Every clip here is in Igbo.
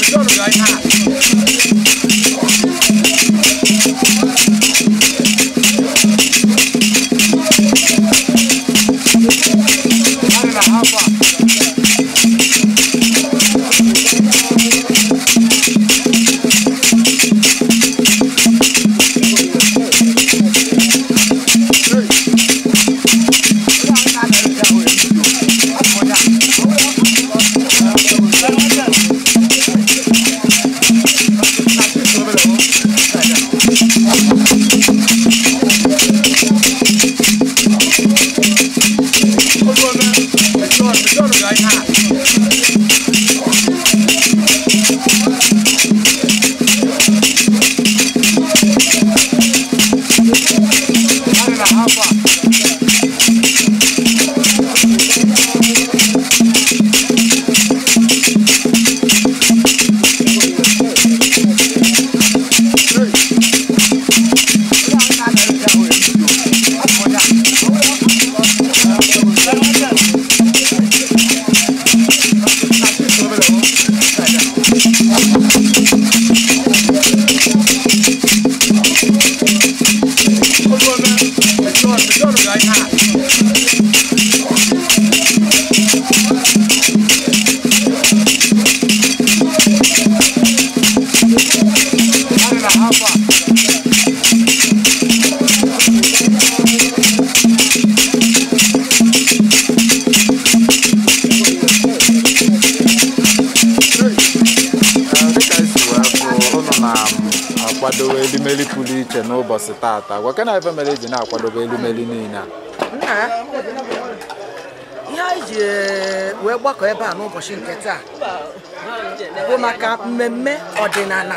dịka esi wee bụ ụnụ na-akwadobe elimeli pụrụ iche n'ụbọchị tata gwa ke na ebe mere eji na-akwadobe elimeli niile a nna ihe anyị ji eh, wee gbakọ ebe a n'ụbọchị nke taa bụ maka mmemme ọdịnala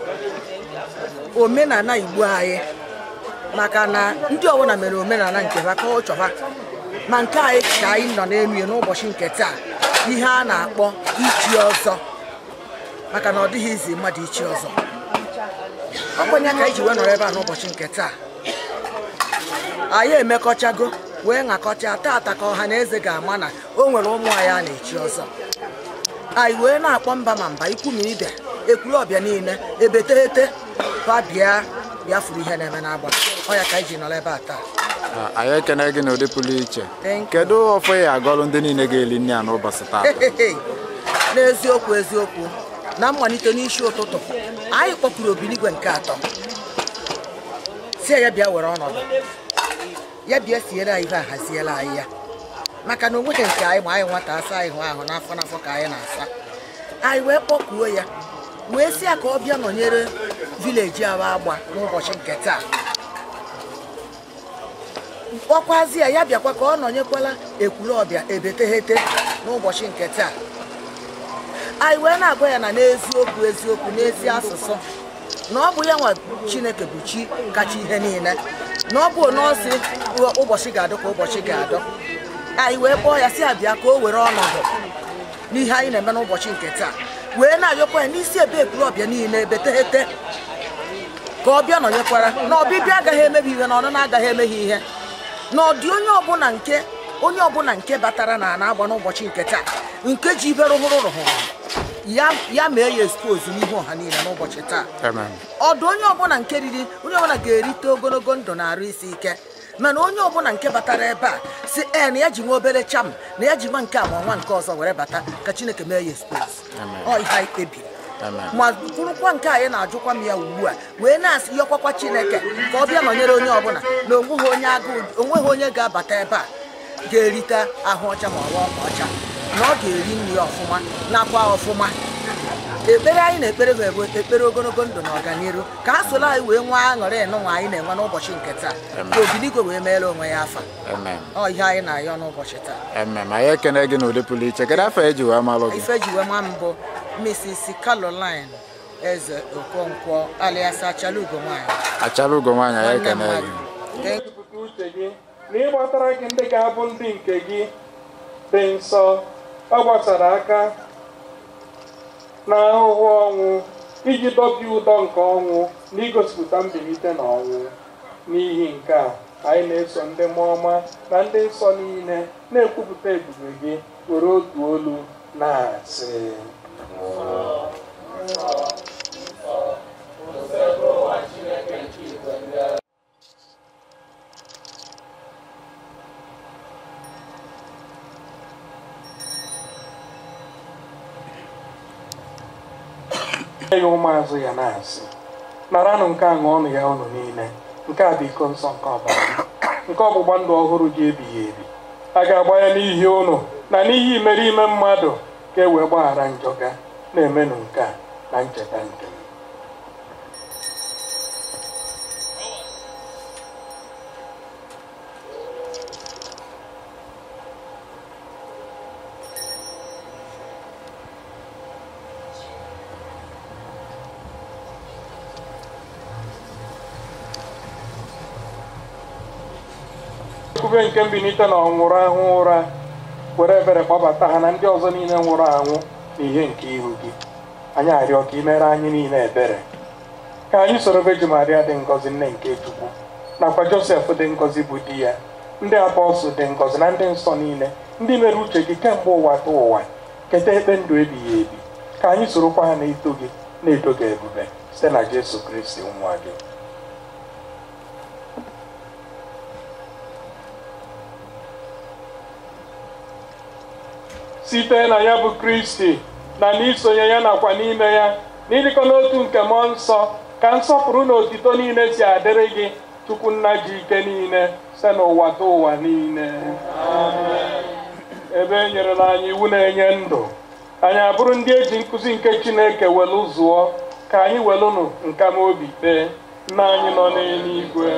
omenala igbo anyị maka na ndị ọbụla mere omenala nke ha ka ọ chọba ma nke anyị ka anyị nọ n'elu ya n'ụbọchị nke taa ihe a na-akpọ ichi ọzọ maka na ọ dịghị izi mmadụ ichi ọzọ ọ bụ ya ka anyị ji wee nọrọ ebe a n'ụbọchị nke taa anyị emekọchago wee ṅakọcha tata ka ọha na eze ga-ama na o nwere ụmụ anyị a na-echi ọzọ anyị wee na-akpọ mba ma mba ikwu ma ibe ekwuru ọbịa niile ebeteghete ba bịa bịa furu ihe na-eme n'agba ọ ya ka anyị ji nọrọ ebe a taa Ah, anyị ekene gị n'ụdị pụrụ iche Thank you. kedu ọfọ ya agọlụ ndị niile ga-eli nri a n'ụbọchị tata n'eziokwu eziokwu na mmalite n'isi ụtụtụ anyị kpọpụrụ obinigwe nke atọ si ya bịa were ọnọdụ ya bịa siere anyị ihe a haziela anyị ya maka na onweghị nke anyị ma anyị nwata asa anyị hụ ahụ n'afọ n'afọ ka anyị na-asa anyị wee kpọkuo ya wee si ya ka ọ bịa nọnyere vileji ahụ agba n'ụbọchị nke taa kpọkwazi ya ya bịakwa ka ọ nọnyekwala ekwuru ọbịa ebeteghete n'ụbọchị nke taa anyị wee na-agwa ya na n'eziokwu eziokwu n'ezi asụsụ na ọ bụ ya nwa chineke bụ chi kacha ihe niile na ọ bụ nọọsị ụbọchị ga-adọ ka ụbọchị ga-adọ anyị wee kpọọ ya si ya bịa ka o were ọnọdụ n'ihe anyị na-eme n'ụbọchị nke taa wee na-ayọkwa ya n'isi ebe ekwuru ọbịa niile ebeteghete ka ọ bịa nọnyekwara na ọbịbịa agaghị emebi ihe na ọnụna agaghị emeghe ihe na ọ dị onye ọbụla nke onye ọbụla nke batara na ana agba n'ụbọchị nke taa nke ji ibe rụhụrụ rụhụrụ ya ya mee ya expose n'ihu ọha niile n'ụbọchị taa Amen. ọdụ onye ọbụla nke riri onye ọbụla ga-erite ogologo ndụ na arụ isi ike mana onye ọbụla nke batara ebe a si ee na ya ji nwa obere cham na ya ji nwa nke a ma nwa nke ọzọ were bata ka chineke mee ya expose Amen. ọ ihe anyị kpebiri Amen. ma kwurukwa nke anyị na-ajụkwa m ya ugbu a wee na-asị yọkwakwa chineke ka ọ bịa nọnyere onye ọbụla na onweghị onye agụụ onweghị onye ga-abata ebe a ga-erite ahụ ọcha ma ọwa ọkwa ọcha na ọ ga-eri nri ọfụma nakwa ọfụma ekpere anyị na-ekpere bụ ebe ekpere ogologo ndụ na ọganiru ka a soro anyị wee nwee aṅụrị ịnụnwa anyị na-enwe n'ụbọchị nke taa ka obiligwe wee meere onwe ya afa Amen. ọ ihe anyị na-ayọ n'ụbọchị taa Amen. anyị ekene gị n'ụdị pụrụ iche kedu afọ eji wee malụ gị ife ji wee ma mbụ Mrs. Caroline eze okonkwo alias achalugo nwanyị achara ugo nwaanyị anyị nwanne ekene mmadụ gị Thank Jupụta uche gị na ịgbatara gị ndị ga-abụ ndị nke gị dị nsọ ọ gbasara aka n'ahụhụ ọnwụ iji dọbie ụdọ nke ọnwụ na igosipụta mbilite n'ọnwụ n'ihi nke a anyị na-eso ndị mmụọ ọma na ndị nsọ niile na-ekwupụta ebube gị were otu olu na-asị ya ụmụazụ ya na-asị naranụ nke a ṅụọnụ ya ụnụ niile nke a bụ iko nsọ nke ọbara m. nke ọgbụgba ndụ ọhụrụ gị ebighị ebi a ga-agba ya n'ihi ụnụ na n'ihi imerime mmadụ ka e wee gbaghara njọ ga na-emenụ nke a na ncheta nke m nkwube nke mbilite na ọnwụrụ ahụ ụra were ebere kpọbata ha na ndị ọzọ niile nwụrụ anwụ n'ihe nke ihu gị anyị arịọ ka imere anyị niile ebere ka anyị soro Veji Maria dị ngọzi nne nke Chukwu nakwa Josef dị ngọzi bụ di ya ndị apọstụl dị ngọzi na ndị nsọ niile ndị mere uche gị kemgbe ụwa ta ụwa keta ekpe ndụ ebighị ebi ka anyị sorokwa ha na-eto gị na-eto gị ebube site na Jesu Kristi nwa gị site na ya bụ kristi na n'isonye ya nakwa n'ime ya n'ịdịkọ n'otu nke mmụọ nsọ ka nsọpụrụ na otito niile si adịrị gị chukwu nna ji ike niile site n'ụwa ta ụwa niile ebe e nyerela anyị iwu na-enye ndụ anyị abụrụ ndị eji nkụzi nke chineke welu zụọ ka anyị welụnụ nka ma obi kpee nna anyị nọ n'eluigwe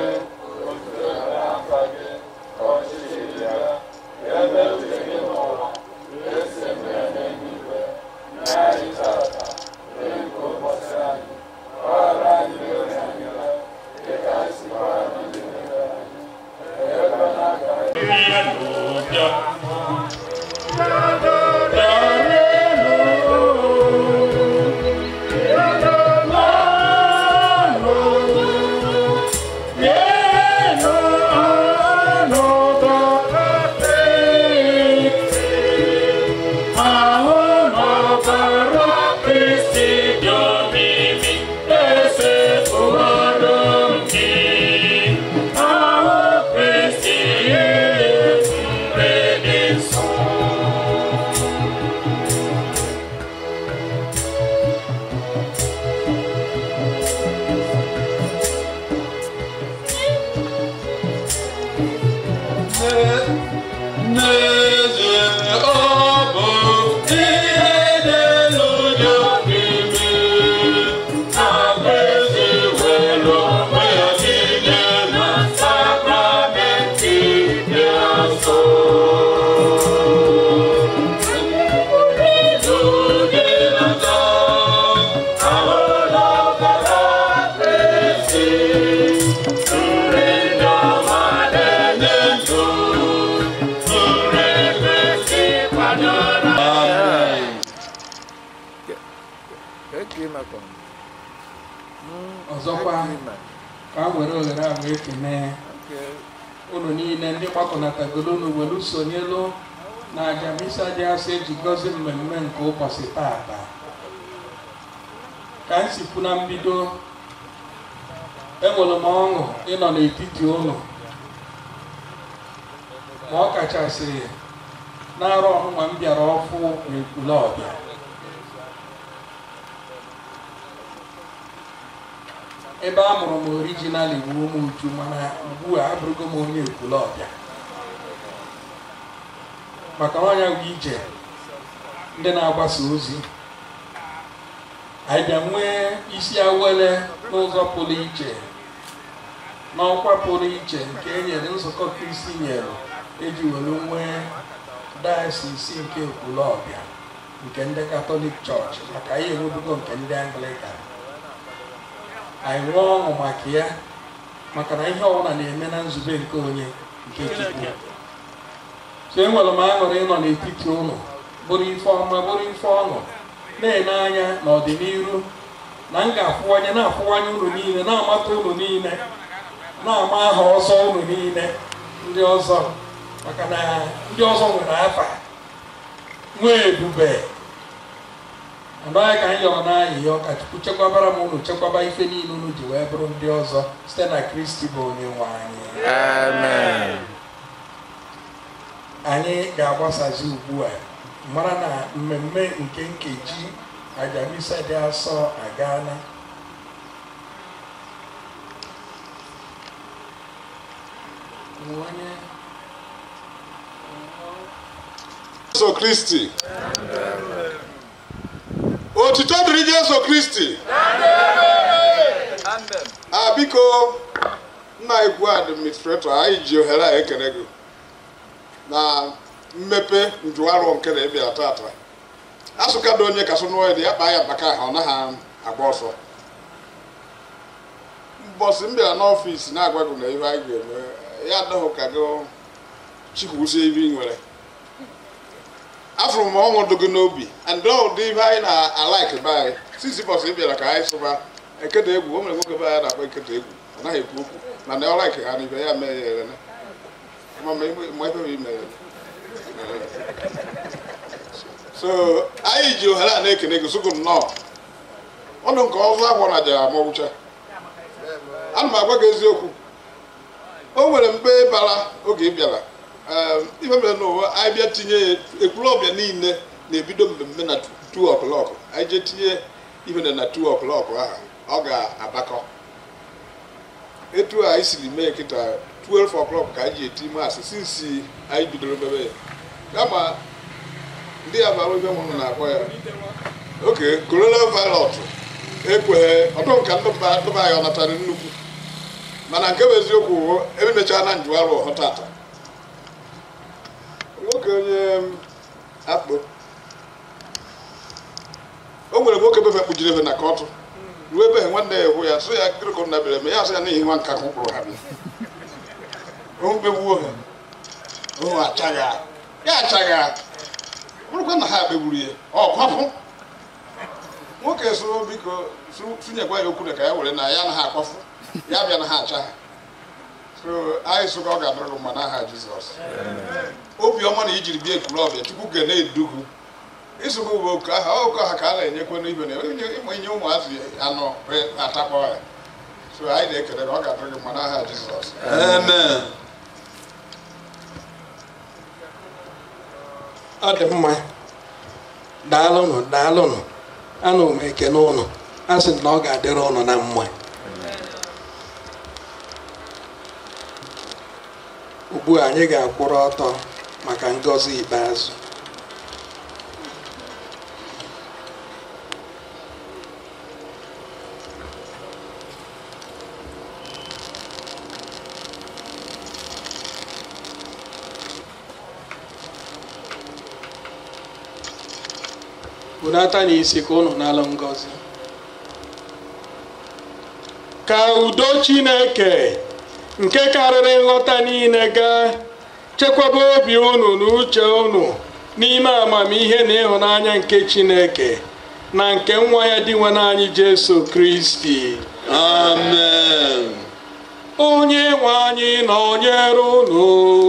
ọzọkwa ka m were ohere a wee kene unu niile ndị gbakọnatagoro unu welu sonyelu na aja misa dị asọ eji gọzie mmemme nke ụbọchị taata ka m si kwu na mbido enwere m ọṅụ ịnọ n'etiti unu ma ọ kachasị n'arọ ọmụma m bịara ọfụ n'ekwule ọbịa ebe a mụrụ m orijinal iwu ụmụ uju mana ugbu a abụrụgo m onye ekwule ọbịa maka ọnya bụ ije ndị na-agbasa ozi anyị bịa nwee isi awele n'ụzọ pụrụ iche n'ọkwa pụrụ iche nke e nyere nzukọ kristi nyere eji were nwee dayasis nke ekwule ọbịa nke ndị katọlik chọọchị maka anyị enwebugo nke ndị anglikan anyị nwee ọṅụ maka ya maka na ihe ọbụla na-eme na nzube nke onye nke chukwu so enwere m aṅụrị ịnọ n'etiti ụlọ bụrụ ife ọma bụrụ ife ọṅụ na-ene anya n'ọdịnihu na m ga-afụwanye na-afụwanye ụlọ niile na-amata ụlọ niile na-ama aha ọzọ ụlọ niile ndị ọzọ maka na ndị ọzọ nwere afa nwee ebube ọdụ anyị ka anyị yọrọ n'ahịhịa ka chukwu chekwabara m unu chekwaba ife niile unu ji wee bụrụ ndị ọzọ site na kristi bụ onye nwe anyị amen anyị ga-agbasazi ugbu a mara na mmemme nke nkeji aja misa dị asọ agaala onye Jesu Kristi. Otito dịrị Jesu Kristi. a biko nna ikwu administrator anyị ji ohere a ekele gị na mmepe njụarụ nke na ịbịa tata asụkado onye kasụ n'ụwa dị ya kpaa ya maka ha ọ naghị agba ọsọ mbọsị m bịara n'ọfịs na-agwa gị na ihe anyị ga-eme ya adịghị ka gị chikwusie ibe ị nwere afụrụ m ọṅụ dị gị n'obi and ụdị ihe anyị na-alaik be anyị sisi bọsị ị bịara ka anyị sụba ekede egwu o mere nwoke be anyị na-akpọ ekede egwu ọ naghị ekwu okwu mana ọ laik ha n'ibe ya mee ya erene ma ma ebe ma ime ya so anyị ji ohere a na-ekene gị sụgụ nnọọ ọnụ nke ọzọ agwọ na jara mọgwụcha ana m agwa gị eziokwu o nwere mgbe bara oge ị bịara Ee, ife mere n'ụwa anyị bịa tinye ya ekwuru ọbịa niile na-ebido mmemme na 2 o'clock anyị jee tinye ife na 2 o'clock ahụ ọ ga-agbakọ etu a anyị siri mee kịta 12 o'clock ka anyị ji eti maasị sinsi anyị bidoro mebe ya kama ndị ya bara ife mụrụ na-akpọ ya oke coronavirus ekweghị ọdụ nka ndị mba ndị be anyị ọ natara nnukwu mana nke bụ eziokwu ememechaa na njụarụ ọhụ tata nwoke onye m, akpụ o nwere nwoke befe kpujiri efe na kọtụ ruo ebe nwanne ya hụ ya sị ya gịrịkọ nna bịara eme ya sị ya n'ihi nwa nka kwụrụ ha bịa omegbuo ha o achaghị ya achaghị bụrụkwa na ha kpegburu ya ọ kwapụ nwoke so biko tụnyekwa ya okwu na ka ya were na ya na ha akwafu ya bịa na ha acha ha so anyị sụka ọ ga-adịrị gị mma n'aha jizọs obiọma na ijiri bịa ekwuru ọbịa chukwu ga na-edugu ịsụkwa bụ oke aha oke aha ka a na-enyekwa n'ibe na ịma inye ụmụazị anọ wee atakpọ ya so anyị na-ekele na ọ ga-adịrị gị mma n'aha jizọs amen ọ dị mma daalụnụ daalụnụ anụ m ekene ụnụ a sị na ọ ga-adịrị ụnụ na mma ugbu a anyị ga-akwụrụ ọtọ maka ngọzi ikpeazụ bunata n'isi ka unu nalụ ngọzi ka udo chineke nke karịrị nghọta niile gaa chekwaba obi unu na uche unu n'ime amamihe na ịhụnanya nke chineke na nke nwa ya dị nwe anyị jesu kristi amen onye nwe anyị nọnyere unu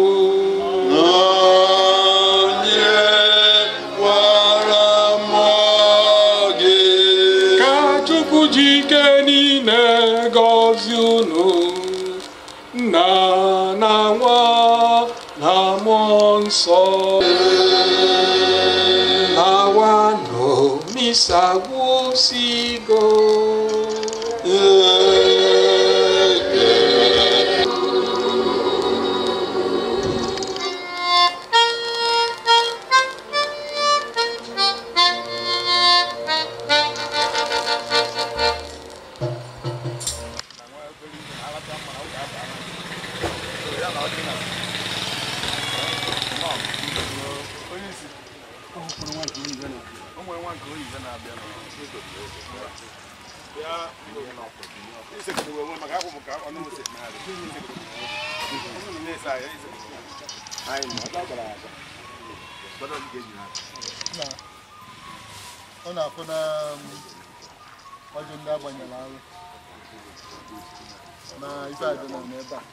onye gwara mmụọ gị ka chukwu ji ike niile gọzie unu nna na nwa na mmụọ nsọ awanụ misa gwụsigo ọ na-afụ na um, ọjị ndị agbanyere alụ na ife adịna n'ebe a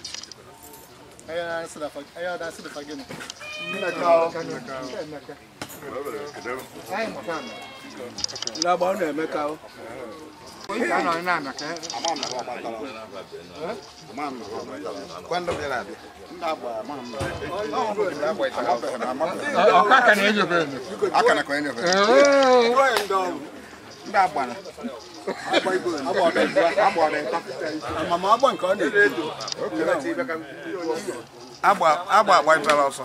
Aya na asị da fa- aya da asị da fa gịnị? Emeka. Amama agba nke ọ na-eji. agba agba agbaitara ọsọ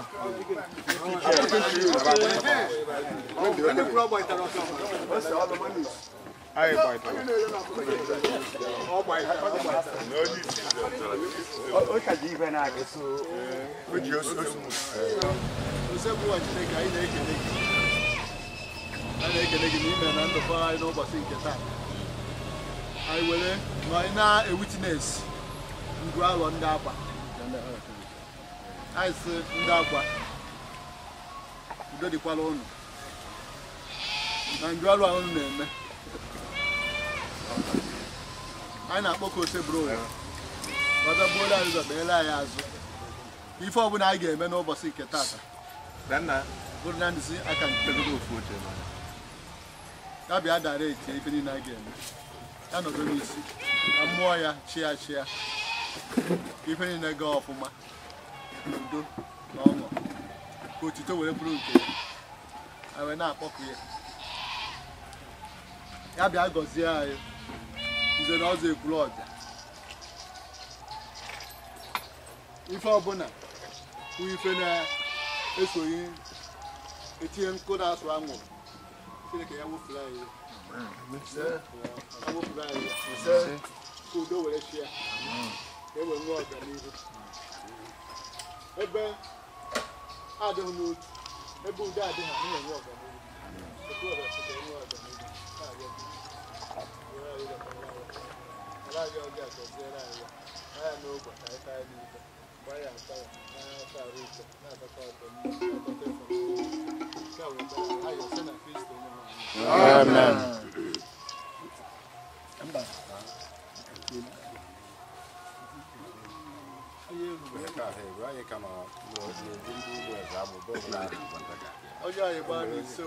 anyị gbaitara Usekwu ụwa Chineke anyị na-ekele gị. Anyị na-ekele gị n'ime na ndụkọ anyị n'ụbọchị nke taa. Anyị were ma anyị na-ewitines ngwu alọ ndị akwa. Anyị sị ndị akwa udo dịkwala ụnụ na ngwu alụ ahụ unu na-eme. Anyị na-akpọ ka ose bụrụ ụwa. Ọdọgbuola anyị ụzọ beela anyị azụ. Ife ọbụla anyị ga-eme n'ụbọchị nke taata bụrụ na ndịzi aka nke ofu oche ya bịa dara eti ife niile a ga-eme ya nọdụ n'isi ka mmụọ ya chịa chịa ka ife niile gaa ọfụma n'udo na ọṅụ ka otito were bụrụ nke ya anyị wee na-akpọku ya ya bịa gọzie anyị nze na ọzọ ekwuru ọbịa ife ọbụla bụ ife na-esoghị etinye nkụ na-asụ anwụrụ Chineke ya wefuru anyị ya Ya wefuru anyị ya ka udo were chịa ka e wee nwee ọganihu ebe adịghị n'otu ebe udo adịghị anyị na-enwe ọganihu Otu ọbịa sị ka e nwee ọganihu Na-arịọ gị. Nyere anyị ụzọ ka anyị na-arịọ. Ala anyị ọbịa gọziere anyị ya Gbaa ya n'ogbe ka anyị taa ya n'ibe gbaa ya nta ya na-asa arụ ike na-adọta ọdọ mmiri na-adọta efe nke a wee gbaa ya ayọ site na Kristo onye nwe anyị Amen. onye anyị gbaa n'iso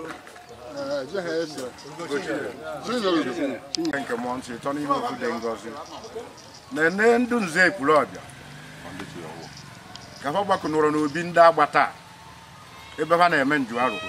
nke mmụọ nsọ ịtọ n'ime ofu dị ngọzi na-ene ndụ nze ekwuru ọbịa ka ha gbakọnụrụ n'obi ndị agba taa ebe ha na-eme nju arụ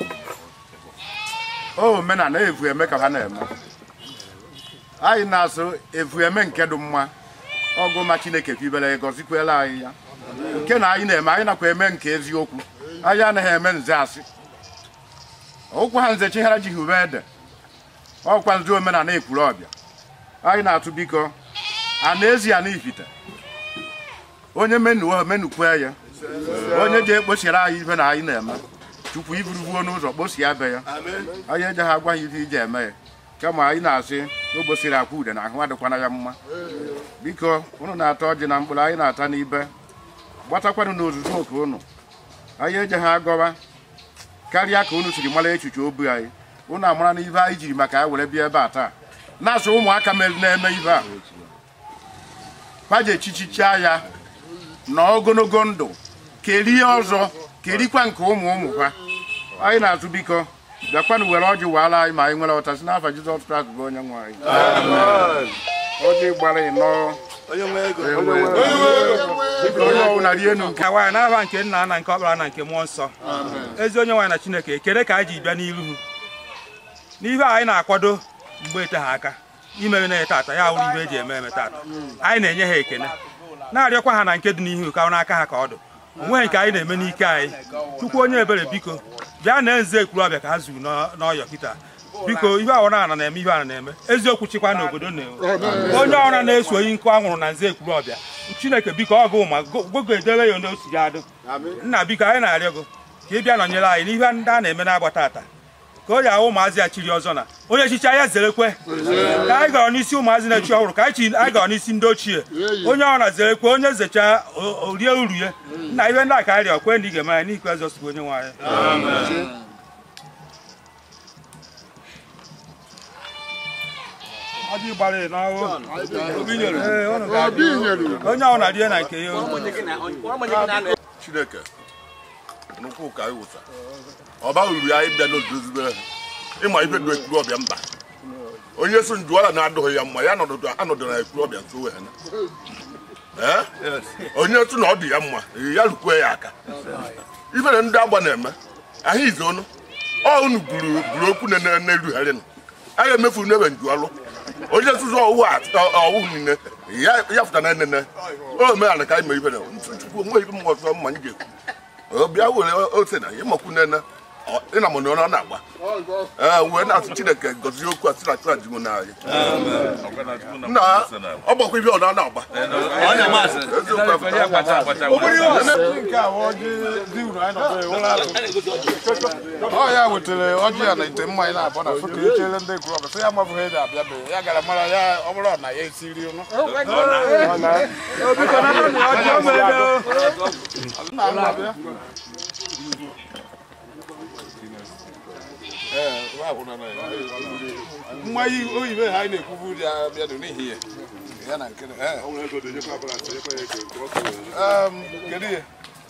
o omenala evu eme ka ha na-eme anyị na-asụ evu eme nke dị mma ọgụ ma chineke kwibere gọzikwela anyị ya nke na anyị na-eme anyị nakwa eme nke eziokwu anyị anaghị eme nze asị ụkwụ ha nze chighara jighị ube ede ọkwa nzu omenala ekwuru ọbịa anyị na-atụ biko a na-ezi ya n'ifite onye menuo menukwe ya onye ji ekpochiri anyị ife na anyị na-eme tupu iburubuo n'ụzọ kposie be ya anyị ejeghị agwa ya ife iji eme ya kama anyị na-asị na ogbosiri akwa ude na ahụ adịkwana ya mma biko unu na-ata ọjị na mkpụrụ anyị na-ata n'ibe gbatakwanụ n'ozuzu oke unu anyị ejeghị agọwa karịa ka unu siri mara echiche obi anyị unu amara na ife anyị jiri maka ya were bịa ebe a taa na-asụ ụmụaka mere na-eme ife a paje echichichaa ya na ogologo ndụ kerie ọzọ kerikwa nke ụmụ ụmụ ha anyị na-atụ biko bịakwanụ were ọjị waala anyị ma anyị nwere ọta si n'afa Jizọs Kraịst bụ onye nwe anyị ọjị gbara ịnọọ biko onye ọbụla rienu nke ka nwaanyị n'aha nke nna na nke ọkpara na nke mmụọ nsọ ezi onye nwaanyị na chineke ekele ka anyị ji bịa n'iru n'ihe a anyị na-akwado mgbe ete ha aka imere na tata ya wụrụ ihe eji eme eme tata anyị na-enye ha ekele na-arịọkwa ha na nke dị n'ihu ka n'aka ha ka ọ dị onweghị nke anyị na-eme n'ike anyị chukwu onye ebere biko bịa na nze ekwuru ọbịa ka ha zuru n'ọ- n'ọyọ kịta biko ihe ọwụrụ ana na-eme ihe ana na-eme eziokwu chịkwa n'obodo na-enwe onye ọra na-eso oyi nkụ anwụrụ na nze ekwuru ọbịa chineke biko ọ gụ ma gogo edebe ya n'otu ya adụ nna biko anyị na-arịọ gị ka ị bịa nọnyere anyị n'ihe ndị a na-eme n'agba tata ka o ji ahụ ụmụazị ya chiri ọzọ na onye echichi ya zerekwe ka anyị gara n'isi ụmụazị na-echi ọhụrụ ka anyị chi anyị gara n'isi ndị ochie onye ọra zerekwe onye zecha o- o rie uru ya nna ihe ndị a ka anyị rịọ kwe ndị ị ga-eme anyị n'ikwe Jizọs bụ onye nwe anyị ọjị gbara n'ọwụ Ee, unu ga-adị. onye ọbụla rie na nke ya chineke n'ụkwụ ka anyị wụsa ọ baghị uru ya ịbịa n'odozibe ha ịma ife dị ekuru ọbịa mba onye so njuala na-adụghị ya mma ya nọdụ anọdụ na ekuru ọbịa nso wee na Ee? onye tụ na ọ dị ya mma ya lukwe ya aka ifere ndị agba na-eme ahụ ize ọnụ ọ unu buru buru okwu na- na-erugharị nụ a ga-emefu n'ebe njualụ onye nzuzu ọwụ ọwụ niile ya ya fụta na enene o meghara ka anyị mee ifere chukwu onwe ife mma ọzọ mma anyị ga-ekwu ọ bịa were ose na ịmakwu nene ịna mụ na ọ na-agba ee wee na-asụ chineke gọzie okwu a sị na chụra jiwo n'anya nna ọ gbakwa ibe ọ na na-agba eziokwu ọ ya wetara ọjị ya na ite mmanya na-abọ na foto echere ndị ekwuru ọbụ sị ya mabụghị ede abịa be ya gara mara ya ọ bụrụ na ya esiri ụnụ nna m abịa mmanya oyibo ha anyị na-ekwubu ya bịadụ n'ihi ya ya na nke ee. Em, kedu ihe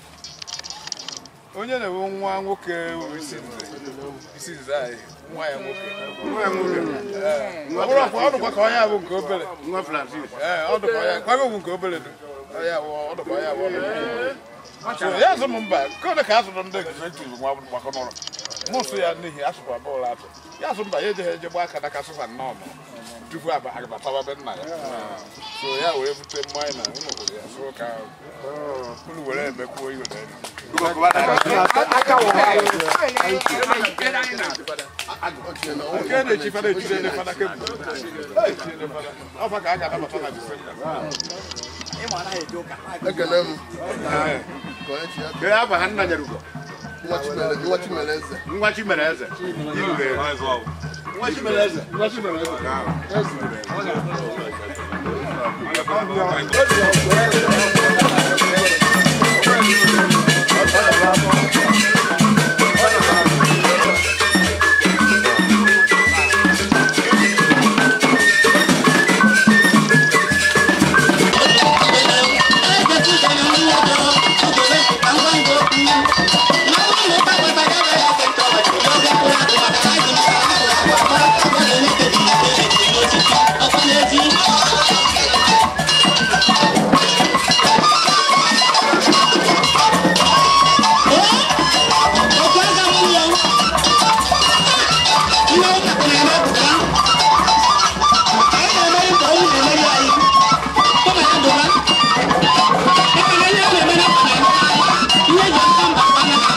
onye na-enwe nwa nwoke wụ isi nze isi nze anyị nwa ya nwoke Ee, ọ bụrụ ọkwa ọ dụkwa ka onye a bụ nke obere ee ọ dụkwa ya kwago bụ nke obere dị onye a bụ ọ dụkwa ya bụ ọ dụkwa so ya azụ m mba nke ole ka azụrụ ndị egzekutiv nwa gbakọ n'ụlọ mụ sụ ya n'ihi asụkwa bọọlụ atụ ya azụ mba ya ejeghị eje gba aka n'aka sụfa nnọọ nọ tupu aba- abatawa be nna ya so ya wee bute mmanya na ụlọ hụrụ ya so ka unu were emekwuo iwe na elu nke na-echi fada echiri ele fada kebụl ọfa ka a ga-anabata na disemba ekele m Kedu aha nna Nyarugo? nwa Chimere- nwa Chimereze Nwa Chimereze. Irure. nwa Chimereze nwa Chimereze Thank you.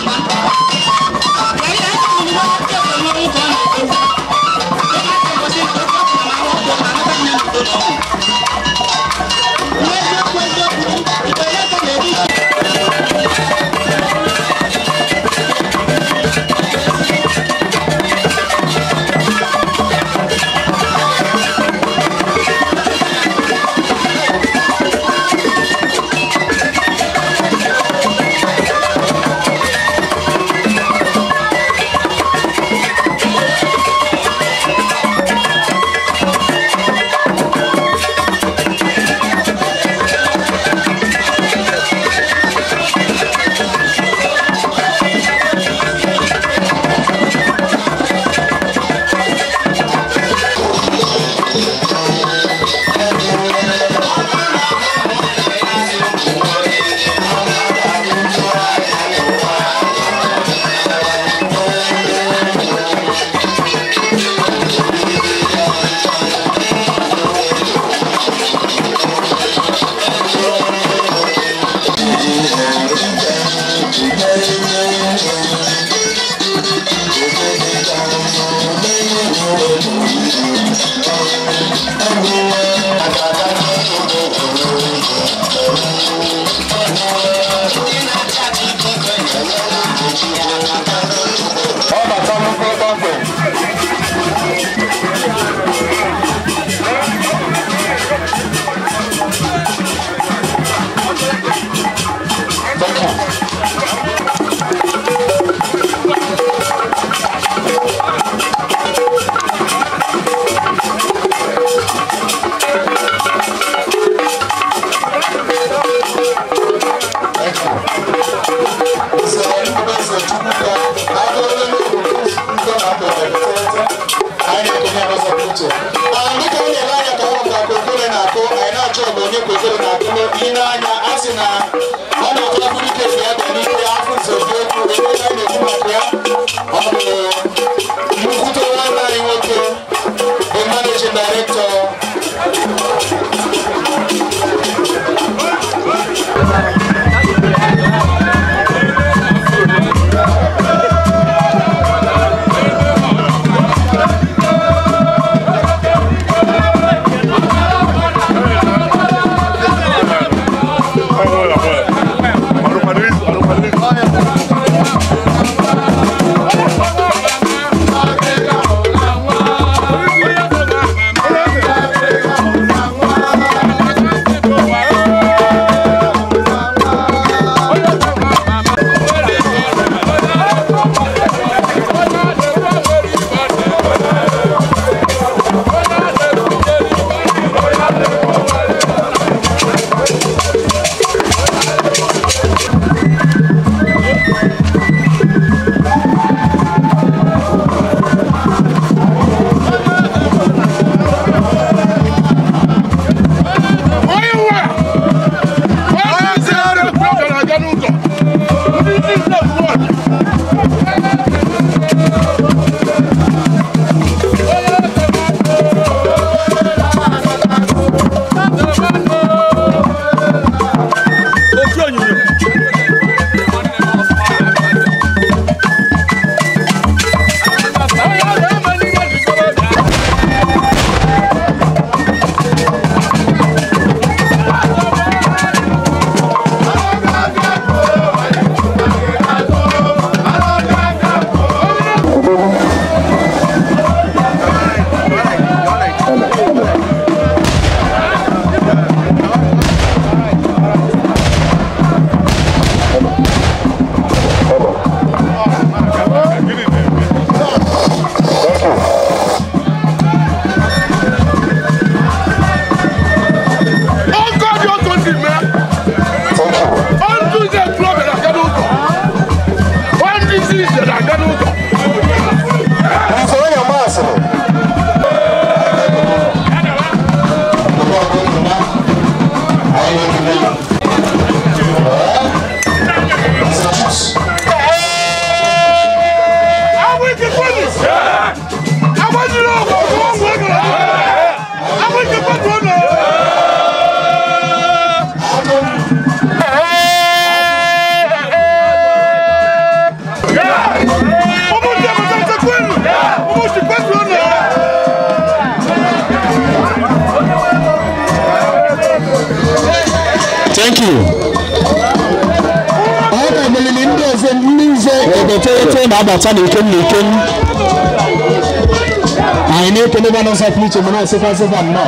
na ọ na-atụ afọ ike si ya bịa n'ike afọ nsogbu okwu ebe a na-ekwu maka ya ọ bụ nnukwute nwanne anyị nwoke bụ managing director Thank you. ọ ga-emelili ndị ọzọ ndị nze egoteghete na-abata n'ikem n'ikem anyị na-ekele ba n'ụzọ pụrụ iche mana asịkwa asịkwa nnọọ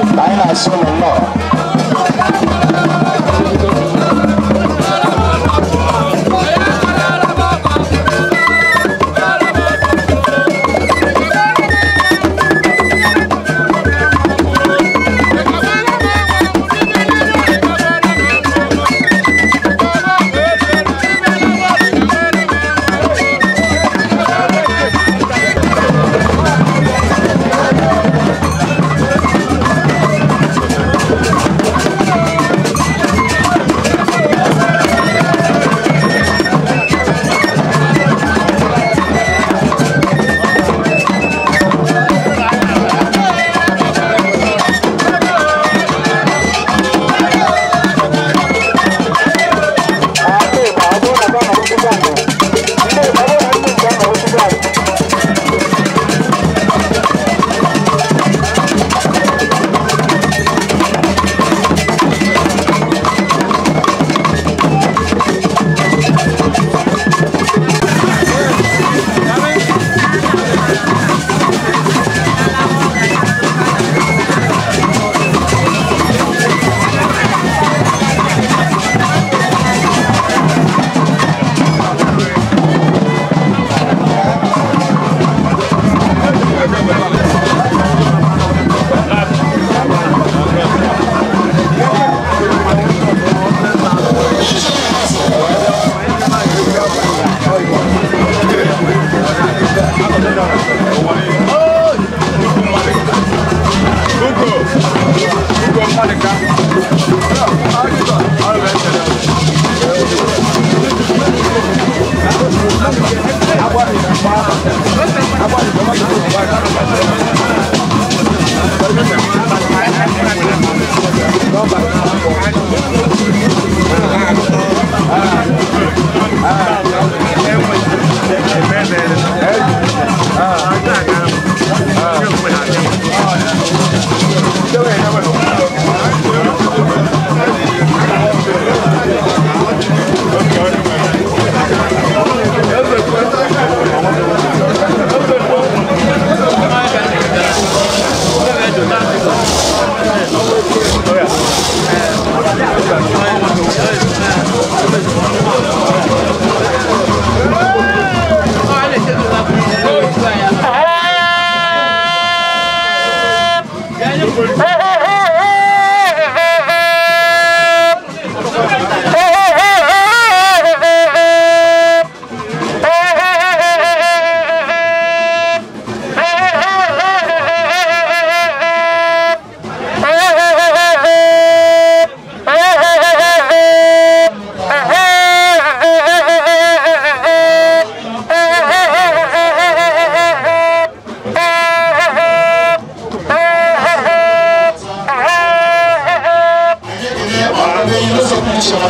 Anyị na-asụ ụlọ nnọọ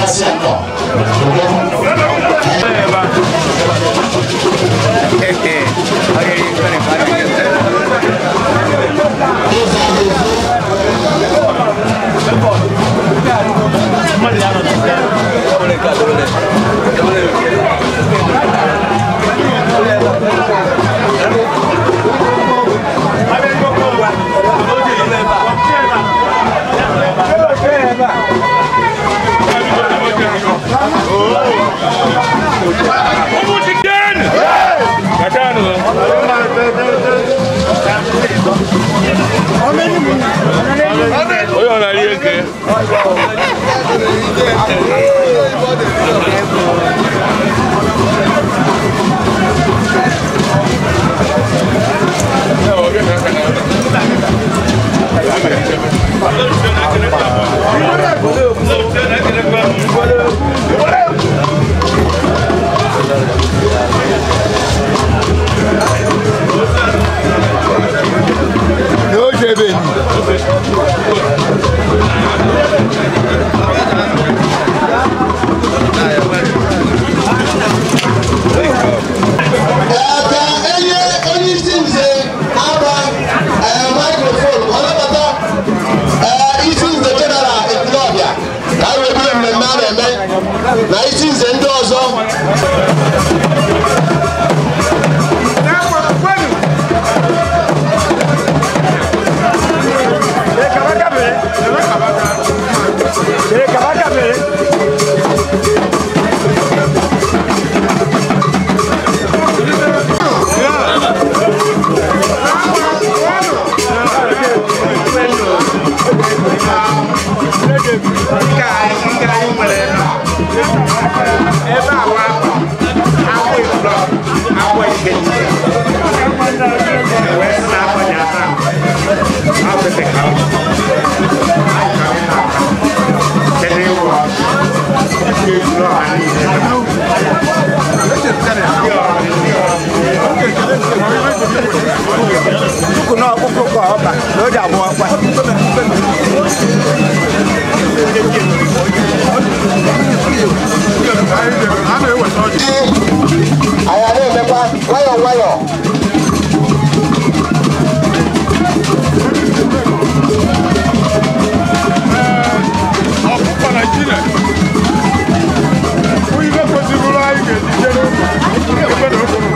na-asị ya nnọọ Onye ọ na-ari eke? N'oge ebe enyi. ka enye onye isi nze aba maikrofon ọ nabata ee, isi nze jeneral ekwulọbịa ka anyị wee bido mmemme a na-eme na isi nze ndị ọzọ anyị na-emekwa nwayọọ nwayọọ Ọkụkọ Naịjirịa. Onye kwesịrị anyị ga-ejije ebe na okwu.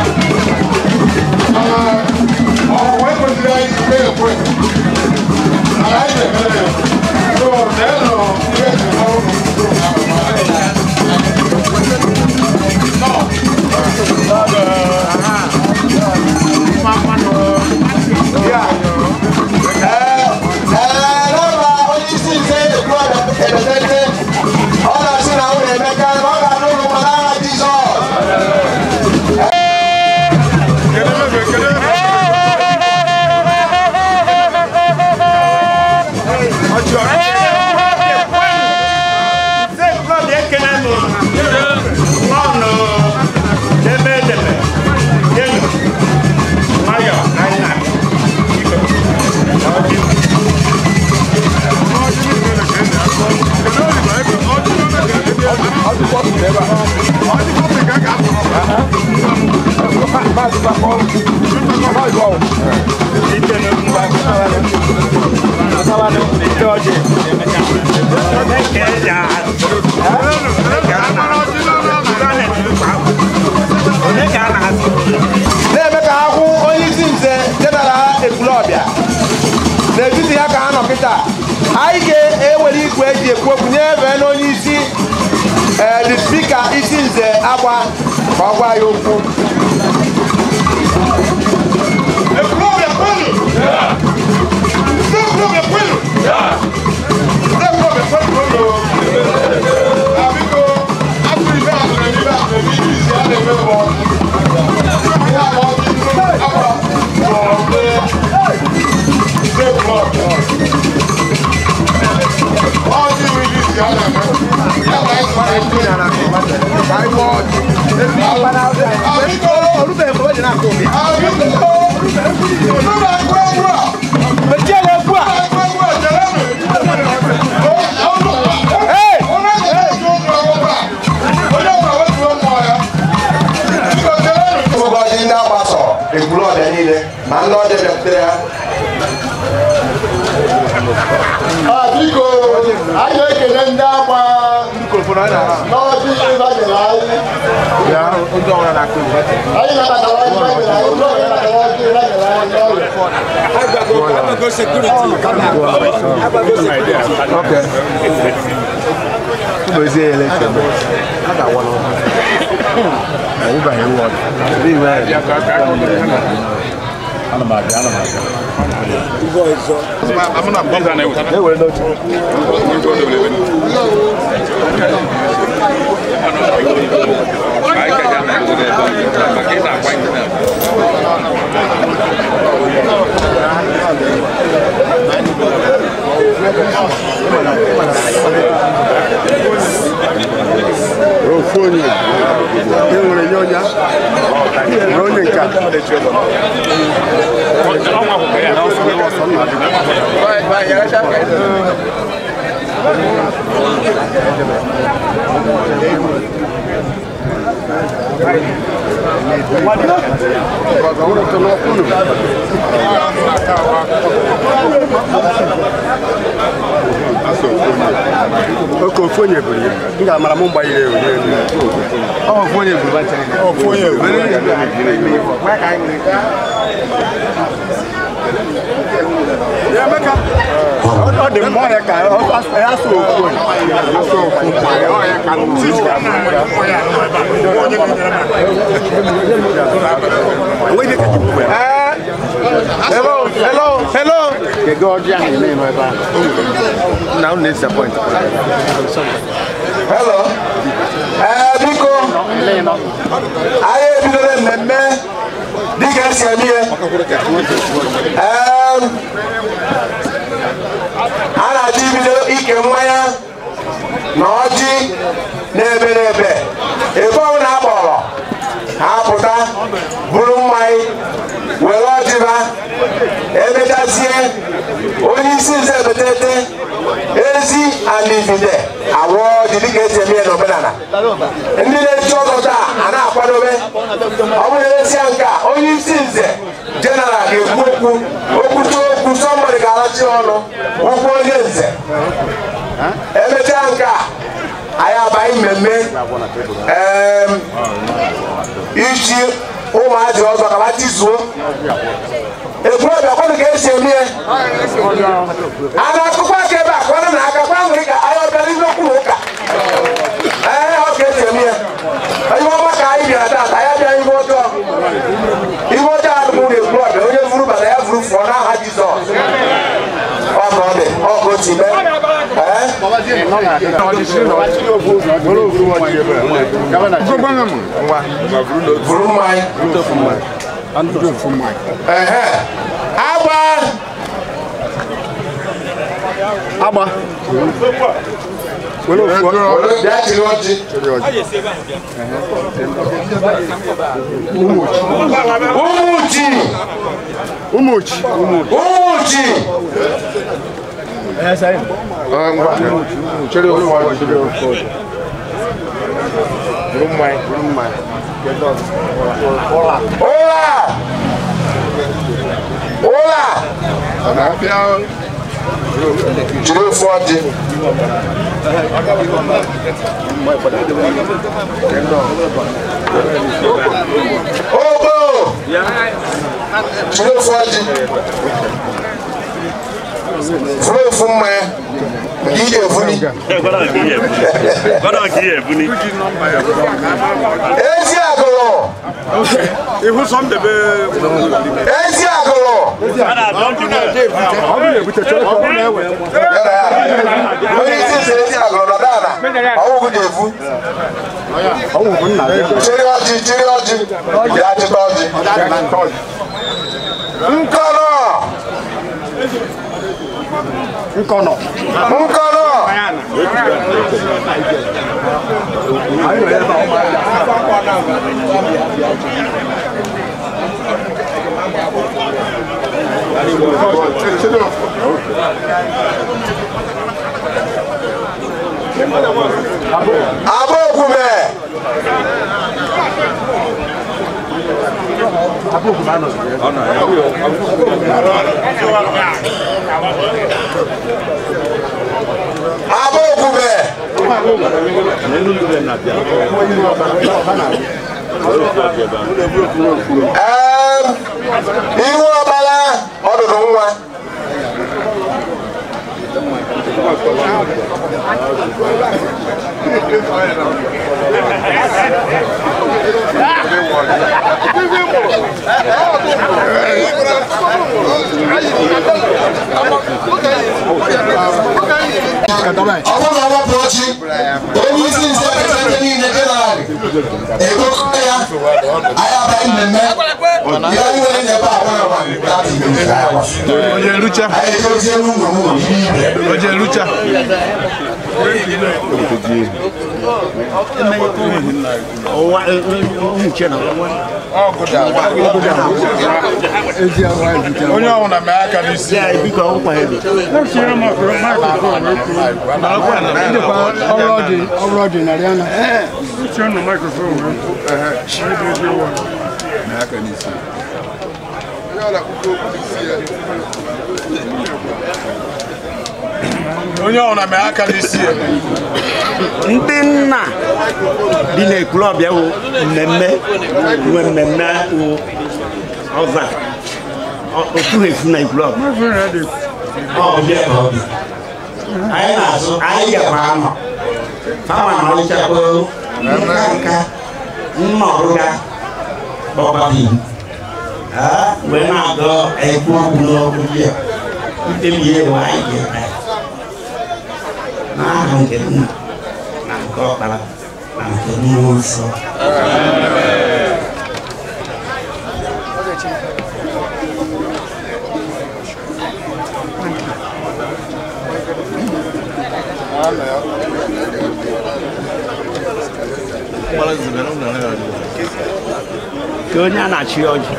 ọ̀pọ̀ ẹ̀kọ́sí ayé ti pé ẹ̀kọ́ ẹ̀. Àlá ìdè mẹ́rẹ̀ tó ọ̀rẹ́ lọ ilé ẹ̀sìn náà ó mú tó àwọn ee n'ọba onye isi nze ekwulọbịa edetete ọ na-asị na ụlọ emeka na ọ ga-anụ ụlọ ma n'agha jizọs na-eme ka ha hụ onye isi nze jeneral ekwulọbịa n'etiti ya ka ha nọ kịta anyị ga-ewere igwe eji ekwu okwu nyefee n'onye isi ee the spika isi nze agba ka ọ gwa ya okwu Ekwulọbịa kwenu! Ndị ekwulọbịa kwenu! Ndị ekwulọbịa kwenu ụlọ. Na biko, afọ ibe a tụrụ ebe a tụrụ ebe iji isi a na-eme mbọ. Ihe a ma ọ dị nnukwu akwa tụrụ ndị ndị ekwulọbịa. Ọ dị iwu iji isi a na-eme. Ya ma anyị sọrọ ndị ka anyị mụọ ọjị. Ah, biko, ah, biko, unu na-ekwu ekwu a. Mechie na-ekwu a. Unu ma ndị ọbịa bịakwutere ha Ah, biko anyị na-ekele ndị agba n'ọdị ịbanyere anyị anyị nabatara ọdị ịbanyere anyị ụlọ ya nabatara ọdị ịbanyere anyị n'ọrịa ofu onye e nwere nye onye nwere onye nke a oke ofu onye buru ya m ga-amara m mgbanyere ewu n'elu ofu onye buru ofu onye ọ dị mma ọrịa ka ya so ofu onye asụ ofu ọrịa ka hello hello hello Kego ọjọọ ahụ eme nọ ebe ahụ na unu na-disappoint hello ee biko anyị ebidola mmemme dịka esi eme ihe Em, a na-achọ ibido ike mmanya na ọjị na-ebe n'ebe ebe ọbụla a kpọrọ ha pụta buru mmanya were ọjịba emechazie onye isi nze betete ezi alivide awụ ọjị dịka esi eme ya n'omenala ndị na-echi ọzọ taa a na-akwadobe ọ bụrụ eresịa nke a onye isi nze jeneral ga-ekwu okwu okwute okwu sọmbọdị ga-arachi ọnụ ụkwụ onye nze emechaa nke a anyị abanye mmemme em, ichi ụmụazị ọzọ ka ha tizuo ekwurọbịa kwanụ ka esi eme ya a na-akụkọ aka ebe a kwanụ na aka kwa nwere ka anyị ọbịara ihe okwu na ụka ee ọ ka esi eme ya ihe ọma ka anyị bịara taata anyị abịa ihe ọjọọ ihe ọjọọ adịbụ na ekwurọbịa onye vuru bata ya vuru fụọ n'aha jizọs ọ ka ọ dị ọ ka o si mee ee vuru mmanya ehe agba agba were ofu Were bịa chiri ọjị ụmụchi ụmụchi ụmụchi chere ofu ọjị chere ofu ọjị buru mmanya buru mmanya ụla ụla jiri ofu ọjị ogbo jiri ofu ọjị furu ofu mmanya nke ị ga-efuni ezi agụrụ ihu sọ ndebe ezi agụrụ ọ bụ na-ebute chere ka ọ na-ewe onye isi nsị ezi agụrụ nọ dana ọwụgụ ga-efu ọnwụ bụ nna gị chiri ọjị chiri ọjị ya chịta ọjị nkọrọ nkọnọ nkọrọ abụ okwube Abokube. Em, ihu ọbala ọdụdụ nwa ọ bụrụ na ọgbapụ ọchị onye isi nze ndị niile jenarị egokọ ya anyị abaghị mmemme ya iwere nyebe agwa agwa Onye nrucha. anyị edozie n'ụlọ ụlọ ibe Onye nrucha. onye ọbụla mee aka n'isi ọrụ ọdị narị ana onye ọbụla mee aka n'isi ya ndị nna dị n'ekulọbịa wụ mmemme nwe mmemme wụ ọza otu efu na ekulọbịa ọbịa ka ọ dị anyị na-azụ anyị gakwa anọ fama na ọlịchakwa nka nka nna ọrụga kpọkpata wee na-agọ ekwu okwu n'okwu ya mkpebi ya bụ anyị ga-eme n'aha nke nna na nke ọkpara na nke mmụọ nsọ ka onye a na-achị ọjị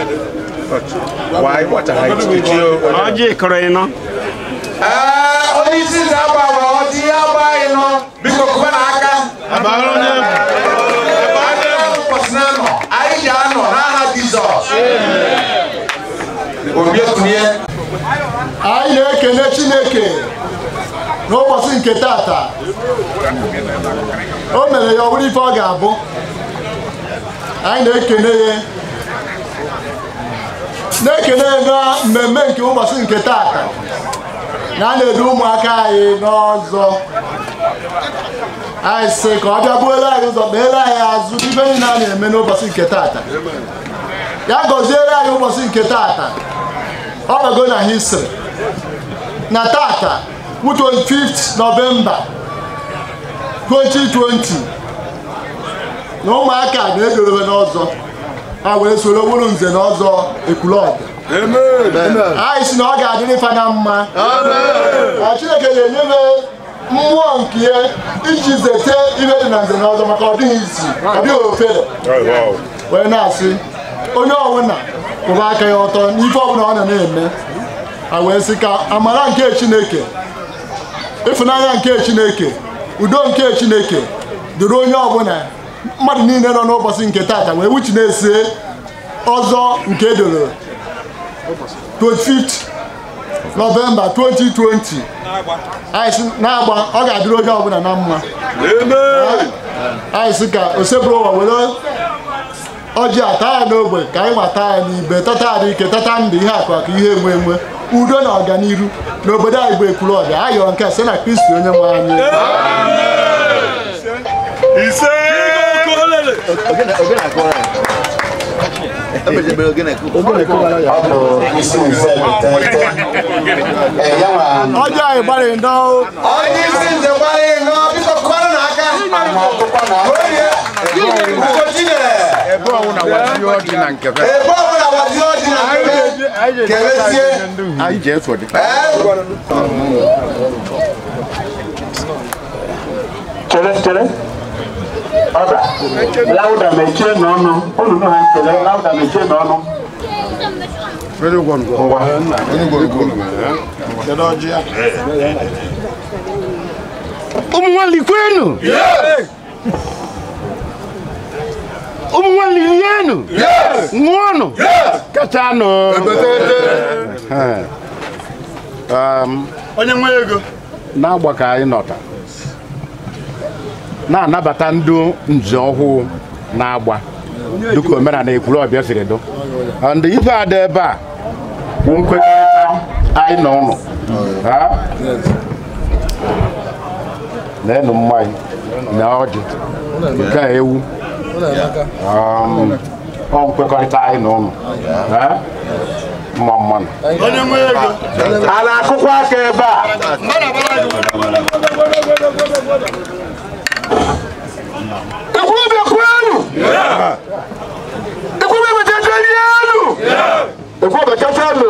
ọjị kọrọ ịnọ Ee, onye isi nze agba agba ọjị ya agba anyị nọ biko kube na aka ụbọchị na-anọ anyị ji anọ n'aha Jizọs obi ekunye anyị na-ekele chineke n'ụbọchị nke tata o mere ya ọ bụrụ ife ọ ga-abụ anyị na-ekele ya na-ekele ya na mmemme nke ụbọchị nke tata na a na-edu ụmụaka anyị n'ọzọ anyị sị ka ọ bịa buoro anyị ụzọ kpeere anyị azụ ife niile a na-eme n'ụbọchị nke tata ya gọziere anyị ụbọchị nke tata ọ bago na history na tata bụ 25th November 2020 na ụmụaka na-edorobe n'ọzọ ha wee soro bụrụ nze na ọzọ ekwulọbịa anyị si na ọ ga-adịrị fa na mma na Chineke ga-enye m mmụọ nke ya iji zete ihe dị na nze na ọzọ maka ọ dịghị isi ọ dịghị ofere wee na-asị onye ọbụla kwụba aka ya ọtọ n'ife ọbụla ọ na na-eme a wee sị ka amara nke chineke ịfụnanya nke chineke udo nke chineke dịrị onye ọbụla mmadụ niile nọ n'ụbọchị nke tata wee wuchi na-ese ọzọ nke edoro 25th November 2020 anyị sị na-agba ọ ga-adịrị onye ọbụla na mma anyị sị ka osebụrụ ụwa were ọjị ata ya n'ogbe ka anyị nwata ya n'ibe tata adị ike tata ndụ ihe akụ akụ ihe enwe enwe udo na ọganiru n'obodo anyị bụ ekwuru ọbịa ayọrọ nke a site na kristi onye nwe anyị ise ọ bụ isi nze tete ee ya nwa ọjị anyị gbarị ndọ onye isi nze gbara ịnọ biko kụọrọ n'aka ma ọkụkọ na orie ugochinyere ebe ọwụna wazi ọjị na nke fe ebe ọbụla wazi ọjị na nkebe kelezie anyị ji efu dị chere chere ọda lauda mechie n'ọnụ unu nụ ha nkele lauda mechie n'ọnụ Kedu ụgwọ ngwọ? ụwa kedu ọjị ya ụmụ nwanne kwenu ụmụ nwanne rienu rienụ ṅụọnụ kachanụ onye nwe ego na-agba ka anyị nọta na-anabata ndị nze ọhụụ na-agba dịka omenala ekwuru ọbịa siri dụ ndị ife ada ebe a bụ nkwekọrịta anyị na ụnụ Ha? na-enu mmanya na ọjị nke a ewu Um, ọ nkwekọrịta anyị na ụnụ Ha? mma mmanụ onye nwe ego a na-akụkwa aka ebe a ekwulọbịa kwenu ekwulọbịa chachari elu ekwulọbịa chachanụ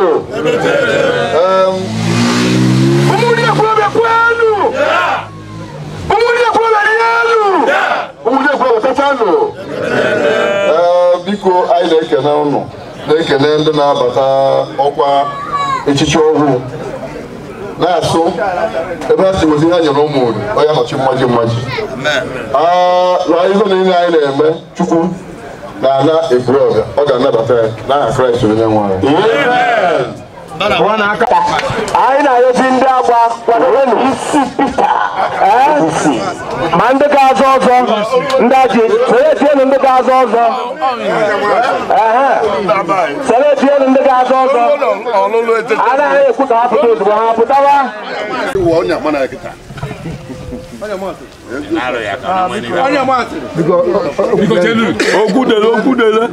ụmụnne ekwulọbịa kwenu ụmụnne ekwulọbịa dị elu ụmụnne ekwulọbịa chachanụ biko anyị na-ekene ụnụ na-ekene ndị na-abata ọkwa echichi ọhụụ na-asụ ebe ha si wezi ihe nyere ụmụ onye nọchi mmaji mmaji na ife niile anyị na-eme chukwu na-ana ekwurọbịa ọ ga-anabata ya n'aha kraịst onye nwe anyị anyị na-arịọzi ndị agba kwadobenụ isi pita ma ndị ga-azọ ọzọ ndị aji seletienụ ndị ga-azọ ọzọ Ehe. seletienụ ndị ga-azọ ọzọ anaghị ekwu ka ha pụta ozugbo ha pụtawa onye akpa na kịta Okwudele okwudele.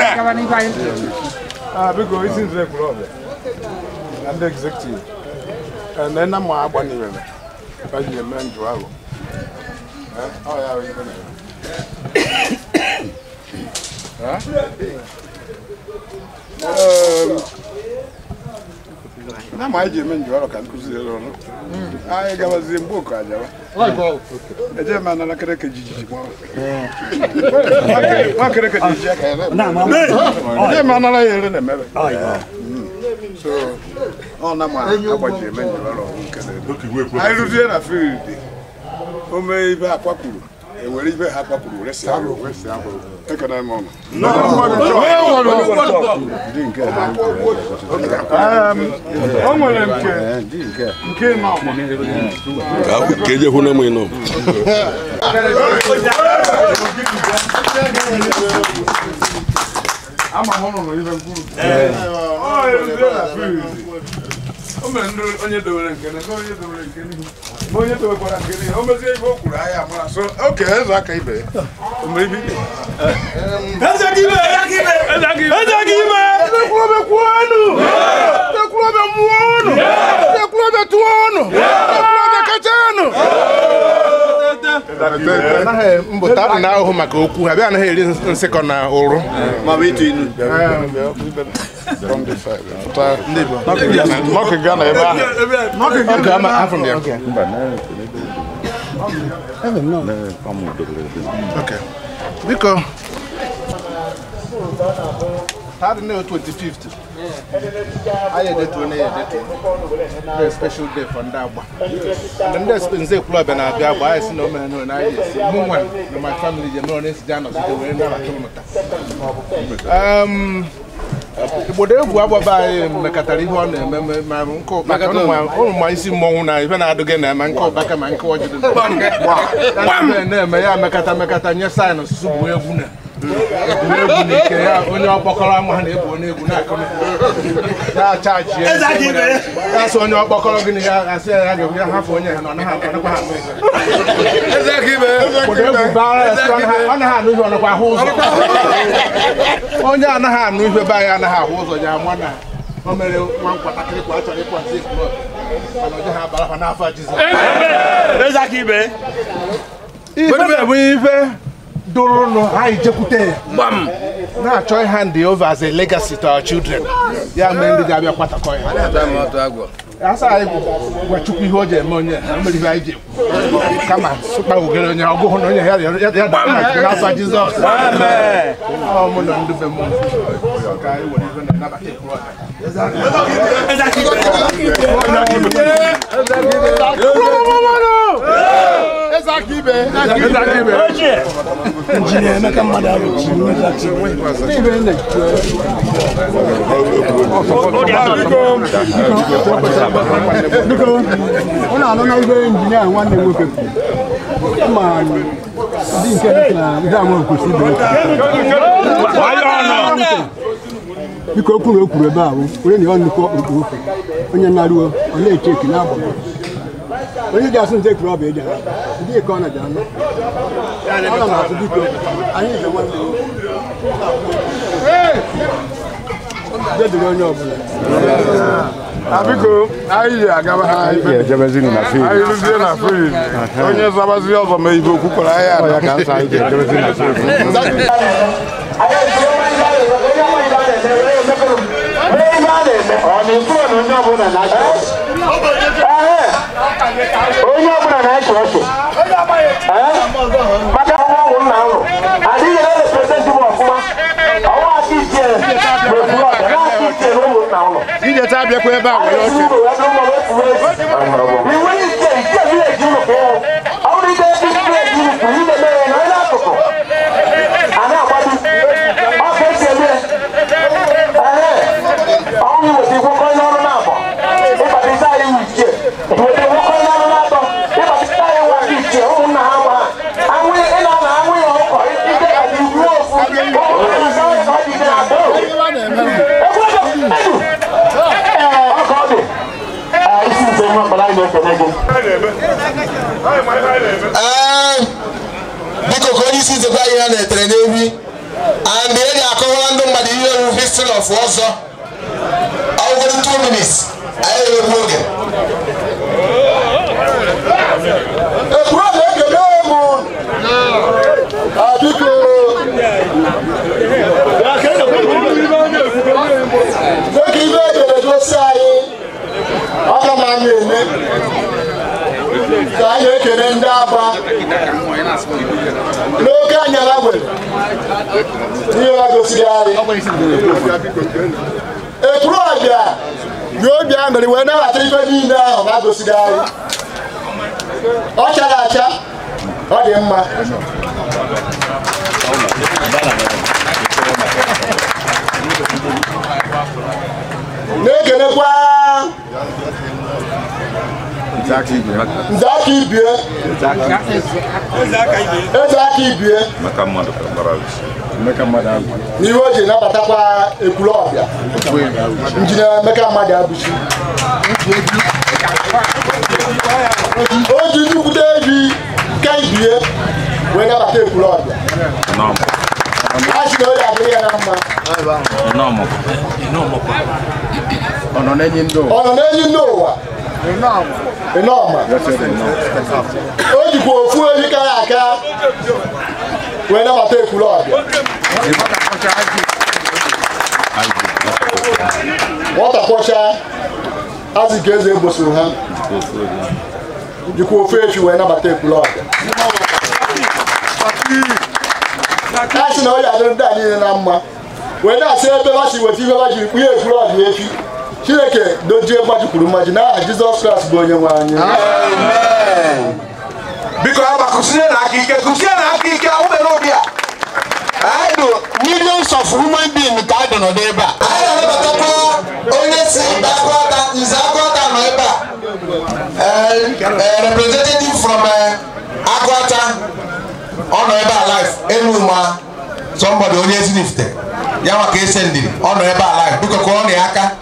Ah, biko isi nze kwuru ọbịa na ndị executive na nna ma agbanyere ka ji eme njụ ahụ Eh, ọ ya bụ ife na-eme. Eh? Ehm, na ma anyị ji eme njụ ahụ ka nkụziere ọrụ anyị gabazie mgbe oku ajawa eje ma nara kereke jijiji gbawa nwa kereke jijiji aka ya eje ma nara ya ere na-emebe so ọ na ma agbaji eme njụ ọrụ nke na-edo anyị rụzie na field o mee ibe akwakwuru ewere ibe ha akwakwuru resi ahụ ekene m ọnụ Ndị nke ha. Um, o nwere nke nke nọ Ka eje hụ na mụ nọ. ama m ụnụ n'ihe mkpụrụ ọ eruzie na field o mere ndị onye dowere nke na onye dowere nke n'ihu ma onye dowekwara nke n'ihu o mezie ibe o kwuru ahịa amara so oke eze aka ibe ya o mere ibe ibe Ekwulọbịa kwuonu! Ekwulọbịa mụọnụ! Ekwulọbịa tụọnụ! Ekwulọbịa kachanụ! anaghị mbụta adị na-ahụhụ maka okwu ha bịa anaghị eri nsịkọ na ụrụ maọbụ ịtụ inu nọkị gaa na ebe ahụ Oge ama afọ ndị ya. Okay. biko ha dị na 25th anyị edetuo na ya edetuo Very special day for ndị agba and ndị espe- nze ekwulọbịa na-abịa agba anyị si na o mere nụrụ na anyị esi mụ nwa na my family ji emere na-esi ji anọsite wee nabata ụnụ taa Um, igbodo egwu agbaba anyị mekọtara ihe ọ na-eme me- ma nke ụkpaka ụnụ ma- ụnụ ma isi mmọnwụ na ife na-adụghị na ma nke ụkpaka ma nke ọjị dị na- na-eme ya mekata mekata nye saịn ọsụsụ bụ egwu na egwu na ike ya onye ọkpọkọrọ ama ha na-ebu onye egwu na-akụ ya chaji ya ya sị onye ọkpọkọrọ gị na ya asị ya ya ga-egwu ya hafụ onye ha na ọ naghị anakwa ha anụ ihe obodo egwu bara ya sị ọ naghị- ọ naghị anụ ihe ọ nakwa ahụ ụzọ onye anaghị anụ ihe be anyị anaghị ahụ ụzọ ya ama na o mere nwa nwatakịrị kwa a chọrọ ịkwa nsị ekwuru mana ọ dịghị abara ha n'afọ Jizọs ife bụ ife dụrụnụ anyị jekwute ya na-achọ ịha ndị over as a legacy to our children ya mee ndị ga-abịa kwatakọ ya asa anyị gwa chukwu ihe o ji eme onye ha mere ihe anyị ji ekwu kama sụkpa ugere onye ọgụhụ na onye ya ya ya dara n'afọ Jizọs ọ mụ na ndị be m ka anyị were ihe na-anabata ekwu ọha eze aka ibe injinia Emeka mmadụ arụchi biko ụlọ anọ na ibe injinia nwanne m nwoke kwuru ma ndị nke dị na ihe ama kwesị ibe biko okwu na o kwuru ebe ahụ onye na ọ nnukwu ọkpụkpụ ofe onye na-arụo ọ na-eche eki na-agba onye ji asụ nte kwuru ọbịa eji ara ndị ka ọ na-abịa anụ ọ na asụ biko anyị ji nwanne jediri onye ọbụla biko anyị ji agaba ha ibe ejebezinu na field anyị rụzie na field onye zabazi ọzọ ma ibe okwu kwara anyị Ọ ya ka nsọ anyị ji ejebezinu na field onye ọbụla na-achị ọchị maka ọnwụ nna ahụ adịghị na-representị m ọfụma ọnwa aka ichie na-ekwuru ọbịa na aka ichie na ụmụnna ụlọ Ijeta abịakwa ebe a were oche iwe ichie ichie vileji ụlọ ka ịhụ ọ bụrụ ide ebe vileji ụlọ kwuru ide mere na onye akụkụ a na-agbado ọ ka esi eme ọnwụ iweta ikwụkọ onye ọrụ na-abọ ịbatịta anyị iwu ichie iweta ikwụkọ onye ọrụ na-atọ ịbatịta anyị nwa aka ichie ụmụnna ha gba anwụ ị na-ana anwụ ya ọkọ ike ka dị iwu ofu ụmụnna ha ka ọ dị ide na-atọ ọka ọ dị isi nze nwa mkpara anyị na-ekele gị Ee, biko ka onye isi nzekwa ihe ha na-etere n'ewi and e ji akọwara ndị mmadụ ihe ewu history of ọzọ ọgwụgwụ 2 minutes anyị na-ekwu oge ekwuru ọbịa ekele m biko dịka ibe edere gosi anyị aga m anya eme ka anyị ekele ndị aba n'oge anyara nwere ihe ha gosiri anyị ekwuru ọbịa yi obi aṅụrị wee nabata ife niile ahụ ha gosiri anyị ọ chara acha ọ dị mma na-ekelekwa nze aka ibie eze aka ibie n'ihe o ji nabatakwa ekwuru ọbịa injinia emeka mmadụ abụchi o ji nnukwute ebi ka ibie wee nabata ekwuru ọbịa a sị na o ya adịrị ya na mma ọ nọ n'enyi ndị ụwa ọ nọ n'enyi ndị ụwa ịnọma o jikwa ofu ehi kara aka wee nabata ekwuru ọbịa nwata kwọcha azị ka eze egbosoro ha jikwa ofu efi wee nabata ekwuru ọbịa a sị na ọ ya adịrị ndị a niile na mma wee na-asị ebe ha si weta ihe ha jiri kpụnye ekwuru ọbịa efi chineke dojie gbajikwuru mmaji n'aha jizọs kraịst bụ onye nwe anyị biko agba kụsinye na aka ike kụsinye na aka ike awụbere ụdị a anyị bụ millions of human being ka anyị nọ n'ebe a anyị na-anabatakwa onye si mba akọta nze akọta nọ ebe a Eh, eh, representative from eh, akọta ọ nọ ebe a live enu ma somebody onye ezinifte ya maka ese ndiri ọ nọ ebe a live biko ka ọ na ya aka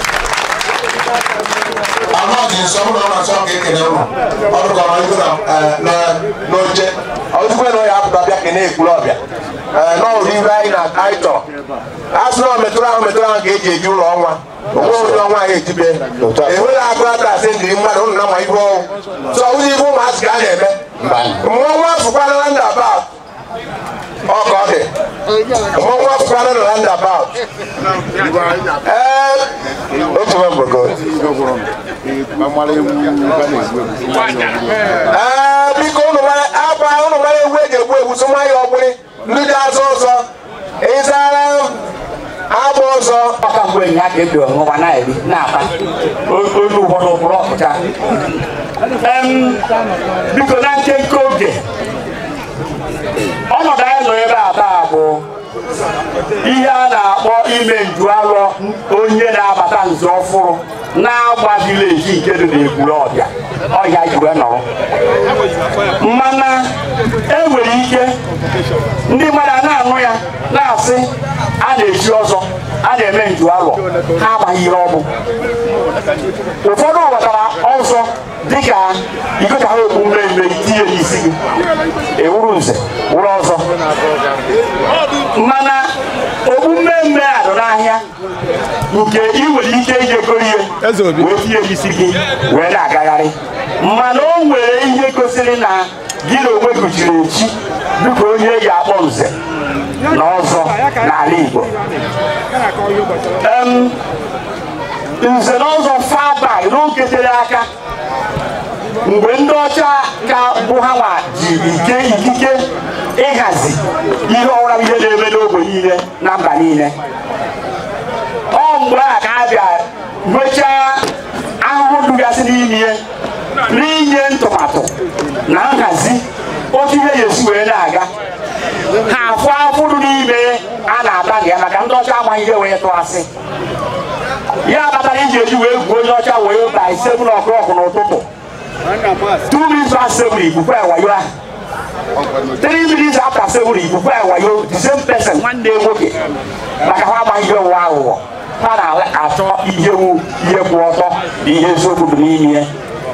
anọghị nsọ m na ọ na-asọ ka ekele ụlọ ọrụ ka ọrụ na n'oche ozugbo na ọ ya apụta bịa kene ekwuru ọbịa n'ọrụ ibe anyị na anyị chọrọ a sị na ọ metụrụ ahụ metụrụ ahụ ka eji eji ụlọ ọnwa onwe onye ọnwa anyị ejibe enweghị agụ ata asị ndiri mmadụ ụnụ na ma ibe ọnwụ sọ ụzọ ibe ụmụazị ka a na-eme mmụọ nwa afụkwana na ndị aba ọ ka ọ dị mmụọ nwa afụkwana na ndị aba ee otu nwa mgbogo ee biko unu mara agba unu mara egwu eji egbu egwu sụma ya ọgbụrị ndị dị azụ ọzọ ịzara agba ọzọ ọka mgbe enyi aka ebi ọṅụwa na-eri na-ata olu ụfọdụ bụrụ ọpụcha Em, biko na nkenke oge ọnọdụ anyị nọ ebe a taa bụ ihe a na-akpọ ime nju alọ onye na-abata nzu ọfụrụ na-agba vileji nke dị n'ekwuru ọbịa ọhịa jiwe nọrọ mana enwere ike ndị mmadụ a na-anụ ya na-asị a na-eji ọzọ a na-eme nju alọ ha amaghị ihe ọ bụ ụfọdụ ghọtara ọzọ dịka ikota ha okpu mmemme itinye n'isi gị ewuru nze wụrụ ọzọ mana okpu mmemme a dọ n'ahịa nke ị nwere ike ijekọrọ ihe wee tinye n'isi gị wee na-agagharị mana o nwere ihe gosiri na gị na onwe kụchiri echi dịka onye eji akpọ nze na ọzọ n'ala Igbo Em, nze na ọzọ fabag n'oge tere aka mgbe ndị ọcha ka bụ ha nwa ji ike ikike ịhazi ihe ọwụra ihe na-eme n'ogbe niile na mba niile ọ mgbe a ka a bịa nwechaa ahụhụ dụgasị n'ime ya n'inye ntụmatụ na nhazi otu ihe ya esi wee na-aga ha afụ afụrụ n'ime a na-ata gị ya maka ndị ọcha amaghị ihe wee tụ asị ya kpatara iji eji wee gwuo onye ọcha wee by seven o'clock n'ụtụtụ two minutes past seven ikuku ewayo ahụ three minutes after seven ikuku ewayo the same person nwanne nwoke maka ha amaghị ihe ụwa aghụghọ ha na-achọ ihe wu ihe kwụ ọtọ na ihe eziokwu dị n'ime ya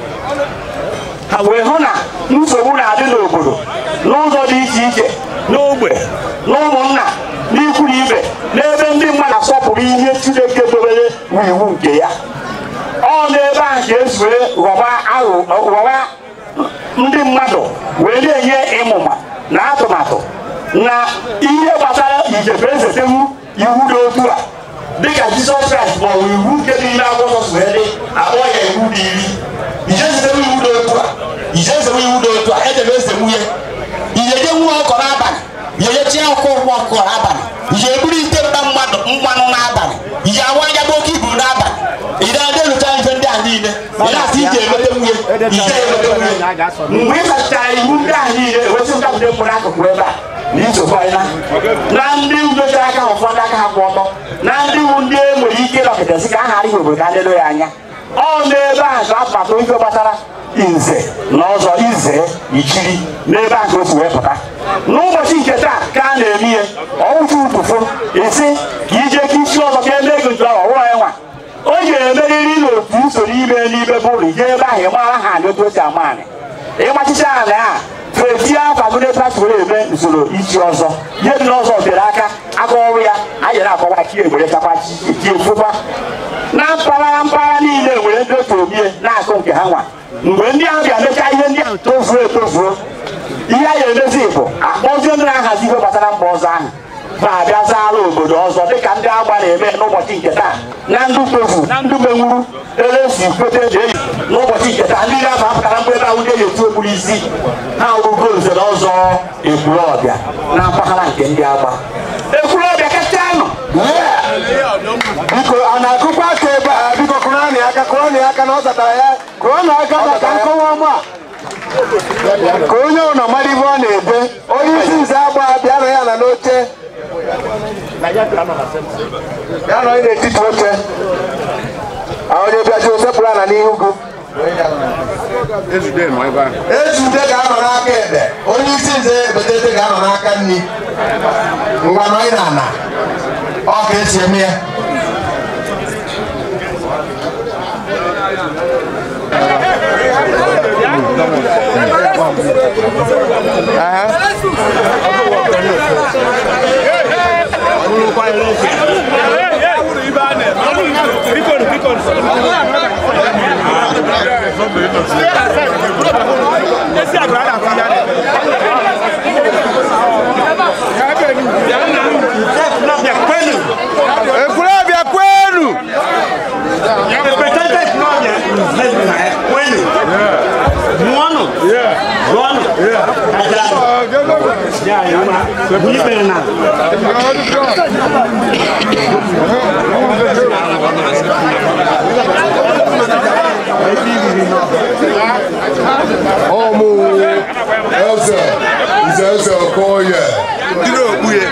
ha wee hụ na nsogbu na-adị n'obodo n'ụzọ dị iche iche n'ogbe na ụmụnna n'ikwu na ibe n'ebe ndị mmadụ asọpụrụ ihe Chineke dobere n'iwu nke ya ọ n'ebe ahụ ka esi wee ghọba aghụ ghọba ndị mmadụ wee na-enye ịmụma na atụmatụ na ihe gbasara ijefe ezetewu iwu dị otu a dịka Jizọs Kraịst ma ọ bụ iwu nke niile akwụkwọ nsọ wee dị akpọ ya iwu dị iri ije ezetewu iwu dị otu a ije ezetewu iwu dị otu a edebe ezewu ya iyeje nwa ọkọ n'abalị iyeje chi ọkụ ụgbọ ọkụ n'abalị ije eburu ite mba mmadụ mmanụ n'abalị ije awa anya bụ oke ibu n'abalị ide adị elucha ife ndị a niile ị na-asị ije emete nwunye ije emete nwunye mgbe ị sachara iwu ndị a niile ewesị ndapụta mkpụrụ akụkụ ebe a na nsogbu anyị na na ndị nyochara aka ụfọdụ aka ha kwụ ọtọ na ndị wu ndị e nwere ike ịnọkịtasị ka aha arịghị obodo ka lelo ya anya ọ n'ebe ahụ ka atụmatụ ife gbasara nze na ọzọ ize ichiri n'ebe ahụ ka o si wee pụta n'ụbọchị nke taa ka a na-eme ihe ọwụchụ ụtụfụ esi ka ije ka isi ọzọ ka eme ego ntu ahụ ọwụrụ ya nwa o ga-emeriri n'otu usoro ime n'ime bụrụ ije ebe ahụ ịmara ha na otu o si ama anị ịgbachicha ala a fetie afa gụde pasụrụ eme usoro ichi ọzọ ihe dị n'ọzọ tere aka aka ọrụ ya anyị na-akọwa chi egbere chakwa chi efụkwa na mpaghara mpaghara niile nwere ndị otu omie na-akụ nke ha nwa mgbe ndị ahụ bịa mechaa ihe ndị ahụ tozuo etozuo ihe a ga-emezi bụ akpọzie ndị na-ahazi ihe gbasara mba ọzọ ahụ ma abịa zaara obodo ọzọ dịka ndị agba na-eme n'ụbọchị nke taa na ndụ tozu na ndụ menwuru ele si kwete eji eyi n'ụbọchị nke taa ndị ga-aba apụtara mgbe ebe ahụ ndị eji etu okpuru isi ha wụgo nze na ọzọ ekwuru ọbịa na mpaghara nke ndị agba ekwuru ọbịa kacha nọ biko a na-akụkwa aka ebe a biko kụrọnị aka kụrọnị aka na ọ zatara ya kụrọnị aka maka nkọwa ọma a ka onye ụlọ mara ibe ọ na-ebe onye isi nze agba bịanụ ya na n'oche bịanụ onye n'etiti oche a onye bịaji osepụrụ ana n'ihu gụ Ezude nọ ebe ahụ. ezude ga-anọ n'aka ebe onye isi nze ebetete ga-anọ n'aka nri ngwa nọ na ana ọ ga-esi eme ya Ekwulọbịa kwenu! Mụọnụ! Gụọnụ! Ajara! bunyi bere na ọmụ eze nze eze okoye ndị na-okpu ya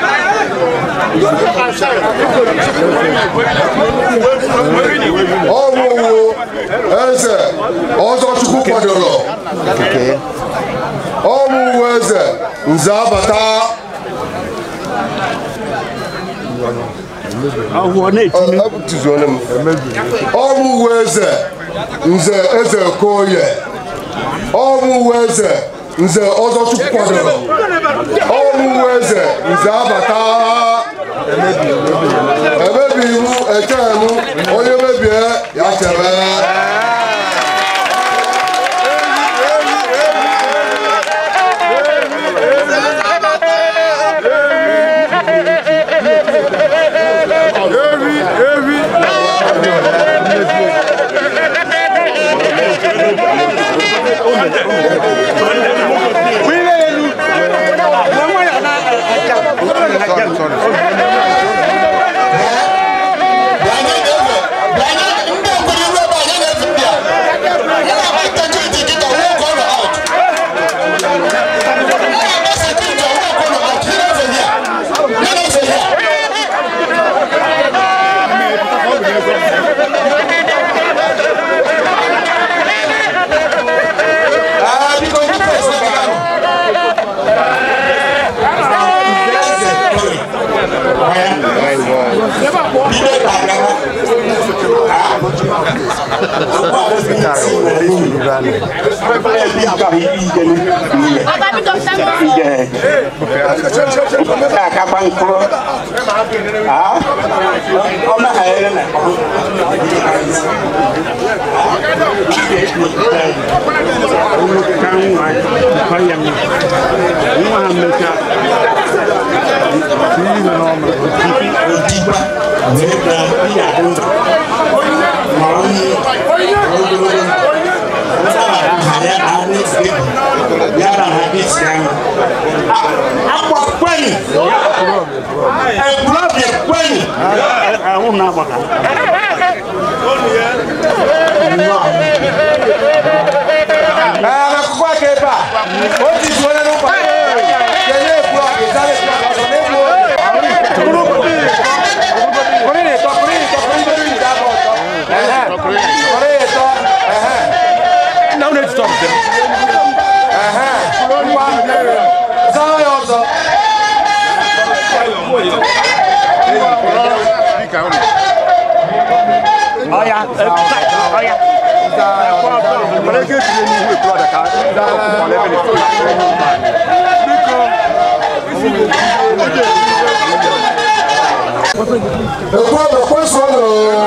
ọmụwụ eze ọzọchukwu kwadoro ọmụwụ eze nze abata ọmụwụ eze nze eze okoye ọmụwụ eze nze ọzọchukwu kwadoro ọmụwụ eze nze abata emebi iwu echemu onye mebie ya chebe akakwa nkuro ọma ha ere na ka nwa ọya m nwa ha mmecha ihe n'ọma odigba wee na ihe adị ndụ ma onye ogologo yàrá àbí ti àná. Akpọ̀ pẹ́yì. Ẹ̀kúrọ̀ bẹ̀ pẹ́yì. Àwọn náà bọ̀ ká. Ẹ̀ẹ́dẹ̀kúkú àkẹ́bà, ó ti dùn ọ́ lẹ́nu pàdé. Kẹ̀lé èkúrọ̀ ìsáré ìsáré ọ̀sán lẹ́nu o. Kùnrin nìtọ́, kùnrin nìtọ́, kùnrin tó ní ìdábọ̀ ọ̀tọ̀. Kùnrin nìtọ́, ẹ̀hẹ́n. Náà ó lè ti tọ̀ ọ̀tẹ̀. Ngwa, zaa ya ọzọ. Ọya, ọya. ekwe ekwe sọrọ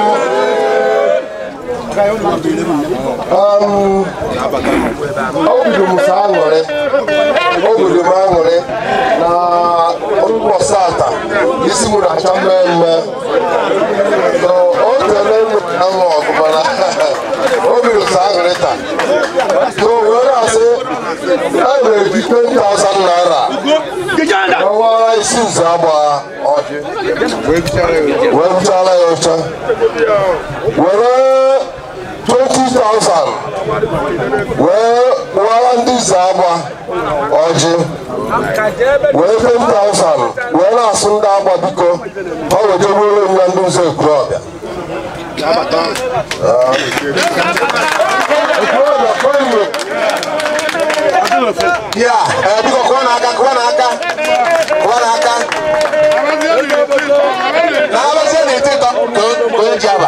obido m sa aṅụrị obodo m aṅụrị na ụbọchị ata isi m na-acha mmemme o tere ahụ ọgụ mana obido sa aṅụrị taa so wee na-asị a na-eji 20,000 naira n'ọnwa isi nze agba ọjị wee bụchala ya ọcha were 20,000 wee kpụọra ndị nze agba ọjị wee 10,000 wee na-asụ ndị agba biko ọ wejegburu m na ndị nze ekwurọbịa ekwurọbịa kwenye Ya, eh, biko kụọ n'aka, kụọ n'aka, kụọ n'aka. Na-abazie n'eti ịtọ ka o- ka o ji aba.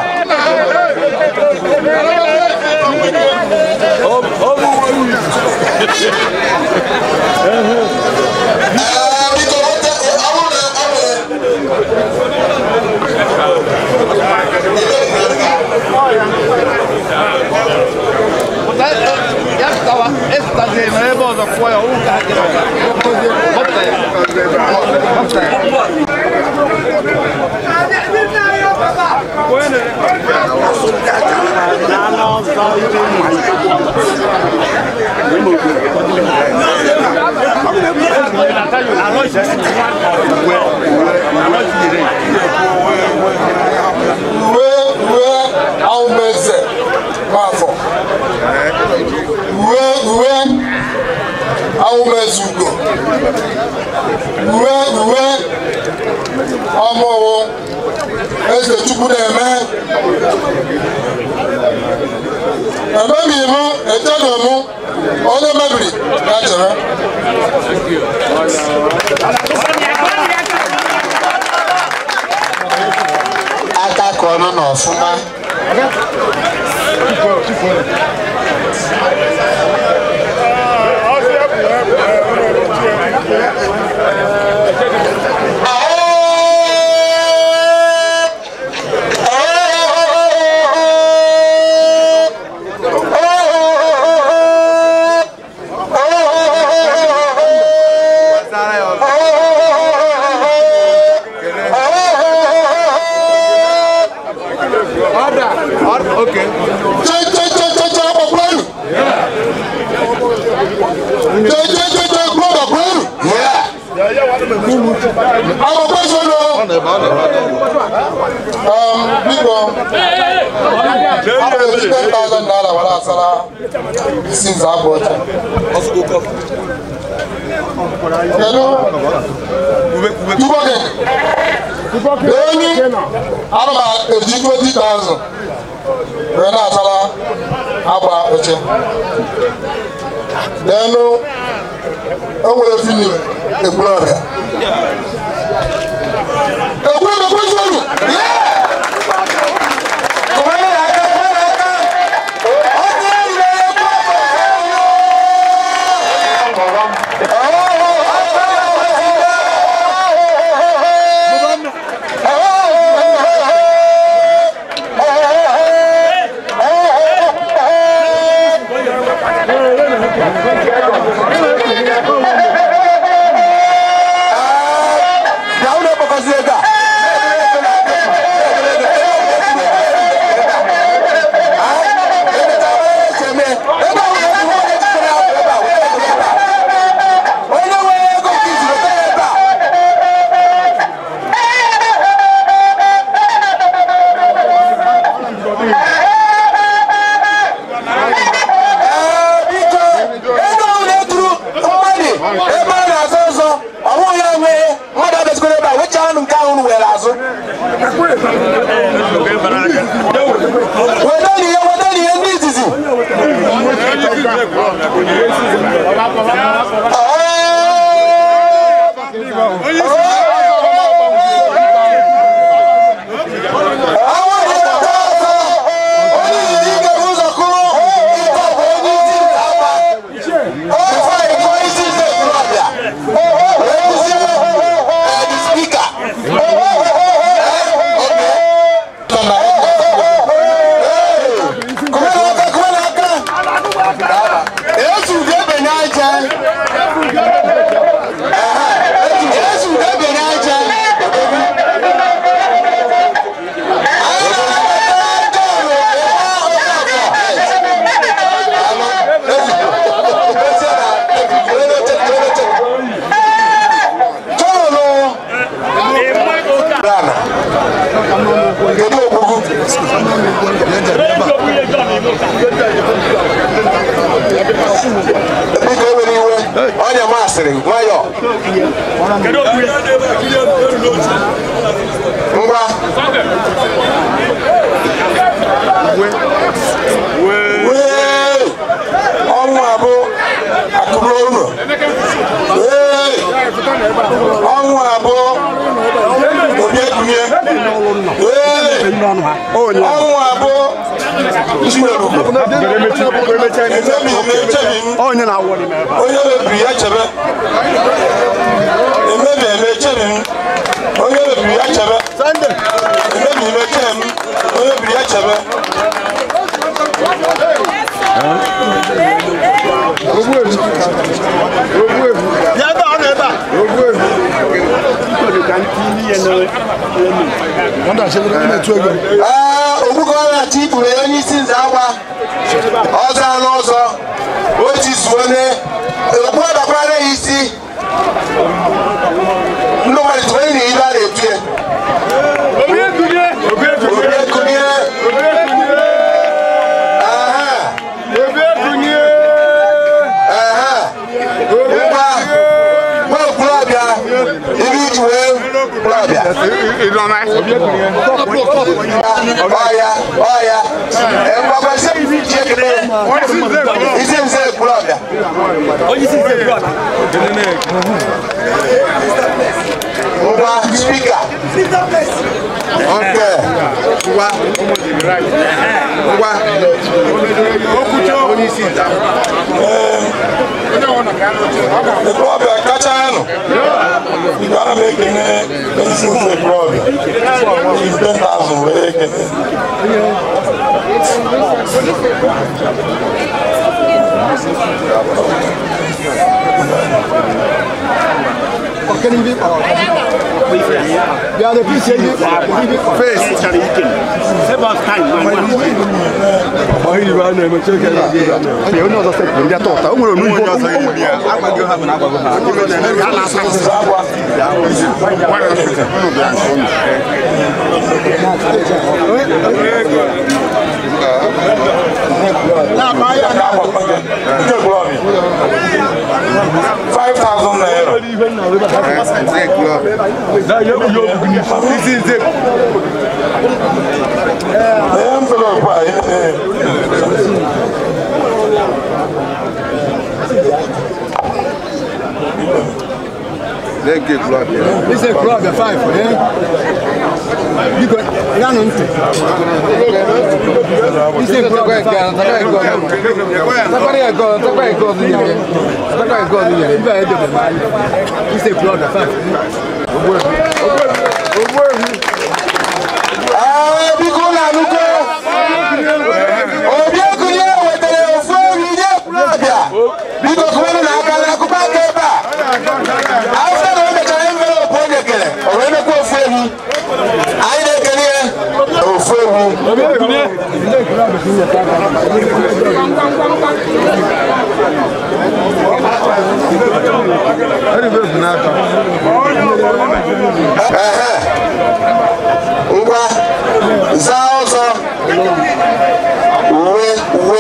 Eh, biko, ote- ọ bụrụ na ọ Ya estaba, esta de nuevo, no fue un uwe uwe ahụmeze nwafọ uwe uwe ahụmeze ugo uwe uwe ọmụwụ eze chukwu na-eme emeghị mụ eteghị mụ onye mebiri ya chere aka ka ọnụ na ọfụma biko abụghị 10,000 naira were asara isi nza abụ ọcha kedu enyi ana m eji 20,000 wee na-asara agba oche n'elu o nwere filim ekwuru ọrịa ekwuru ọrịa kwesịrị wedani ya wedani ya ndị izizi biko ewere iwe ọnya masịrị nwayọ ngwa wee ọnwụ abụ akụrụ ụlọ wee ọnwụ abụ obi ekunye wee ọnwụ abụ onye na-awọ onye mebiri ya chebe emebi eme chebe m onye mebiri ya chebe emebi eme chebe m onye mebiri ya chebe Ya ebe a, ọ nọ ebe a. Ee, ogbukọrọchi ikpuru onye isi nze agwa ọzọ anụ ọzọ o tizuone okpu ọdakwara ya isi ekwulọbịa ọya ọya mgbagbasi isi nze ekwulọbịa ngwa spika nke ngwa ngwa ekwulọbịa kacha nụ ana m ekene ezi nze ekwulọbịa ibe na azụ wee ekene Yeah, the piece here, face. Save us time. Why you run them? Check it out. You know the thing. They are taught. I'm going to move on. I'm going to have an apple. five thousand naira. envelope a This is a club, a five, eh? You got, you got nothing. This is a club, a five. This is a club, a five. Ee, biko na anụgo obi ekunye wetara ofu ewu nye ekwulọbịa biko kụwanụ na aka na akụkọ aka ebe a afọ na o mechara envelopu o nyekere o wee mekwa ofu ewu anyị na-ekele ya ofu ewu Ehe. ngwa zaa ọzọ uwe uwe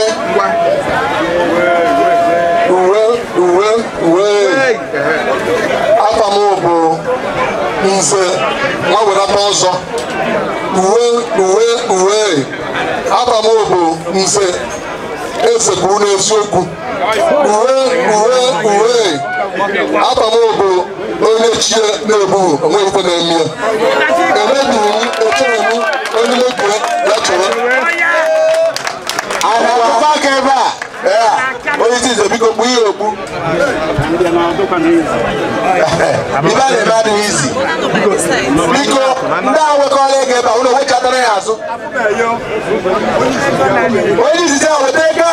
uwe uwe uwe afa m bụ nze nwa wedata ọzọ uwe uwe uwe afa m bụ nze esekwuru n'eziokwu uwe uwe uwe afa m bụ onye chie na-ebu onwe ife na-eme ya emebighị m echeghị m onye mebie ya chọrọ ana akụkọ aka ebe a ee onye isi nze biko kpu ihe okpu ibe a na-eme adịghị izi biko ndị a nwekọrọ ego ebe a ụlọ wechatara ya azụ onye izizi a weta ego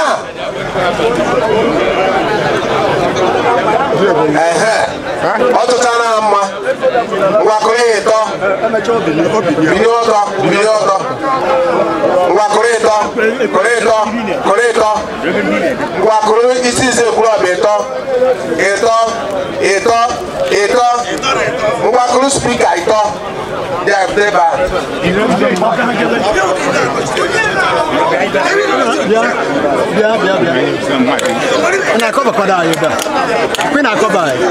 a ehe ọ tụchara ha mma ngwakụrụ ya ịtọ binye ọtọ binye ọtọ ngwakụrụ ịtọ kụrụ ịtọ kụrụ ịtọ ngwakụrụ isi ise ekwulọbịa ịtọ ịtọ ịtọ ịtọ ngwakụrụ spika ịtọ dị ebe Bịa, bịa, bịa. Ị na-akọbakwado anyị ebe a? Kwe na-akọba anyị?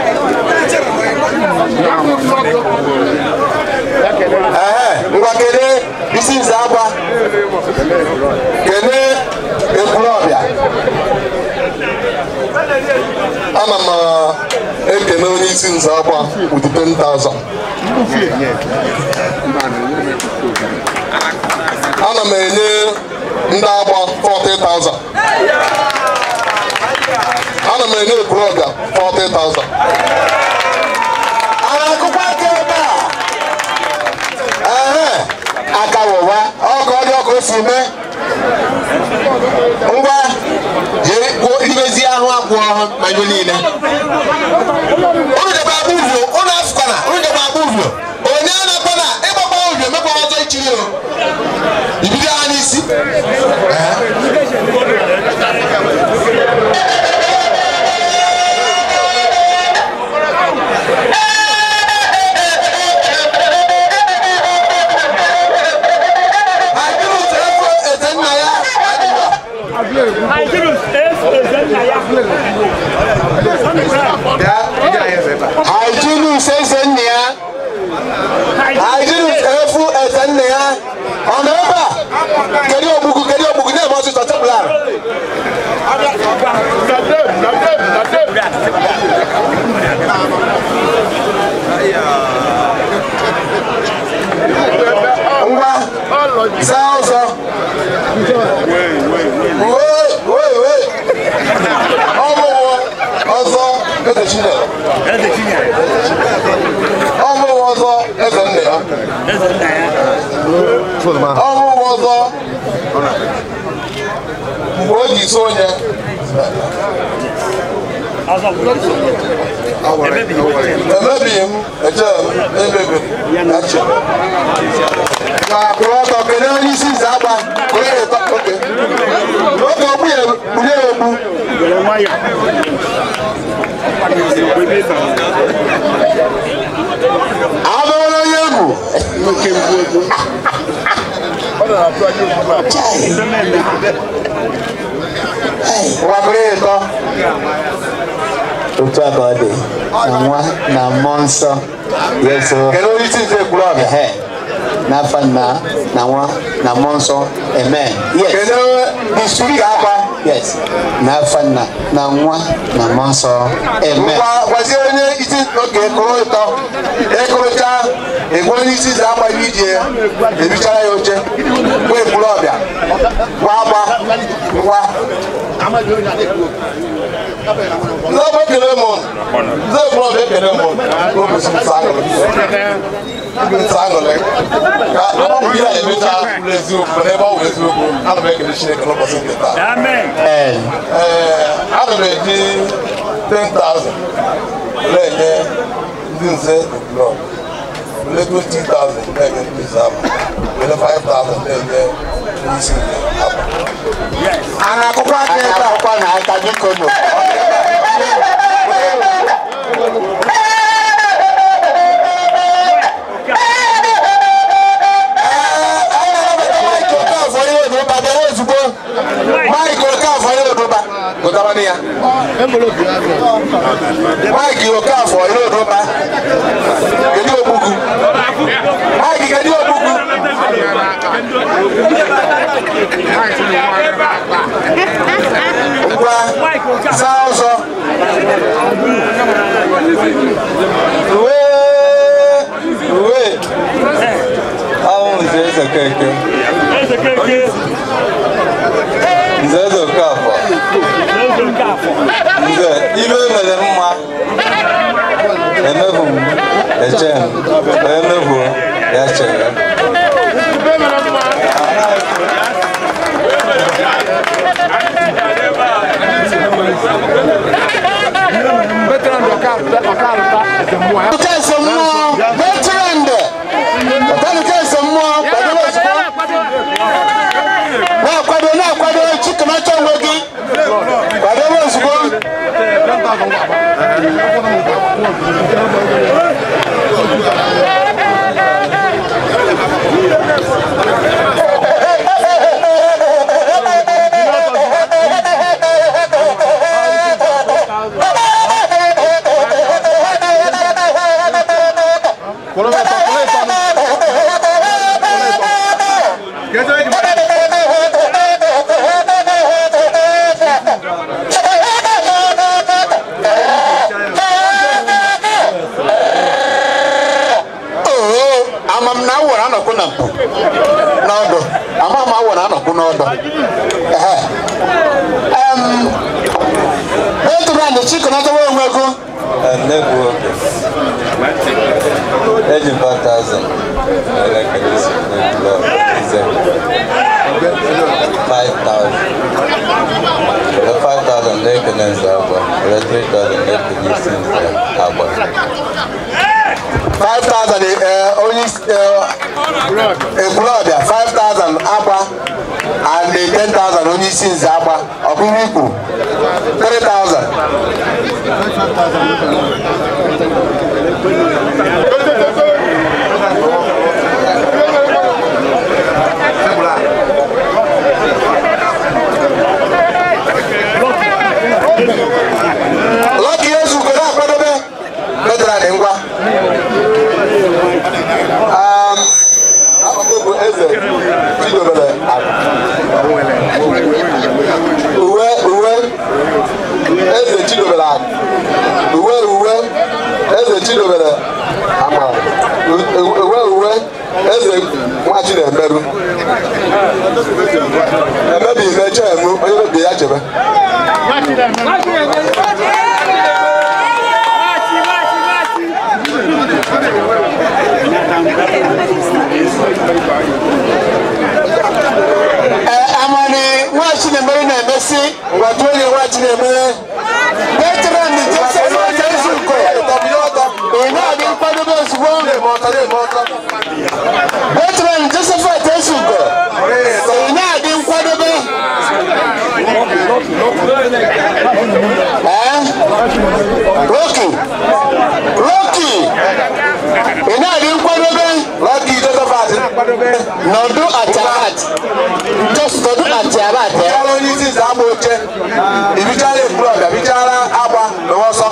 ehe ngwa kene isi nze agba kene ekwulọbịa ana m ekene onye isi nze agba with 10,000 ana m enye ndị agba 40,000 ana m enye ekwulọbịa 40,000 ana akụkọ aka ebe a ehe aka wụwa ọkụ ọ dị ọkụ o si mee ngwa jee kwuo imezi ahụ akwụ ọhụ na ihe niile unu debe agba uvio unu afụkwana unu debe agba uvio onye a na-akpọ na ịgbakwa uvio mekwa ọzọ ichiri o ibido ha n'isi ọrụ ọzọ mgbe o ji so onye emebighị m eche m emebiri achi ma kwụrụ ọtọ kelee onye isi nze agba onye ụtọ oke oge ogbu ya bunye ya ogbu abụrụ onye egwu wakụrụ ya ụtọ otu a ka ọ dị na nwa na mmụọ nsọ yeso kelee onye isi nze kwuru ọbịa ehe n'afa nna na nwa na mmụọ nsọ amen yes kelee distrikti akwa yes n'afa nna na nwa na mmụọ nsọ amen ngwa gwazie onye isi oge kụrụ ụtọ ekụrụcha egwe onye isi nze agba ije ebichara ya oche gwa ekwuru ọbịa gwa agba ngwa ndị ọgbọ ekele m ndị ekwuru ọbịa ekele m n'ụbọchị nsọ aṅụrị nsọ aṅụrị ka agbapụ ihe a emecha bụrụ eziokwu n'ebe ọ bụ eziokwu ana m ekele Chineke n'ụbọchị nke taa ee ana m eji 10,000 were enye ndị nze ekwuru were 20,000 na-enye ndị nze ama were 5,000 na-enye ndị isi nze ama a na-akụkwa aka ebe a akwụkwọ na aka biko nụ Mike Okafor onye Oduba bịara ozugbo Mike Okafor onye Oduba gụtabanụ ya Mike Okafor onye Oduba kedu ogbugwu Mike kedu ogbugwu ngwa saa ọzọ uwe uwe ahụ nze eze keke nze eze okafọ nze ibe mere mma emebu m eche m onye mebuo ya chere Nke ese mmụọ veteran ọtanụ nke ese mmụọ kwadoro ozugbo na-akwado na-akwado chikamacha onwe gị kwadoro ozugbo Oo, ama m na awọrọ anọkwu na mpụ n'ọdụ ama m awọrọ anọkwu n'ọdụ Ehe. Em, veteran chịkọnatawa onwe gị Enebu oke eji 5000 were kelesi n'ebulo ize 5000 were 5000 na-ekele nze agba were 3000 na-ekele isi nze agba 5,000 eh, onye isi eh, ekwulọbịa 5,000 agba and 10,000 onye isi nze agba ọkpụrụ ikwu 3,000 Lucky Ezugo na-akwadobe veteran ngwa Um, bụ eze chidobere uwe uwe eze chidobere akụ uwe uwe eze chidobere amara uwe uwe eze nwa chinemeru emebighị m eche emu onye mebie ya chebe Thank you. ngwa tụọ onye nwa chi na-emere veteran joseph jesuko ị na-adị nkwadobe ozugbo veteran josephat esugo ị na-adị nkwadobe ee roki roki ị na-adị nkwadobe roki josephat nọdụ achabat nọdụ achabat Ọrụ onye isi nza agba oche ibichara ekwulọbịa bichara agba n'ọsọ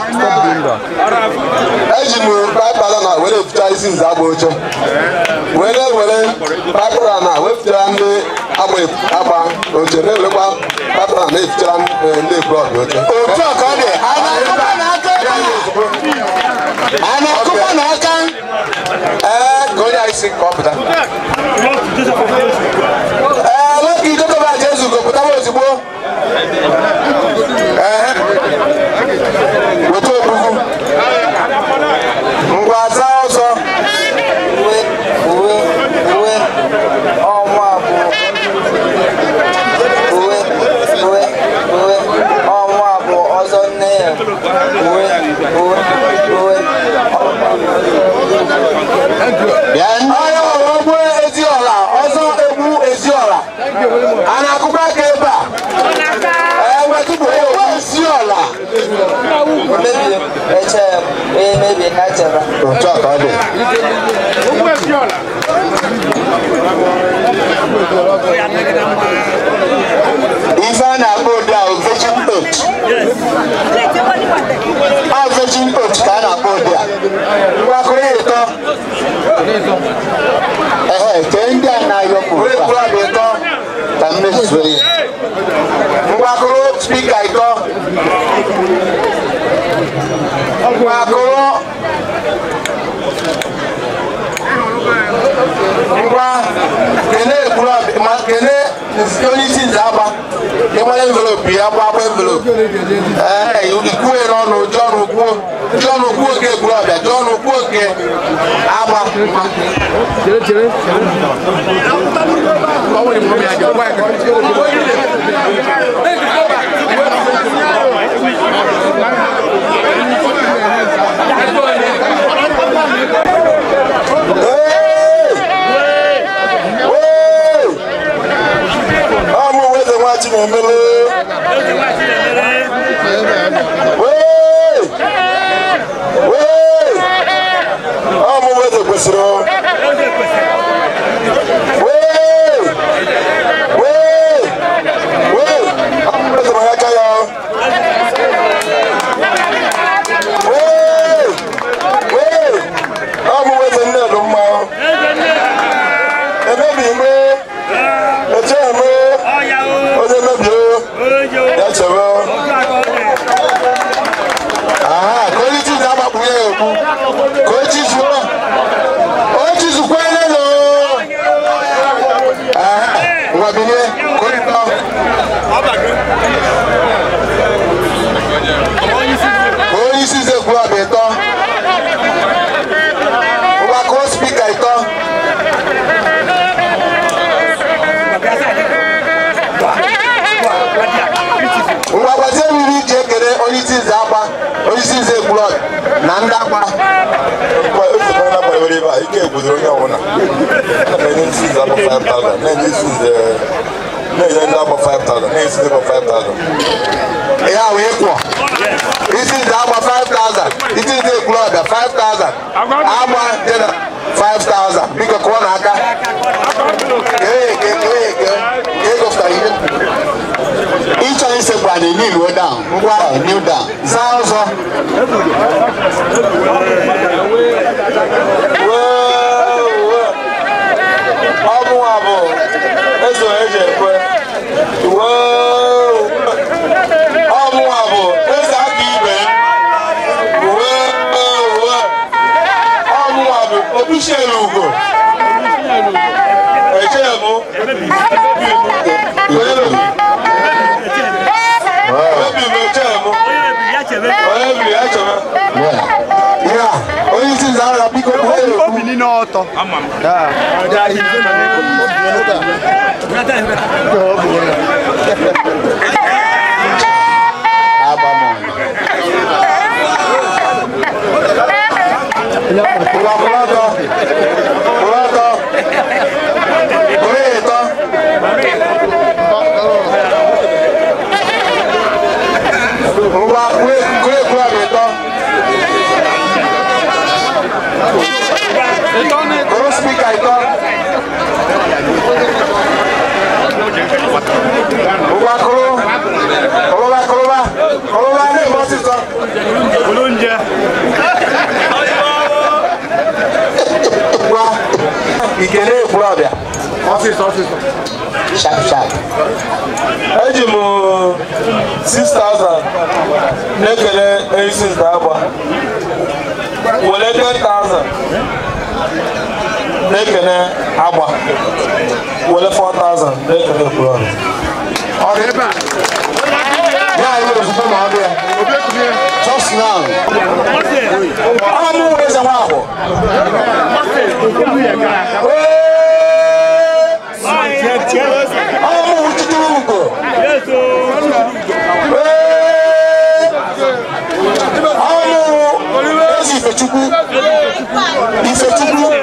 eji m paịpara na were eficha isi nza agba oche were were paịpara na wepụtara ndị agba agba oche na-ewerekwa paịpara na efichara eh, ndị ekwulọbịa oche otu a ka ọ dị a na-akụkwa n'aka a na-akụkwa n'aka ee ka onye anyị si ka ọ pụta ee nwoke idokọba aja ezugo pụtaba ozugbo ee weta ogbugwu ngwa za ọzọ uwe uwe uwe ọnwa abụọ uwe uwe uwe ọnwa abụọ ọzọ nne ya uwe uwe uwe bịa onye ọrụ ogbu eziola ọzọ egbu eziola a na-akụkwa aka ebe a ee wetụpụ egbu eziola mebie eche ya onye mebie ka chebe otu a ka ọ dị ife a na-akpọ ụdị a virgin oat a virgin oat ka a na-akpọ ụdị a ngwakụrụ ya ịtọ ehe kee ndị a na-ayọpụ ekwulọbịa ịtọ ka mmezuo ya ngwakụrụ spika ịtọ ngwakụrụ ngwa kene ekwulọbịa ma kene onye isi nze agba ịgbara envelopu ya gba agba envelopu ee ikwuwe n'ọnụ jọn kwuo jọn kwuo oke ekwulọbịa jọn kwuo oke agba ọmụ weze nwa chinemele ọmụ weze kwesịrị ọmụ weze ma aka ya ọmụ weze nne dị mma emebi ime eche eme onye mebie ya chebe aha ka onye chizi agbapụghị ya ekwu ka o chizuo o chizukwele no aha ngwa bilie ka onye tọ ka onye isi ze kwuru abịa ịtọ ngwa ka o spika ịtọ ngwa gwazie mmiri iji ekele onye isi nze agba onye isi nze ekwulọd na ndị agba ezekwala gbanyere ebe a ike egwudoro onye ọbụla na-enye isi nze agba 5000 na-enye isi nze na-enye ndị agba 5000 na-enye isi nze agba 5000 ihe a wee kwọ isi nze agba 5000 isi nze ekwulọbịa 5000 agba dị na 5000 biko kụọ n'aka kee eke kee eke ka ego fụtara ihe ịchọ isekwu a na-enye iwu down ngwa new down saa ọzọ ọmụ a bụ eze eji ekwe ọmụ a bụ eze aka ibe ọmụ a bụ okwuchielu ugo echeghị m obi m echeghị m onye biri ya chebe ya onye isi nze agha biko obi niile ọtọ Ngwa kwụrụ ọtọ. Kwụrụ ọtọ. Kwụrụ ịtọ. Ngwa kwụrụ kwụrụ kwụrụ ọbịa ịtọ. Kwụrụ spika ịtọ. Ngwa kwụrụ. Kwụrụba kwụrụba. Kwụrụba na-eme ọsịsọ. Kwụrụ nje. Ngwa. Ikele ekwuru ọbịa. Ọsịsọ ọsịsọ. Sharp sharp. eji m 6000 na-ekele ezi nta agba were 10000 na-ekele agba were 4000 na-ekele ekwurọrụ Ọ dị ebe a. Ya anyị nwere ozugbo ma ọ dị ya. Just now. Ọ mụ nwere eze nwa ahụ. Ọ mụ nwuchitu ugo. Ọ mụ ezi Ifechukwu. Ifechukwu.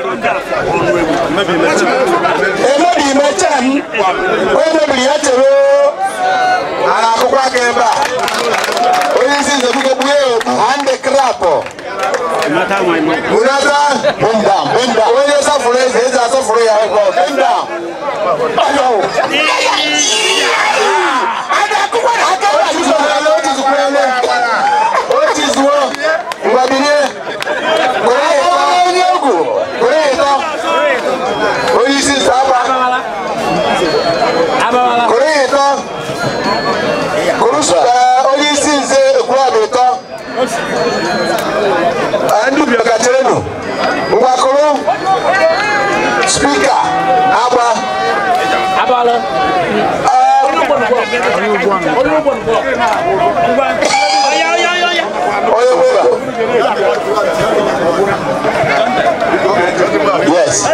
Emebi imecha m. Onye mebiri ya chere o. a na-akụkwa aka ebe a onye isi nze biko kpughe hande krapụ bunata bendam bendam onye sọfụrụ eze eze asọfụrụ ya ego bendam otizuo ngwabilie onye egwu onye ịtọ onye isi nze agba kụrụ ya ịtọ kụrụ onye isi nze ekwurọbụ ịtọ ndị ubi ọkacharenu ngwa kụrụ spika agba onye Yes.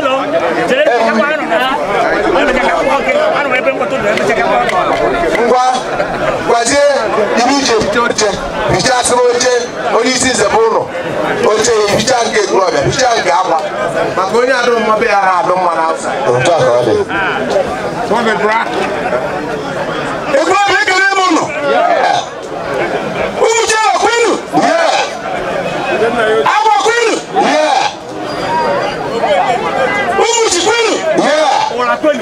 ngwa gwazie ibe ije bute oche hichasịrị oche onye isi nze bụ ụlọ oche ya hicha nke ekurobịa hicha nke akwa maka onye adụ mma be ya na-adụ mma n'afọ otu a ka ọ dị ekurobịa ekele m ụnụ ụmụ chere kwenu agwa kwenu ụmụ ji kwenu ụra kwenu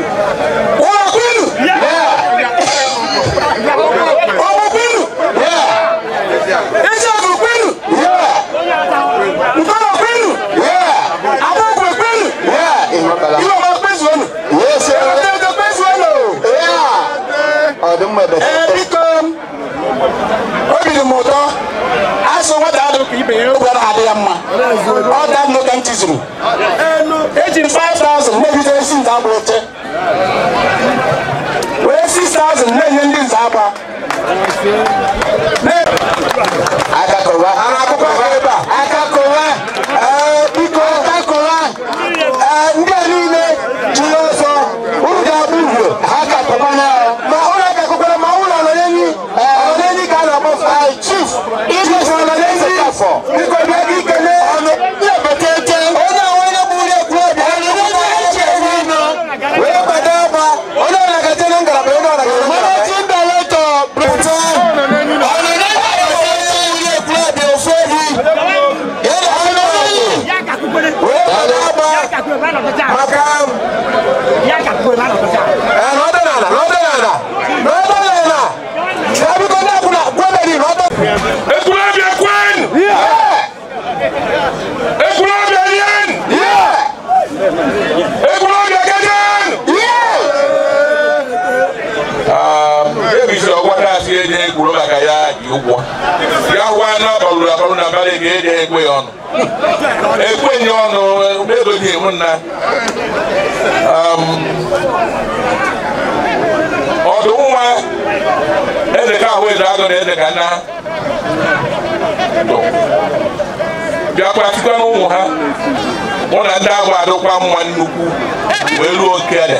ọmọ kwenu eziokwu kwenu nkọrọ kwenu abụkwe kwenu iwe ma kpezuonu ego kpezuonu ee biko obi dị m ụtọ asụ nwata adụ ka ibe ya ụgwọ na-adị ya mma ọ da nnụ ka m tizuru eji m 5000 megide esi nta agba oche wee 6000 na-enye ndị nza agba aka kọwa akụkọ ebe a aka kọwa ee biko aka kọwa ee ndị a niile jiri ọsọ unu ga-abụ uhie ha ka kọkwa na ma ụlọ aka kọkwara ma ụlọ nọ n'enyi ọ n'enyi ka a na-akpọ chief iji fọ nọ n'enyi biko bịa gị ikele ọnụ na-ebete onye ahụ onye bụ ụlọ ekwu obi onye onye eche ezi nọ wee kwado ọgba onye ọrụ agaje na ngalaba onye ọrụ agaje na ngalaba managing director brita Ekulabia Kwen! Ekulabia Yen! Ekulabia Gajan! ebisiri ọgwata asị eje ekwuru maka ya dị ụgwọ ya gwa na agbalụrụ agbalụ na abalị ga eje ekwe ya ọnụ ekwe nye ọnụ ego ji emu nna ọdụ nwa eze ka ahụ eze agụ na eze ka nna bịakwa site n'ụmụ ha mụ na ndị agụ adụkwa mma nnukwu wee ruo okele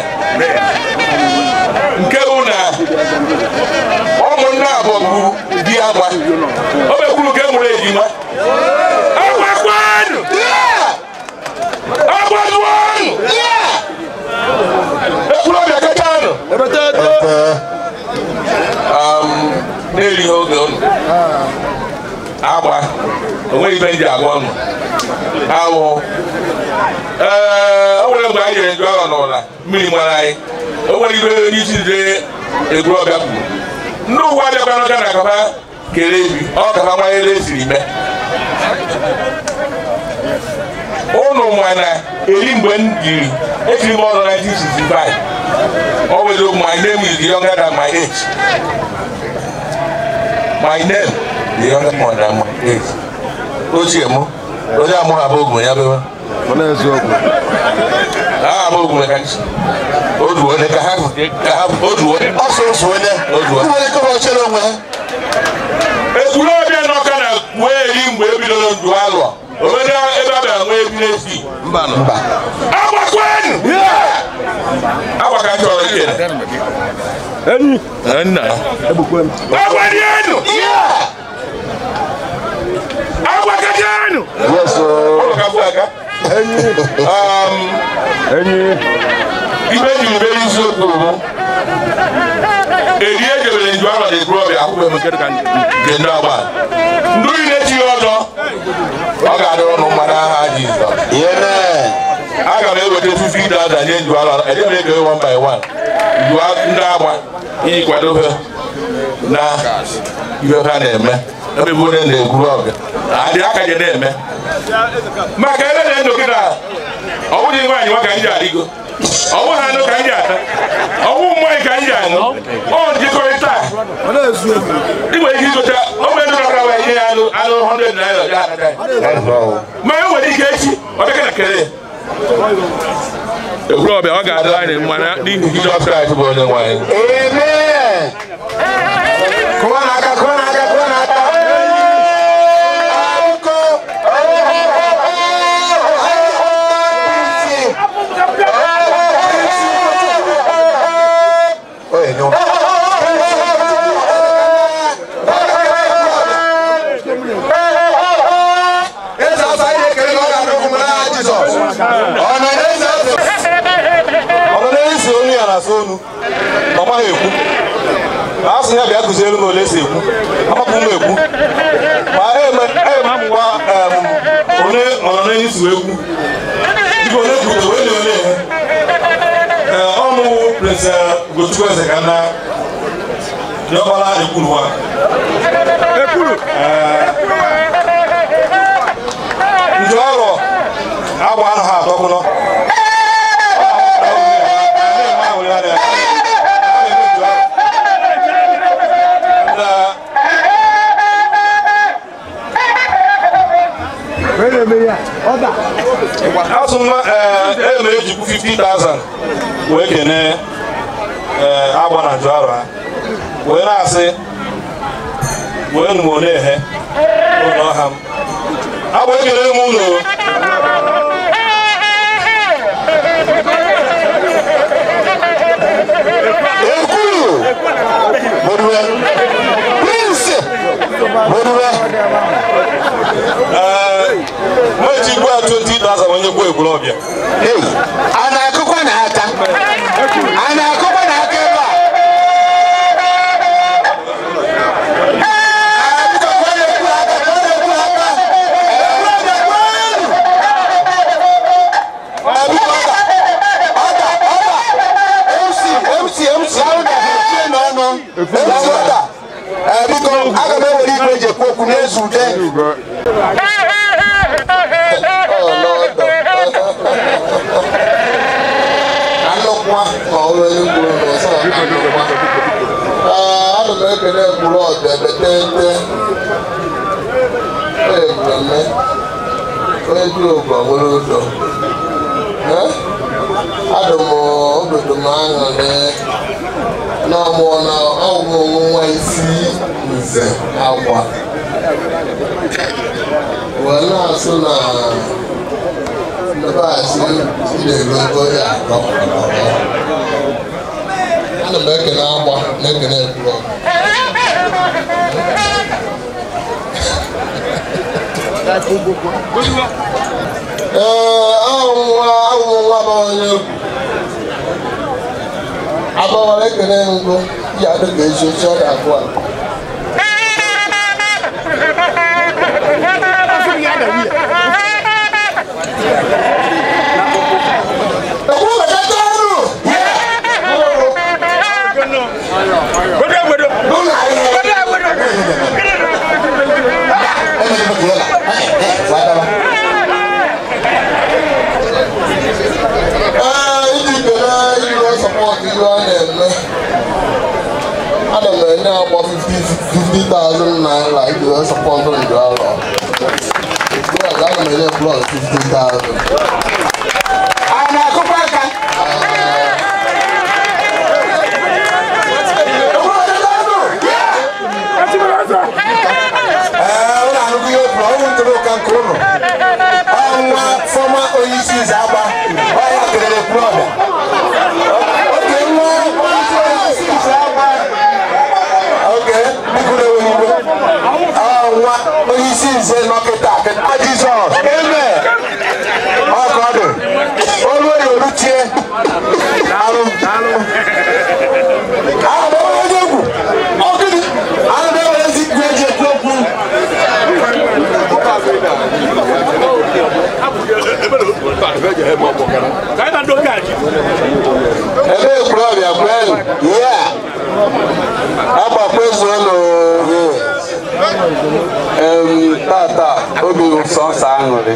nke bụ na ụmụnne abụọ bụ di agba o mekwuru ka e mụrụ ejima agwakwanụ agba onweghị ibe ndị agwa ọnụ awụ ee o nwere mgbe anyị jere njụ ahụ n'ụla mmiri mara anyị o nwere ibe onye isi nze egwu ọbịa kwuru ndị ụwa bịakwa n'ọga na kaba kere ebi ọ kaba nwanyere esiri mee ụnụ ma na eri mgbe m jiri ejiri m ọrụ 1965 always my name is younger than my age my name is younger than my age ochie mụ onye amụghị abụ ogume ya bewe aha abụ ogume ka nchi oduo onye ka ha ka ha oduo ọsọ osu onye oduo ekwuru ọbịa n'ọka na wee eri mgbe ebidoro ndụ alụọ onwere ebe a bịara nwee ebi n'esi mba mba agbakwenụ agba ka chọrọ ikele enyi nna agbadienu agbakajanu ibe ji mbe isiokwu bụ eri ejebere nju ahụ na ekuru ọbịa akwụkwọ emekere ka nke ndị agba ndị oyi na-echighị ọzọ ọ ga-adịrị ụnụ mmadụ aha jizọs aga m eweta 50,000 nye nju ahụ ede m ego one by one nju ndị agba iji kwadobe na ihe ha na-eme ebe bụ onye na-ekuru ọbịa adị aka je na-eme maka ebe na ndụ kịta ọ bụghị nwaanyị nwa ka m ji adịgo ọ bụghị anụ ka m ji ata ọ bụ mmanya ka m ji aṅụ ọ njikọrịta ị nwere ike igocha o nwere ndị ọkara wee nye ya anụ anụ 100 naira ya ata ma e nwere ike echi ọ bịa na kere ekwuru ọbịa ọ ga-adị anyị mma n'ihi Jizọs Kraịst bụ onye nwe anyị Kụwa n'aka, kụwa n'aka, kụwa n'aka. Eze ọsọ anyị na-ekele na ọ ga-adị ụkwụ m n'aha Jizọs. Ọ nọ n'ezi eze. Ọ nọ n'ezi onu ya na-asa onu. Ọ maghị ekwu. a sị ya bịa kụziere m ole esi ekwu amapụ m ekwu ma eme amụwa onye ọnọ n'enyi si ekwu dịka onye kwuru onye onye ee ọmụ prince gochukwu eze ka nna diọkpara ekwuruwa ekwuru njọ ọrụ agba ahụ ha atọkwụnọ asụ mma ee mere ejikwu 50,000 wee kene ee agba na njụ arụ ha wee na-asị wee nụ one ehe ụlọ ọha m agba ekele m ụlọ Ekuru Moduwe Prince Moduwe meji gbu a 20,000 onye gbuo egburu ọbịa a na-akụkwa n'aka a na-akụkwa n'aka ebe a biko aga m ewere igwe eji ekwu okwu n'ezu ude anụkwa ma ọ nwere kwuru n'ụzọ anụkwa ana m ekele mkpụrụ ọbịa betete mmemme onye juru ụgwọ nwere ụzọ adụ m obodo m aṅụrị na ọmụọ na ọgwụgwụ nwa isi nze akwa wee na-asụ na ndebasị na-egogo ya atọ ana m ekele agba na-ekele ekwuru ee ahụ nwa ahụ nwa bụ onye egwu agbawara ekele mbụ ya adịghị ezi oche ọ ga-abụ a sọpọtụ ndụ alọ aga m enye blọd 50,000 a na-akụkwa aka ee ụlọ anụgụ ihe okwu ọnwụ ntụrụ ụka nke ụlọ ọnwa fọma onyeisi ize agba ọya kelere klọbịa oge nwa onyeisi ize agba oge bikuru eweliwe ọnwa onyeisi nze nọkịta kịta jizọs eme ọkọ dị olu oyi oluchie alụ ahụ onye egwu ọgịnị ahụ na-ewere ezi ikwu eji ekwu okwu ebe ekwurọbịa kwenu ihe a agbakwezuo n'ohe em tata obi ụsọ nsọ aṅụrị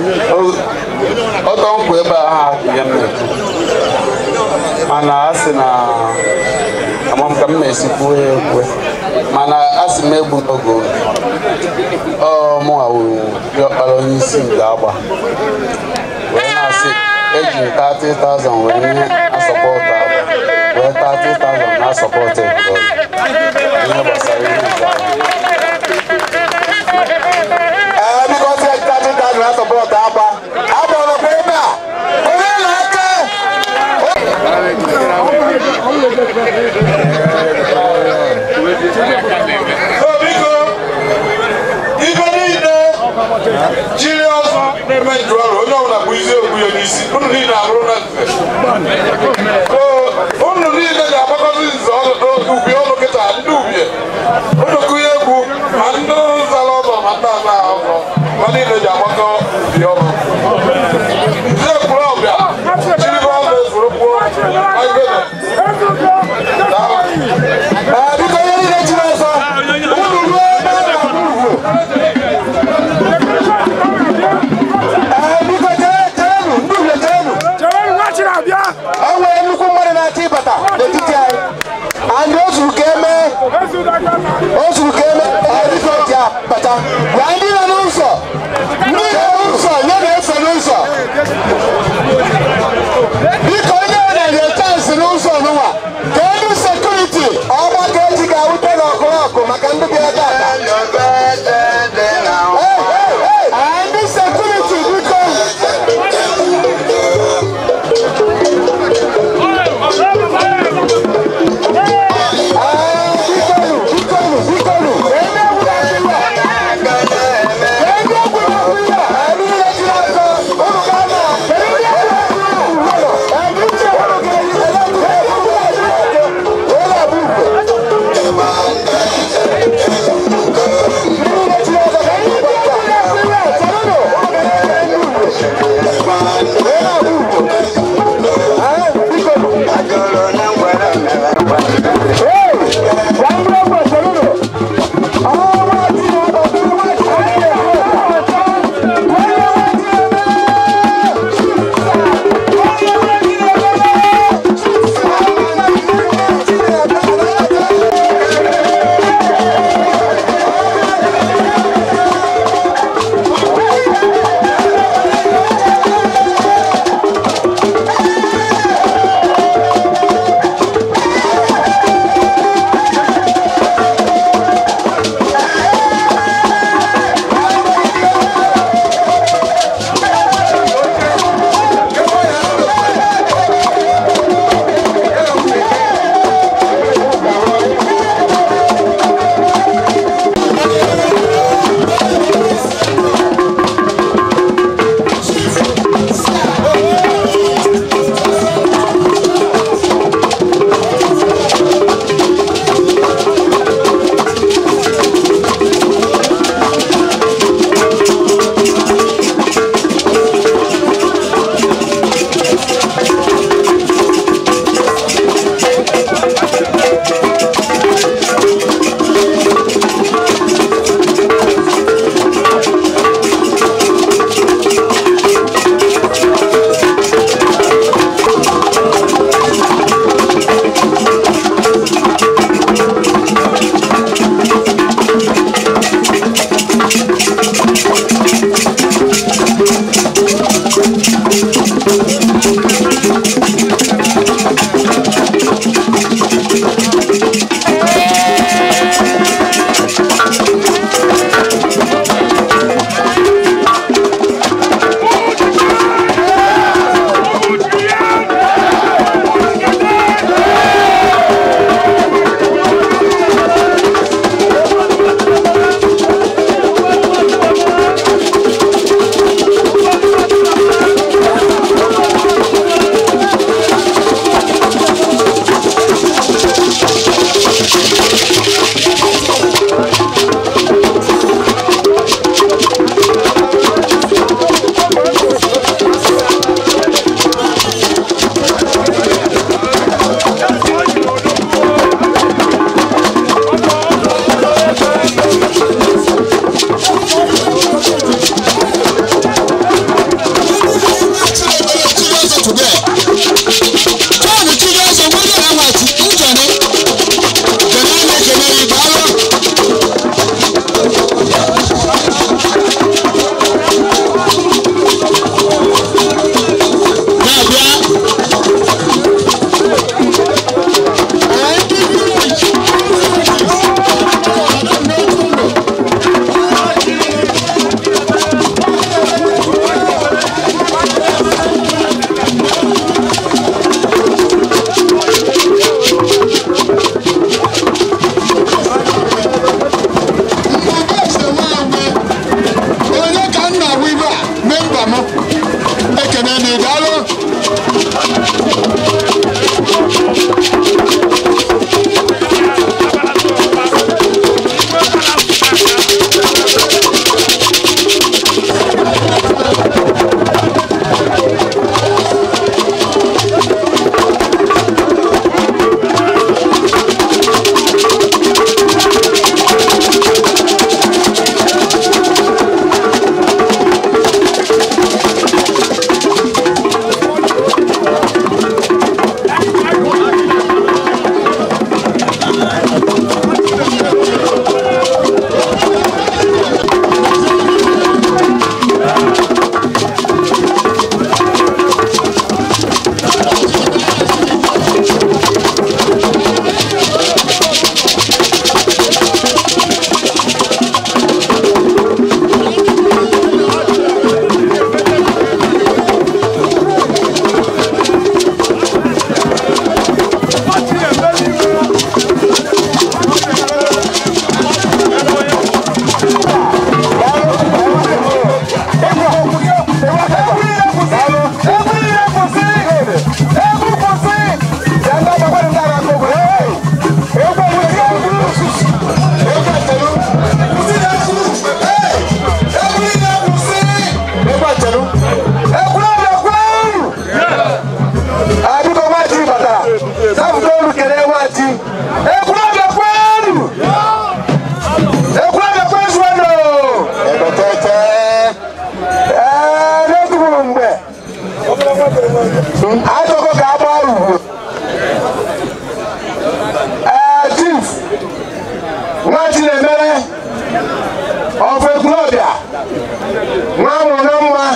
ọtọ nkwụ ebe a ha ihe m na-ekwu mana a sị na amam ka m na-esi kwuo ya ekwe mana a sị m egbu n'oge oge ọ mụ awụrụ diọkpara onye isi nke agba wee na-asị eji m 30,000 wee nye asọpọtụ agba wee 30,000 na asọpọtụ ebụrụ ihe gbasara ihe nke agba ee biko si ejitaji daji na sọpọtụ agba agba ọnọkwa ebe a onye na-aka biko ibe niile jiri ọzọ na-eme njụ ọrụ onye ọbụla bụ isi okwu ya n'isi unu niile abụrụ na nze unu niile ga-agbakọta nze ubi ọnụ kịta ndị ubie unu kụnye egwu ma ndị zara ọzọ ma ndị ana ọzọ ma niile ji agbakọ ubi ọnụ nze kwuru ọbịa jiri ọzọ ezuru kwuo Ee, biko onye niile jiri ọsọ unu ruo ebe a na-agba ugwu Ee, biko chere cherenụ ndị uhie cherenụ o nwere nnukwu mmadụ na-achọ ịbata n'etiti anyị and o zuru ka eme o zuru ka eme ee, biko ji abata gwa ndị nọ n'ụzọ ndị nọ n'ụzọ nye na-eso n'ụzọ biko onye ọ na-enye chansị n'ụzọ n'ụwa ka elu sekuriti ọgba ka eji ga-awute n'ọkụrọkụ maka ndị bịara tata ndị sekuriti biko bikonu bikonu bikonu ebe egwuru egwu ebe egwuru egwu ya ebe ihe jiri ọzọ ụnụ ga na ebe ihe egwuru egwu ebe uche ụnụ ga-eyi ebe egwuru egwu wee na-abụ daalụ Ajọkọ ka agba ugwu. Ee, chief, nwa Chinemere, ọfụ ekwulọbịa, nwa mụrụ na mma,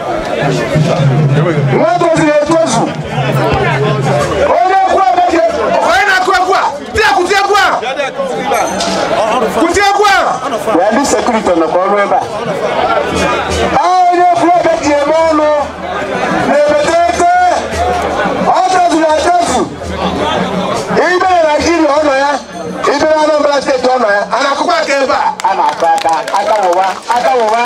nwa tozuru etozu. Onye ekwulọbịa ji onye na-akụ egwu a, di ya kụti egwu a. Kụti egwu a. Ya ndị sekuriti nọkwa ọrụ ebe a. Onye ekwulọbịa ji eme ọnụ na-ebete ete ọ tozuru etozu ibe na naijiria ọ nọ ya ibe na anambra steeti ọ nọ ya a na-akụkwa aka ebe a a na-akụ aka aka wụwa aka wụwa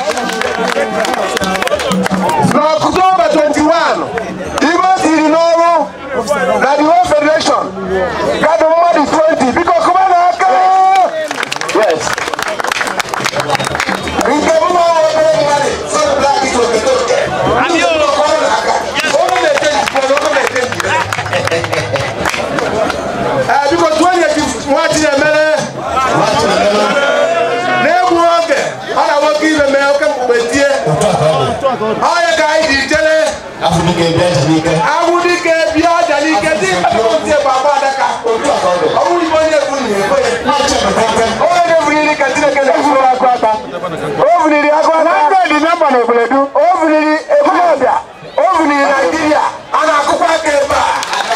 n'ọktoba 21 ibe o tiri n'ọrụ na the whole federation gadụ mmadụ 20 biko kụba na aka yes nke m na ọrụ obere mmadụ sọrọ blak ito okete oke ọrụ na aka ọrụ na-ete njikọ ọrụ na-ete njikọ Ee, biko tụọ onye ji nwa Chinemere na-egbu oge ọ na nwoke ibe mee oke mkpukpe tie onye ka anyị ji jere agwụdike bịa ọja n'ike dị ndị bụ agba adaka ọ bụrụ ibe onye bụ onye na-ebuliri ka Chineke na-eburu akụ aka o buliri akụ aka na dị nọmba na oboledu o buliri ekwulọbịa o buliri naijiria a na-akụkwa aka ebe a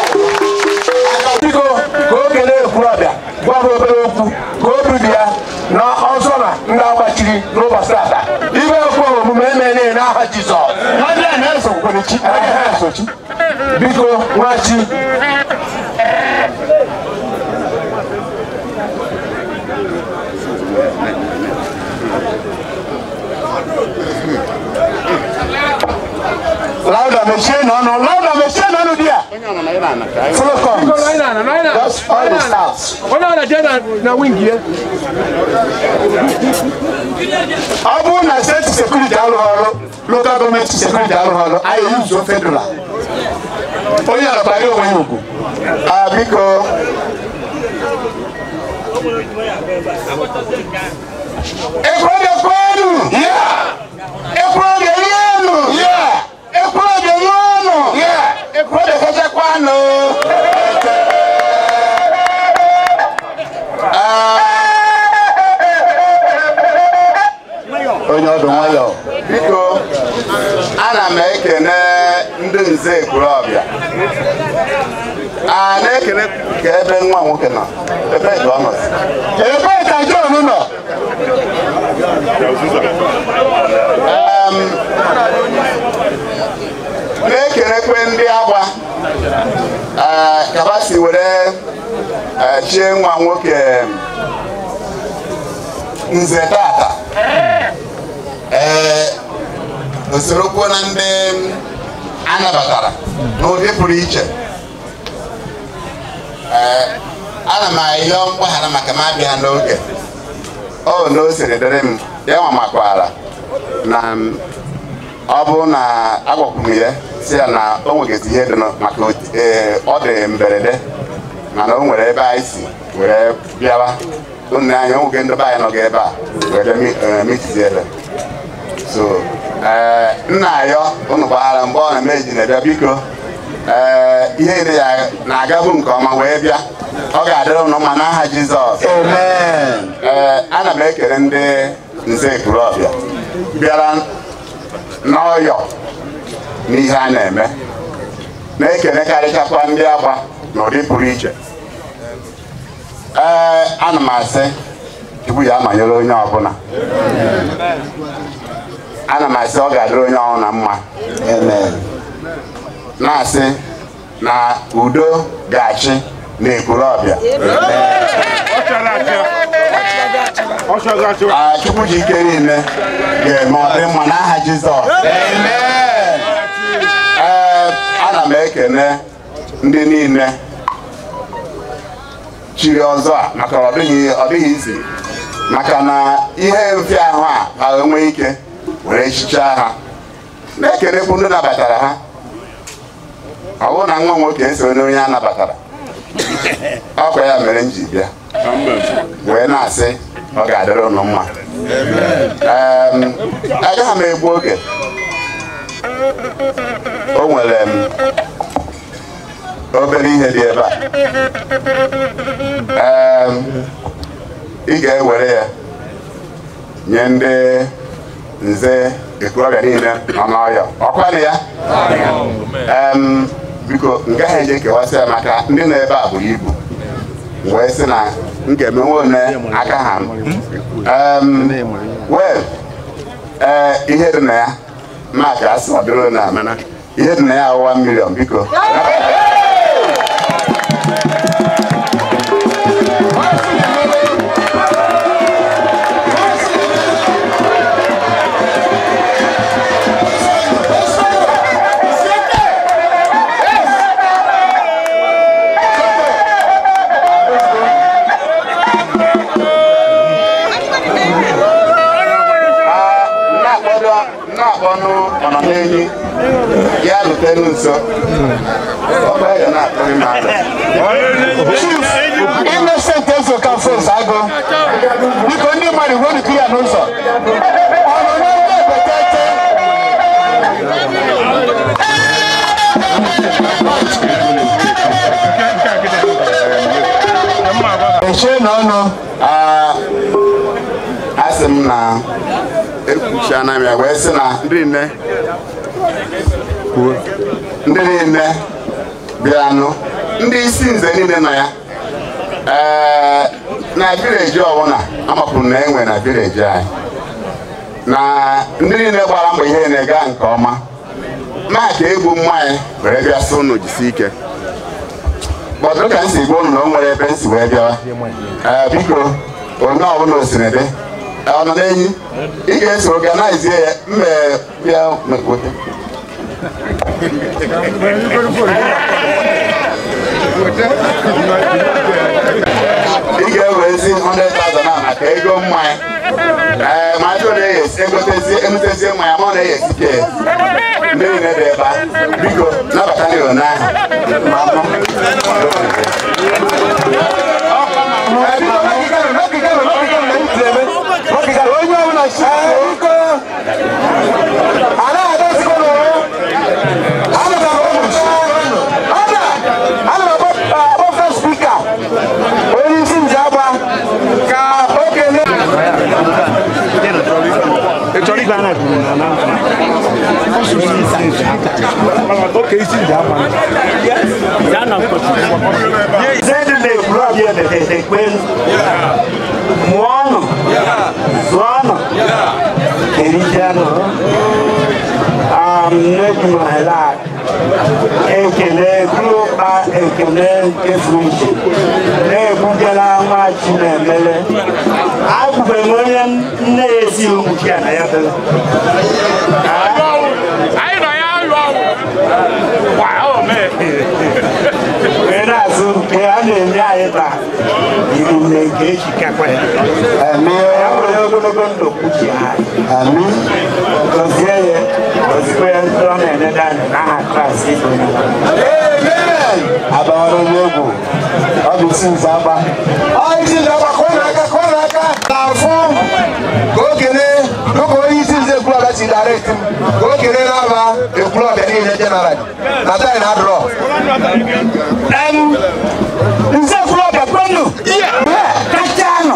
biko ka o kelee ekwulọbịa gwa m obere okwu ka obi dị ya na ọzọ na ndị agbachiri n'ụbọchị ata ibe ekwu omume emere n'aha jizọs na-esochi biko nwachi Louder, mechie n'ọnụ, louder, mechie n'ọnụ di ya. Follow come. Just all the staffs. onye ọ na-eje na wing ya ọ bụrụ na steeti sekuriti arụghị ọrụ lokal gọọmenti sekuriti arụghị ọrụ anyị yuzuo federal onye alabara onwe ya ugwu Ah, biko ekwurọbịa kwenu ekwurọbịa rienu ekwurọbịa ṅụọnụ ekwurọbịa kachakwanụ onye ọdụ nwayọ biko ana m ekene ndị nze ekwurọbịa a na-ekele ka ebe nwa nwoke nọ ebe dị ọ nọ ebe ka John nọ Em, na-ekelekwe ndị agba eh, ka ha si were eh, chie nwa nwoke nze tata ee osorokwo na ndị a nabatara n'ụdị pụrụ iche ee ana m ayọ mgbaghara maka m abịa n'oge o na o siri dịrị m ya nwa makwara na m, ọ bụrụ na agwakwuru m ya si ya na o nwegazi ihe dị nọ- maka ot- ee, ọ dị mberede mana o nwere ebe anyị si were bịawa nne anyị o nwoke ndị be anyị nọga ebe a were mi- ee, mitizi ebe so ee nna ayọ unu gbaghara mgbe ọ na meji na-abịa biko ee ihe niile ya na-agabu nke ọma wee bịa ọ ga-adịrị unu mma n'aha Jizọs ee ana m ekele ndị nze ekurobịa bịara n'ọyọ n'ihe a na-eme na-ekelekarịchakwa ndị agba n'ụdị pụrụ iche ee ana m asị Chukwu ya amanyere onye ọbụla ana m asị ọ ga-adịrị onye ọbụla mma na-asị na udo ga-achị n'ekurobịa Ah, Chukwu ji ike niile ga-eme ọ dị mma n'aha Jizọs ee ana m ekene ndị niile chiri ọzọ a maka ọ dịghị ọ dịghị izi maka na ihe mfịa ahụ a ha enwe ike were chichaa ha na-ekenekwu ndị nabatara ha ọ bụrụ na nwa nwoke eso n'onye a nabatara ọkwa ya mere m ji bịa wee na-asị ọ ga-adịrị unu mma Em, agaghị m egbu oge o nwere m obere ihe dị ebe a Em, ị ga-ewere ya nye ndị nze ekorobịa niile nọ n'ọya ọkwanụ ya Em, biko m gaghị eje kewasị ya maka ndị nọ ebe a buru ibu wee sị na m ga-emenwe one aka ha m Em, wel ee ihe dị na ya maka asị ọ dịrị na mana ihe dị na ya awụwa milion biko na-akpọnụ ọnọ n'enyi ya lutenu nso ọkwa ya na-akpọghị m ala Innocent Ezoka Fos Agụ biko ndị mmadụ werutu ya n'ụzọ ọ nọ n'ebe ebetete echie na ọnụ asị m na ekwuchiana m ya wee sị na ndị niile kwuo ndị niile bịanụ ndị isi nze niile nọ ya ee na vileji ọbụla amapụrụ na enwe na vileji anyị na ndị niile gbara mbọ ihe na-ega nke ọma maka egwu mmanya were bịa sị unu jisi ike gbọdụrụ ka m si gwa unu na o nwere ebe m si wee bịawa ee biko onye ọbụla osiri dị ọ nọ n'enyi ị ga-eso organizie ya mme bịa mekwute ị ga-ewezi 100,000 a maka ego mmanya ee ma ajụ na-eghesi egotezie emutezie mmanya ma ọ na-eghesi ke ndị niile dị ebe a biko nabata ndị ona ahụ onye ọbụla si biko anaghị adọzikọ n'ụwa ana m akpọ first speaker onye isi nze agba ka o kelee chọrọ ibe a na-ekwu na na oke isi ndị agba ya na zedi na-ekwuru ọbịa ekpe mụọ ọnụ zụọ ọnụ erijenụ amnekumahela ekele gụrụkpa ekele nke furu iche na-egbugela nwa chinemele agbụbeghị m onye nne ya esighị mkpuchi a na ya bere Anyị nọ ya alụ ọgwụ. nke echi kakwa ya Amen. ya were ogologo ndụ kwuchie anyị Amen. gọzie ya gọzikwa ya ndị ọ na-enede anyị n'aha kraịst ịbụ onye nwe anyị. Abawara onye egwu. Ọ bụ isi nze agba. Ọ isi nze agba kụọ n'aka kụọ n'aka na-afụ ka o kelee dịka onye isi nze ekwulọbịa si direct m ka o kelee n'aba ekwulọbịa niile jeneral na taị na adrọ nze ekwulọbịa kwenu kacha nọ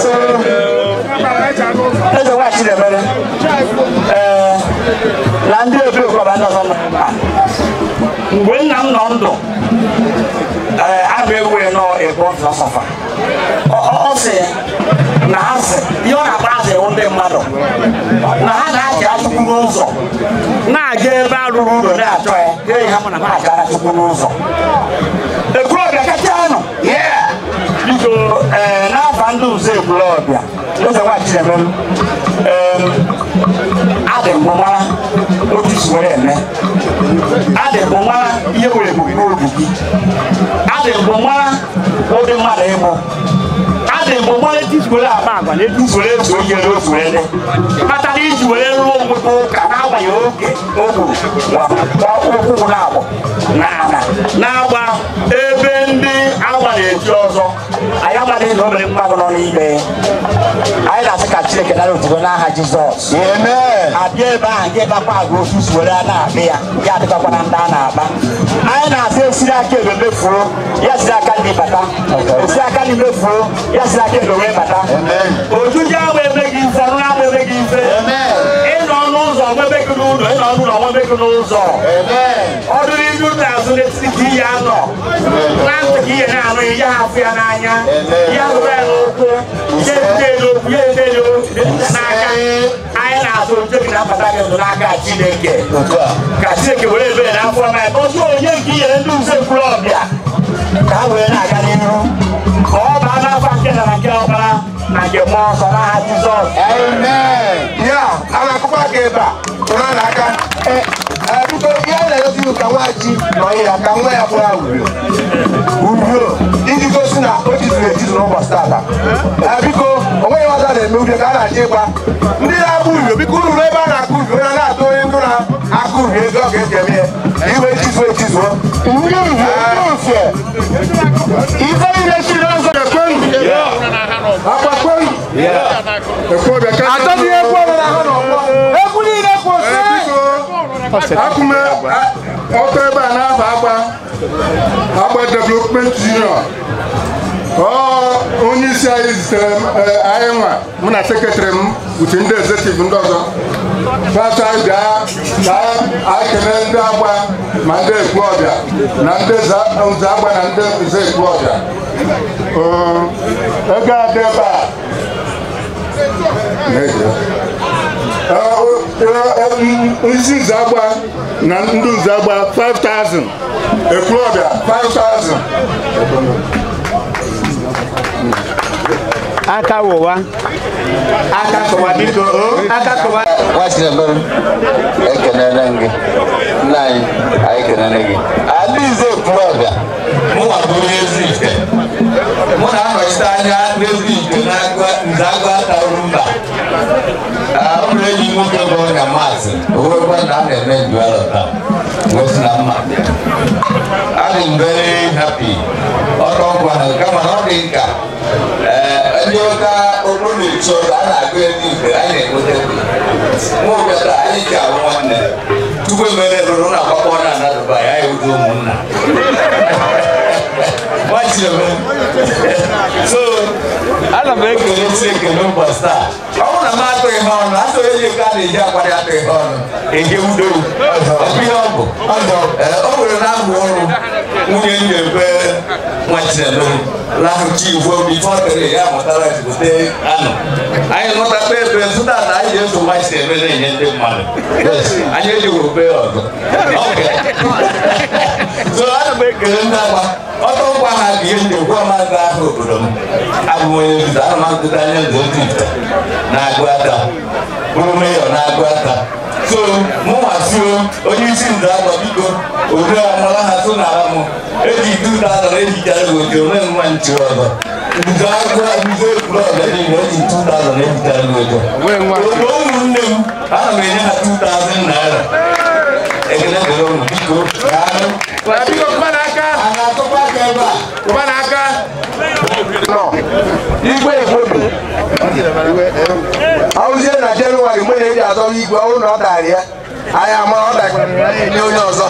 eze nwachi debere ee na ndị obi ụkọba ndị ọzọ nọ ebe a. mgbe nna m nọ ndụ ee a ga-ewu nọ ebo ọsọfa ọ sị na ha sị ihe ọ na-akpa azụ ewu ndị mmadụ na ha na-achị achụkwu n'ụzọ na-aga ebe a rụrụ ụlọ na-achọ ya ga-eyi ha mụ na ha achara chukwu n'ụzọ ekwulọbịa kacha nọ biko ee n'afa ndị ụzọ ekwulọbịa eze nwachiremem ee adị mbụ mara otu isi were eme adị mbụ mara ihe were ebube n'obi gị adị mbụ mara ụdị mmadụ ịbụ adị mbụ mara etu isi were akpa agwa na etu isi were eso ihe n'otu were dị kpata na iji were rụọ ogbute ụka n'agbanyeghị oge o gburu ụkwụ na-agbọ na ana na-agba ebe ndị agba na-eji ọzọ anyị amaghị na o mere mmadụ nọ n'ime anyị na-asị ka chineke dara otuto n'aha jizọs abịa ebe ahụ nke bakwa agwa otu si were a na-akpị ya ya adịkakwa na ndị a na-akpa anyị na-asị esiri aka ebe mefuo ya siri aka ndị bata esi aka ndị mefuo ya siri aka ebe wee bata ojuju ahụ emeghị mfe ọrụ ahụ emeghị mfe ịnọ n'ụzọ nwebe gị n'ụlọ ịnọ n'ụlọ nwebe gị n'ụzọ ọ dịrị ilu n'azụ n'etiti ka ihe anọ na ntị ka ihe na-anụ ihe afụ ya n'anya ya hụrụ ya n'ụkwụ ya ete n'okwu ya ete n'aka anyị na-azụ oche gị na-abata gị ndụ n'aka chineke ka chineke were ebere n'afọ na otu onye nke inyere ndị uze mkpụrụ ọbịa ka ha wee na-aga n'ihu ka ọ baa n'afọ nke na na nke ọbara na nke mmụọ nsọ n'aha jizọs ya a na-akụkọ aka ebe a tụrụ n'aka biko ihe a na-egosi ka nwaji nọ ya ka nwa ya bụrụ urio urio iji gosi na o jizuru ejizu n'ụbọchị tata Ee, biko o nweghị ọzọ a na-eme urio ka a na-achọ ịgba ndị na-akpụ urio biko unu ruo ebe a na-akụ urio onye na-atụ onye ndụ na-akụ urio ego ọ ga-eji eme ya iwe ejizuo ejizuo Ife ile si n'ụzọ ekwenụ. Agbakwenụ. Atọghị egwu ọbụla ha n'ọgbọ. Egwu niile kwụsị. Akụme ọtọ ebe a n'afọ agba agba development union ọ onye isi anyị zitere m eh, anyị nwa mụ na sekretrị m uche ndị executive ndị ọzọ fata anyị bịa ka anyị kelee ndị agba ma ndị ekwu ọbịa na ndị za- nze agba na ndị nze ekwu ọbịa Eh, ego adị ebe a na-eji ya. isi nze agba na ndị nze agba 5000 ekwulọbịa 5000 aka wụwa aka kụwa biko o aka kụwa nwachidebere ekelele m gị nna anyị anyị kelele gị adaeze ekwulọbịa mụnwa bụ onye ezi ite mụ na-anọchite anya n'ezi ite nze agụ ata mba ụlọ enyi m nwoke bụ ọnya maazị owekwa na a na-eme njuelo taa gosi na mma adị m very happy ọrụ ọgwa na kama na ọ dị nka ee ndị ụka okpuru na-echi ọzọ a na-agụ ezi ite anyị na-enweta ebe mụ bịara anyị ji ahụ nwanne tupu emere rụrụ na agbakọ na ana dubai anyị wudo ụmụnna Nwachidebe. so ana m ekele si ekele ụbọchị taa ọ bụrụ na m atụghị ha ọnụ atụ onye nke a na-eji akwado atụghị ha ọnụ eje udo ọ bụ ihe ọ bụ Ee, o nwere na abụ ọrụ nwunye m ga-ebe Nwachidebe lahụchi igbo bụ ife ọ tere ya mụtara ezigbote anụ anyị mụtakwa ebe zụta na anyị ga-eso Nwachidebe na-enye ndị mmadụ anyị ejighị obe ọzọ Okay. so ana m ekele ndị agba ọtọ ngwa ha bụ ihe ndị egwu ọmazị ahụ obodo m abụ m onye nzuzo ana m azụta anya nzọ otu ite na-agụ aka bụrụ meyọ na-agụ aka so mụ nwasio onye isi nze agba biko odo amala ha so na ara m eji ite ụda atọ na ejichara gị oke onwe mma nchi ọzọ Bido agwa bido ekwuru ọbịa niile o ji 2000 ebitara ego. Obodo ụmụnne m ana m enye ha 2000 naira. Ekele dịrị unu biko. Daalụ. Biko kụba n'aka. A na-atụkwa aka ebe a. Kụba n'aka. Igwe Igbobi. Awụzie na Jenụwarị mgbe na-eji azọrọ igwe ọhụrụ na ọ darị ya. Anyị ama ọ dakwara ya enye onye ọzọ.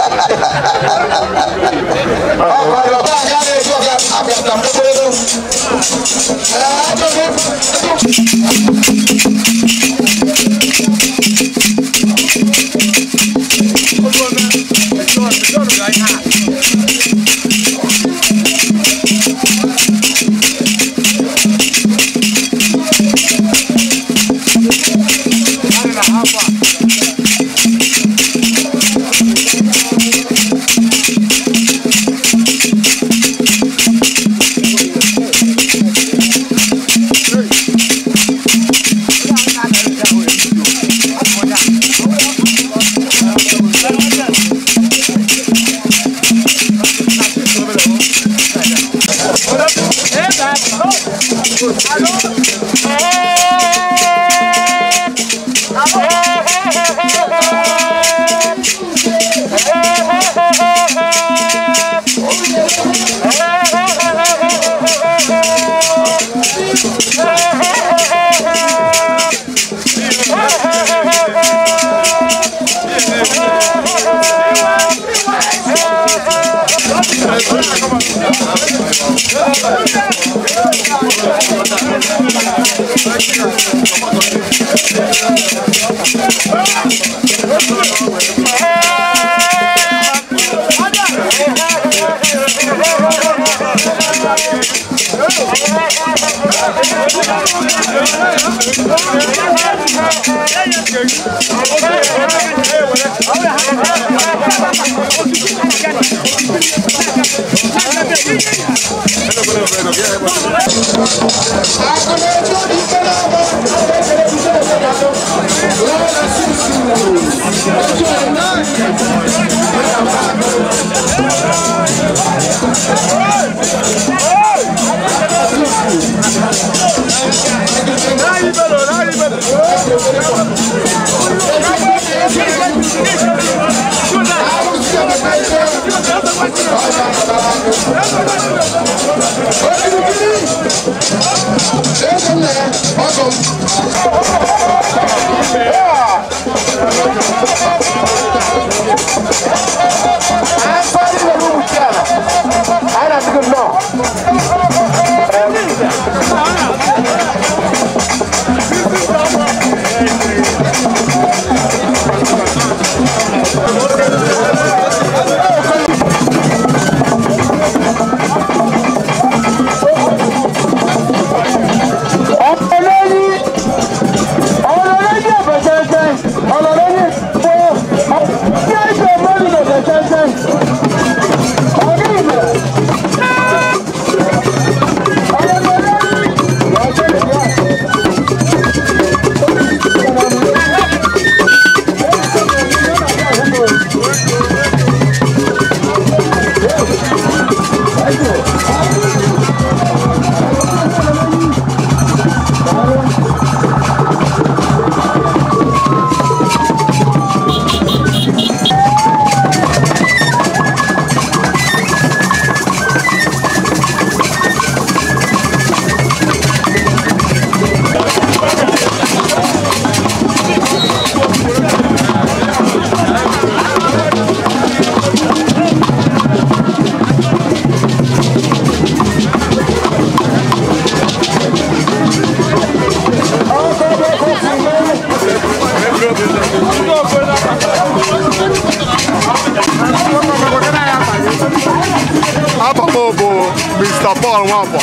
Afọ m bụ Mr. Paul Nwafọ.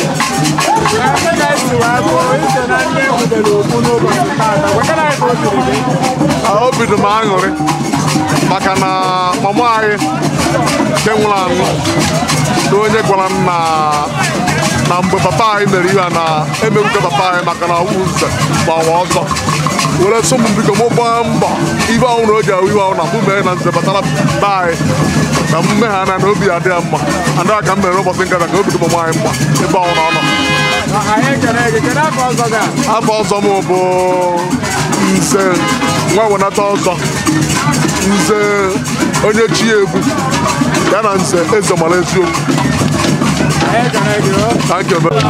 Ah, Obi dị m aṅụrị maka na mama anyị nke nwụrụ anwụ na onye gwara m na na mgbe papa anyị mere ihe a na emegbuke papa anyị maka na ọwụ nze ma ọwa ọzọ were sọ m biko mụ gbaa mbọ ibe ahụ na o ji ahụ iwe ahụ na mụ mee na nze batara be anyị ka m mee ha na na obi adị ya mma and a ka m mere ụbọchị nkata ka obi dị m nwaanyị mma ebe ahụ na ọ nọ afọ ọzọ m bụ nze nwa wenata ọzọ nze onye chi egwu ya na nze eze mara eziokwu Thank you very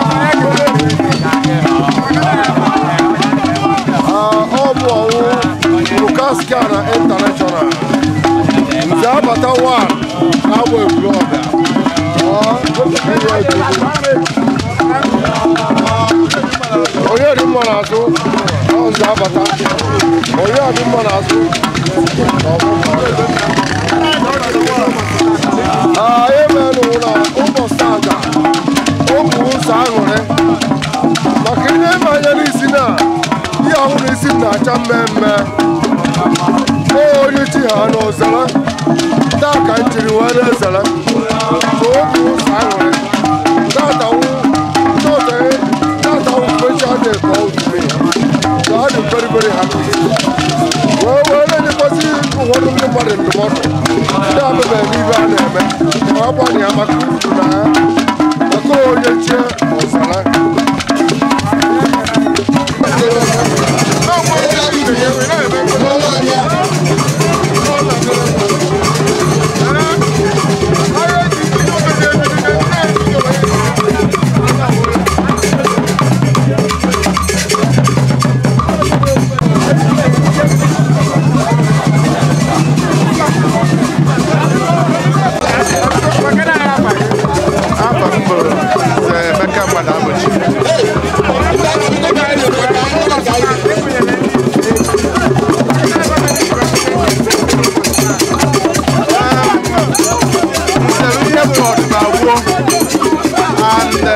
ọ bụ ọwụ Lukaskana International nze abata wan na-agba ebulu ọbịa onye dị mma n'azụ ọ nze abata onye dị mma n'azụ anyị menụ na ụbọchị aga okwu ụzọ aṅụrị maka ihe ịma anya n'isi na ihe ahụ n'isi m na-acha mmemme o onye chi ha na ozere taa ka m jiri wee na-ezere so okwu ụzọ aṅụrị tatawu tatawu special day for otume so I dị very very happy wee wee na-enyekwasị ụfọdụ ndị mmadụ ndụmọdụ ndị amebe n'ibe a na-eme ma ọ gbanye ya maka uru na ya maka onye chie ọzara Afọ m bụ Nze Emeka Mmadụ Amochi. Nze ihe bụ ọdịna gboo and nze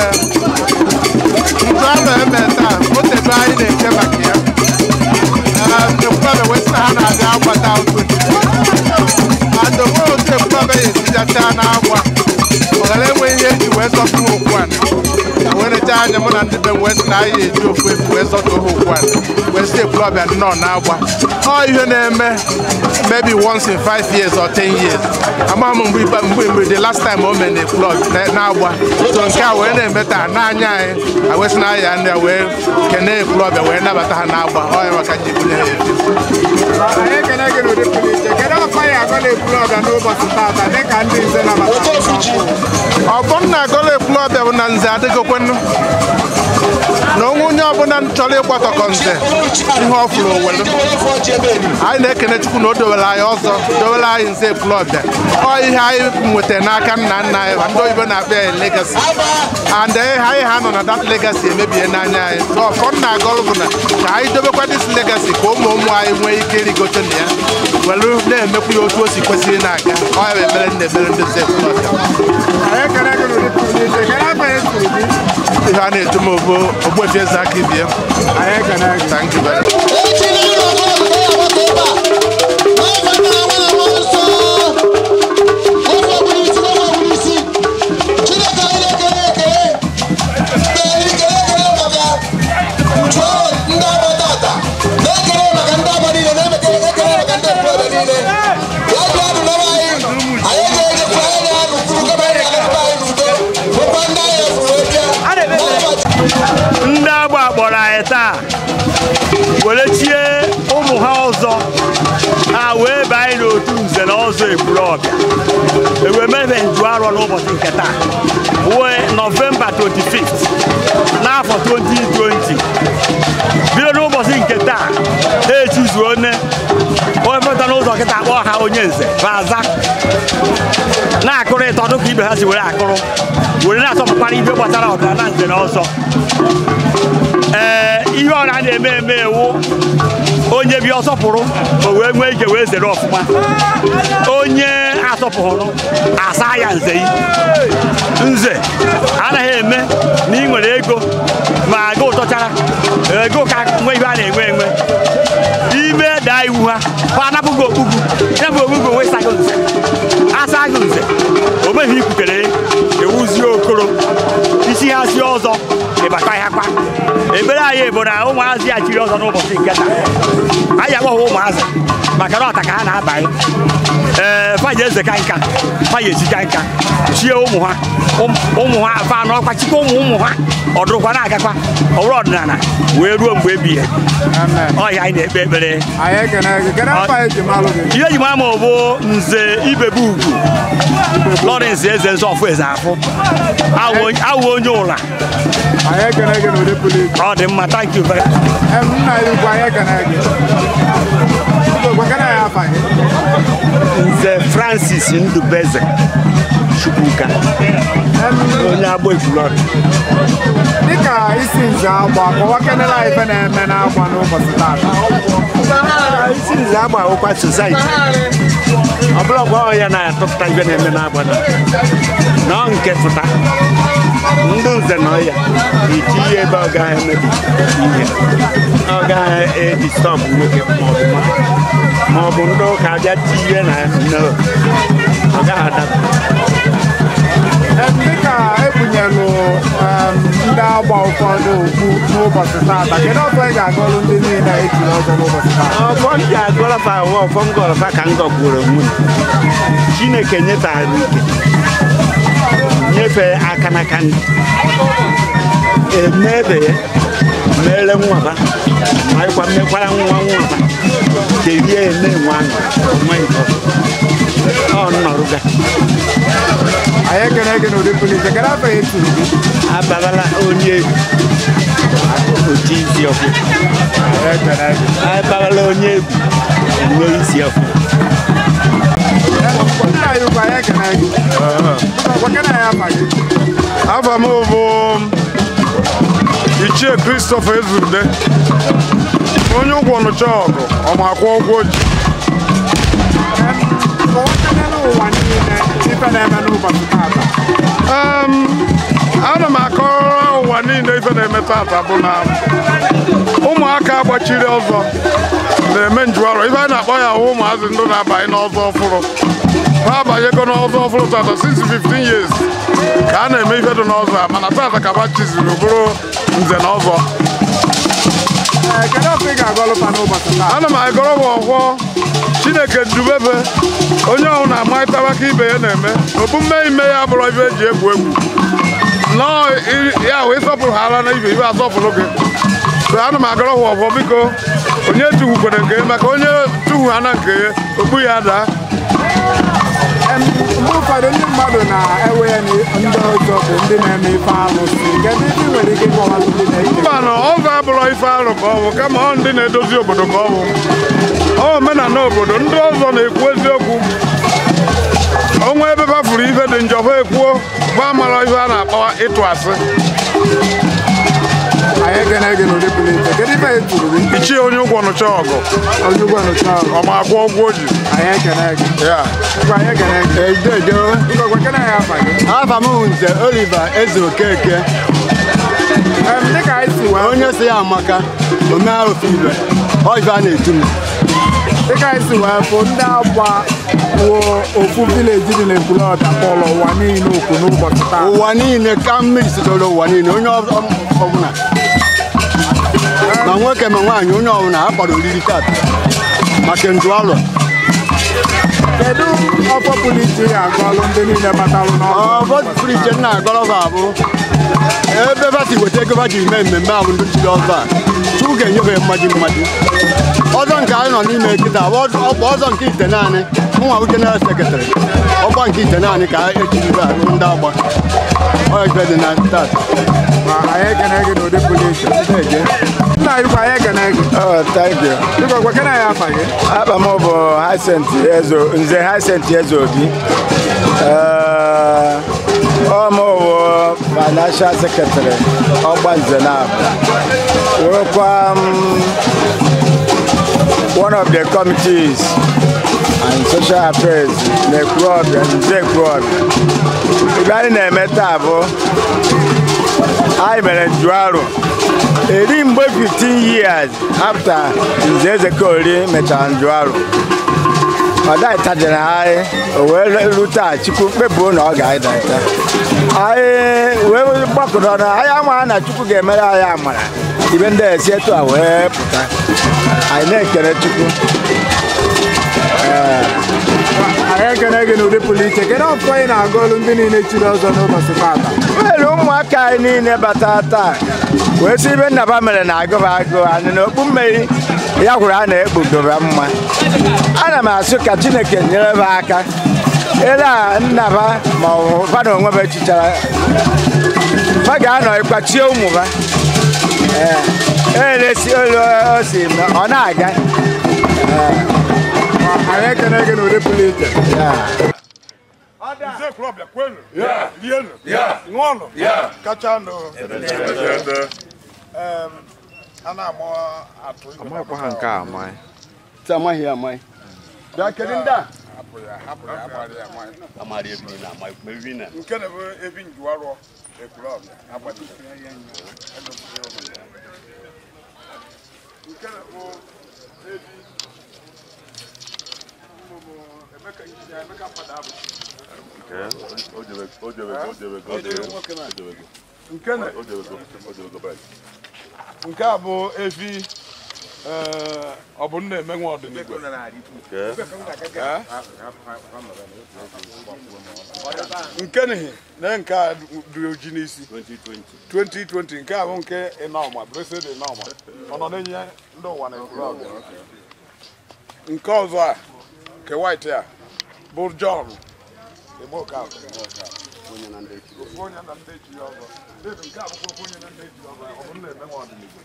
ahụ eme taa otebe anyị na-eche maka ya ekwuabe wee sị na ha na-abịa agbata ụtụ and onwe otu ekwuabe ya esijacha na-agba ọghara enwe ihe eji wee zọtụ okwu a na wee necha anya mụ na ndị be m wee sị na anyị eji ofu efu wee zọtụ ha okwu a wee si ekwulọbịa nnọọ na-agba ọ ihe na-eme maybe once in five years or ten years ama m mgbe ikpe mgbe mgbe the last time o mere na ekwulọb na-agba so nke a wee na-eme taa n'anya anyị a wee sị na anyị ndị a wee kene ekwulọbịa wee nabata ha na-agba ọ ya maka ji bunye ha efi anyị ekene gị n'ụdị pụrụ iche kedu ọkwa ya agọla ebulu ọbịa n'ụbọchị tata dịka ndị nze nabatara ọbụnna agọla ekwulọbịa bụ na nze adịgokwenụ na onwe onye ọbụla chọrọ ịgbakọkọ nze ihe ọ fụrụ owelu anyị na-ekene chukwu na o dowere anyị ọzọ dowere anyị nze ekwulọbịa ọ ihe anyị nwetara n'aka nna nna anyị ma ndị oyibo na-akpọ ya legasi and anyị ha nọ na dat legasi emebie n'anya anyị so ọfọ nna agọlụ bụ na ka anyị dobekwa dis legasi ka ụmụ ụmụ anyị nwee ike irigote na ya welu na-emekwu ya otu o si kwesịrị na-aga ọ ya bụ ekpere ndị ekpere ndị nze ekwulọbịa anyị ekene gị n'ụdị pụrụ iche kedu afọ ya siri gị ihe a na-eto m obo ogbuefi eze aka ibie anyị ekene gị thank you very much. ndị agba kpọrọ anyị taa were chie ụmụ ha ọzọ ha wee baa anyị n'otu nze na ọzọ eburu ọbịa ewee mebe nju arọ n'ụbọchị nke taa wee nọvemba 25 n'afọ 2020 bido n'ụbọchị nke taa ha echizuo nne onye feta n'ụzọ kịta kpọọ ha onye nze baza na-akụrụ ịtọ dịka ibe ha si were akụrụ were na-asọpụkwara ibe gbasara ọdịnala nze na ọzọ ee ihe ọra na-eme eme ewu onye bịa ọsọpụrụ o wee nwee ike wee zere ọfụma onye asọpụrụ asa ya nze yi nze anaghị eme na ị nwere ego ma aga ụtọchara ego ka nwe ihe a na-enwe enwe ime daa iwu ha fa anapụghị okpugwu ya bụ okpugwu onwe sago nze asa gị nze o meghị ikwutere ewuzie okoro isi ha si ọzọ ịbata ya kwa ekpere anyị bụ na ụmụazị ya chiri ọzọ n'ụbọchị nke taa ndị eze ka nka ha ya esi ka nka chie ụmụ ha ụmụ ha afa n'ọkwa chikwa ụmụ ụmụ ha ọdụrụkwa na-agakwa ọwụrụ ọdịnala wee ruo mgbe ebighị ọhịa anyị na-ekpe ekpere ihe eji mara ma ọ bụ nze ibebe ugwu lọrens eze nzọ ọfụ eze afụ awụ onye ụla ọ dị mma thank you very nze francis ndubeze chukwuka onye agba ekwulọdụ dịka isi nze agba kọwakenela ife na-eme n'agba n'ụbọchị taata isi nze agba ụkwa sosaiti ọbụlọgwa ọ ya na-atụpụta ibe na-eme n'agbada na ọ nke pụta ndị nze nọ ya eti ihe ebe ọ gaghị emebi ihe ọ gaghị edistọbụ nwoke maọbụ ndị ụka abịa tinye na no ọ gaghị adapụ dịka ebunyelụ ndị agba ụfọdụ okwu n'ụbọchị taata kedu ọfọ ị ga-agọlụ ndị niile ejiri ọzọ n'ụbọchị taata ọfọ m ji agọlọfa ụwa ọfọ m gọlọfa ka m gọgburu onwe chineke nyefere ike nyefee aka n'aka ndị emebe mere nwaba ma ịkwa mmekwara nwa nwaba kerie eme nwa onwe nke ọ nnọrụga anyị ekene gị n'ụdị pụrụ iche kedu afọ eturu gị ababala onye egwu oti isi ọkụ ababala onye egwu enwe isi ọkụ nna ya ukwu anyị ekene gị gwakena ya afa gị afa m bụ ichie Christopher Ezurde onye ụgwọ nụcha ọgụ ọmakwa ụgwọ ji ụwa niile ife na-eme n'ụbọchị taata ana m akọrọ ụwa niile ife na-eme tata bụ na ụmụaka gbachiri ọzọ na-eme njuarọ ife a na-akpọ ya hụ ụmụazị ndụ na-abanye n'ọzọ ọfụrụ ha abanyego n'ọzọ ọfụrụ tata since 15 years ka a na-eme ife dị n'ọzọ a mana tata ka ha chiziri bụrụ nze na ọzọ ana m agọrọ m ọgwọ chineke dubebe onye ọhụrụ na-amarịtawa ka ibe ya na-eme omume ime ya bụrụ ibe eji egwu egwu nọọ ya wee sọpụrụ ha ara na ibe ibe asọpụrụ gị so ana m agọrọ ha ọgwọ biko onye tuhukwere nke ya maka onye tuhu ha na nke ya okpu ya daa mgbe ụfọdụ ndị mmadụ na-ewe ya ndị ọzọ bụ ndị na-eme ife alụsị kedu ife nwere ike ịkọwalụ ndị na-eke mba na ọzọ abụrụ ife arụ ka ọ bụ kama ọ ndị na-edozi obodo ka ọ bụ ọ omenala obodo ndị ọzọ na-ekwu eziokwu onwe ebe bafuru ife dị njọ ha ekwuo gba mara ife a na-akpọ ịtụ asị anyị ekene gị n'ụdị pụrụ iche kedu ife eturu gị ichie onye ụgwọ nụcha ọgụ onye ụgwọ nụcha ọgụ ọ ma akwụ ụgwọ o ji anyị ekene gị ya ngwa anyị ekene gị edodo ngwa gwakena ya afa gị afa m bụ nze Oliver Eze Okeke dịka anyị si wee onye si ya amaka omea ofe ibe ọ ife a na-etu m dịka anyị si wee fụ ndị agba wuo ofu vileji dị n'Ekwulọbịa kpọrọ ụwa niile okwu n'ụbọchị taa ụwa niile ka mmiri sitoro ụwa niile onye ọbụla ma nwoke ma nwaanyị onye ọbụla ha kpọrọ oriri tata maka ndụ alụ kedu ọfọ pụrụ iche ya agọlụ ndị niile batalụ n'ọrụ ọfọ pụrụ iche nna agọlọba abụ ebe ba si weta ego ba ji mee mmemme ahụ ndị chiri ọzọ a chukwu ga-enyefe mmaji mmaji ọzọ nke anyị nọ n'ime kịta ọkpa ọzọ nke ite naanị nwa bụ jeneral sekretarị ọkwa nke ite naanị ka echiri ndị agba ọya ife dị na tata anyị ekene gị n'ụdị pụrụ iche nna anyị kwa anyị ekene gị thank you biko gwakena ya afa gị Aba m bụ Hyacinth Ezo Nze Hyacinth Eze Obi ọ m bụ financial secretary ọgba nze na wụrụkwa one of the committees and social affairs na Ekwulọbịa Nze Ekwulọbịa ibe anyị na-eme taa bụ anyị mere njuarụ eri mgbe 15 years after Nze Ezekori mechara njuarụ ọ daịtajere anyị o wee rute a chukwu kpebuo na ọ ga-adata anyị wee gbakọrọ na anyị amaghị na chukwu ga-emere anyị amara ibe ndị esi etu a wee pụta anyị na-ekele chukwu ee anyị ekene gị n'ụdị pụrụ iche kedu ọfọ ị na-agụ olu ndị niile chiri ọzọ n'ụbọchị tata nwere ụmụaka anyị niile batara taa wee sị ibe nnaba mere na agụba agụ anyị na okpu mmeri ya gwụrụ a na-ekpudoba mma ana m asụ ka chineke nyere m aka ele a nnaba ma ọ bụ fa na onwe m echichara fa ga-anọ ịkpachie ụmụ ha ee elesi olu o si ma ọ na-aga anyị ekene gị n'ụdị pụrụ iche Nze klọb kwenu Ya. rienu Ya. ṅụọnụ Ya. kachanụ Ede. Em, a na-ama atụ ibe amakwa ha nke a amaghị Taa amaghị ya amaghị. Bịa kedu ndị a? hapụ ya hapụ ya amarị ya amaghị. Amari ebi na ama mebi na. nke na bụ ebi njuwarọ ekwulọb agbanyere nke na bụ ebi mmụmụ emeka injinia emeka mmadụ abụ O jebe o jebe o jebe o jebe o jebe nke na o jebe o jebe back. nke a bụ efi ee, ọ bụ nna emenwe ọdịnihu nke nihi na nke a dị oji n'isi 2020 nke a bụ nke ịnọma blessed ịnọma ọ nọ na-enye ndị ụwa na ekwuru ọbịa nke ọzọ a nke white a bụ John Igbo Okafọ. ofu onye na ndị echi ya ọzọ David, nke a bụkwa ofu onye na ndị echi ya ọzọ ọ bụ nna emenwe ọdịnihu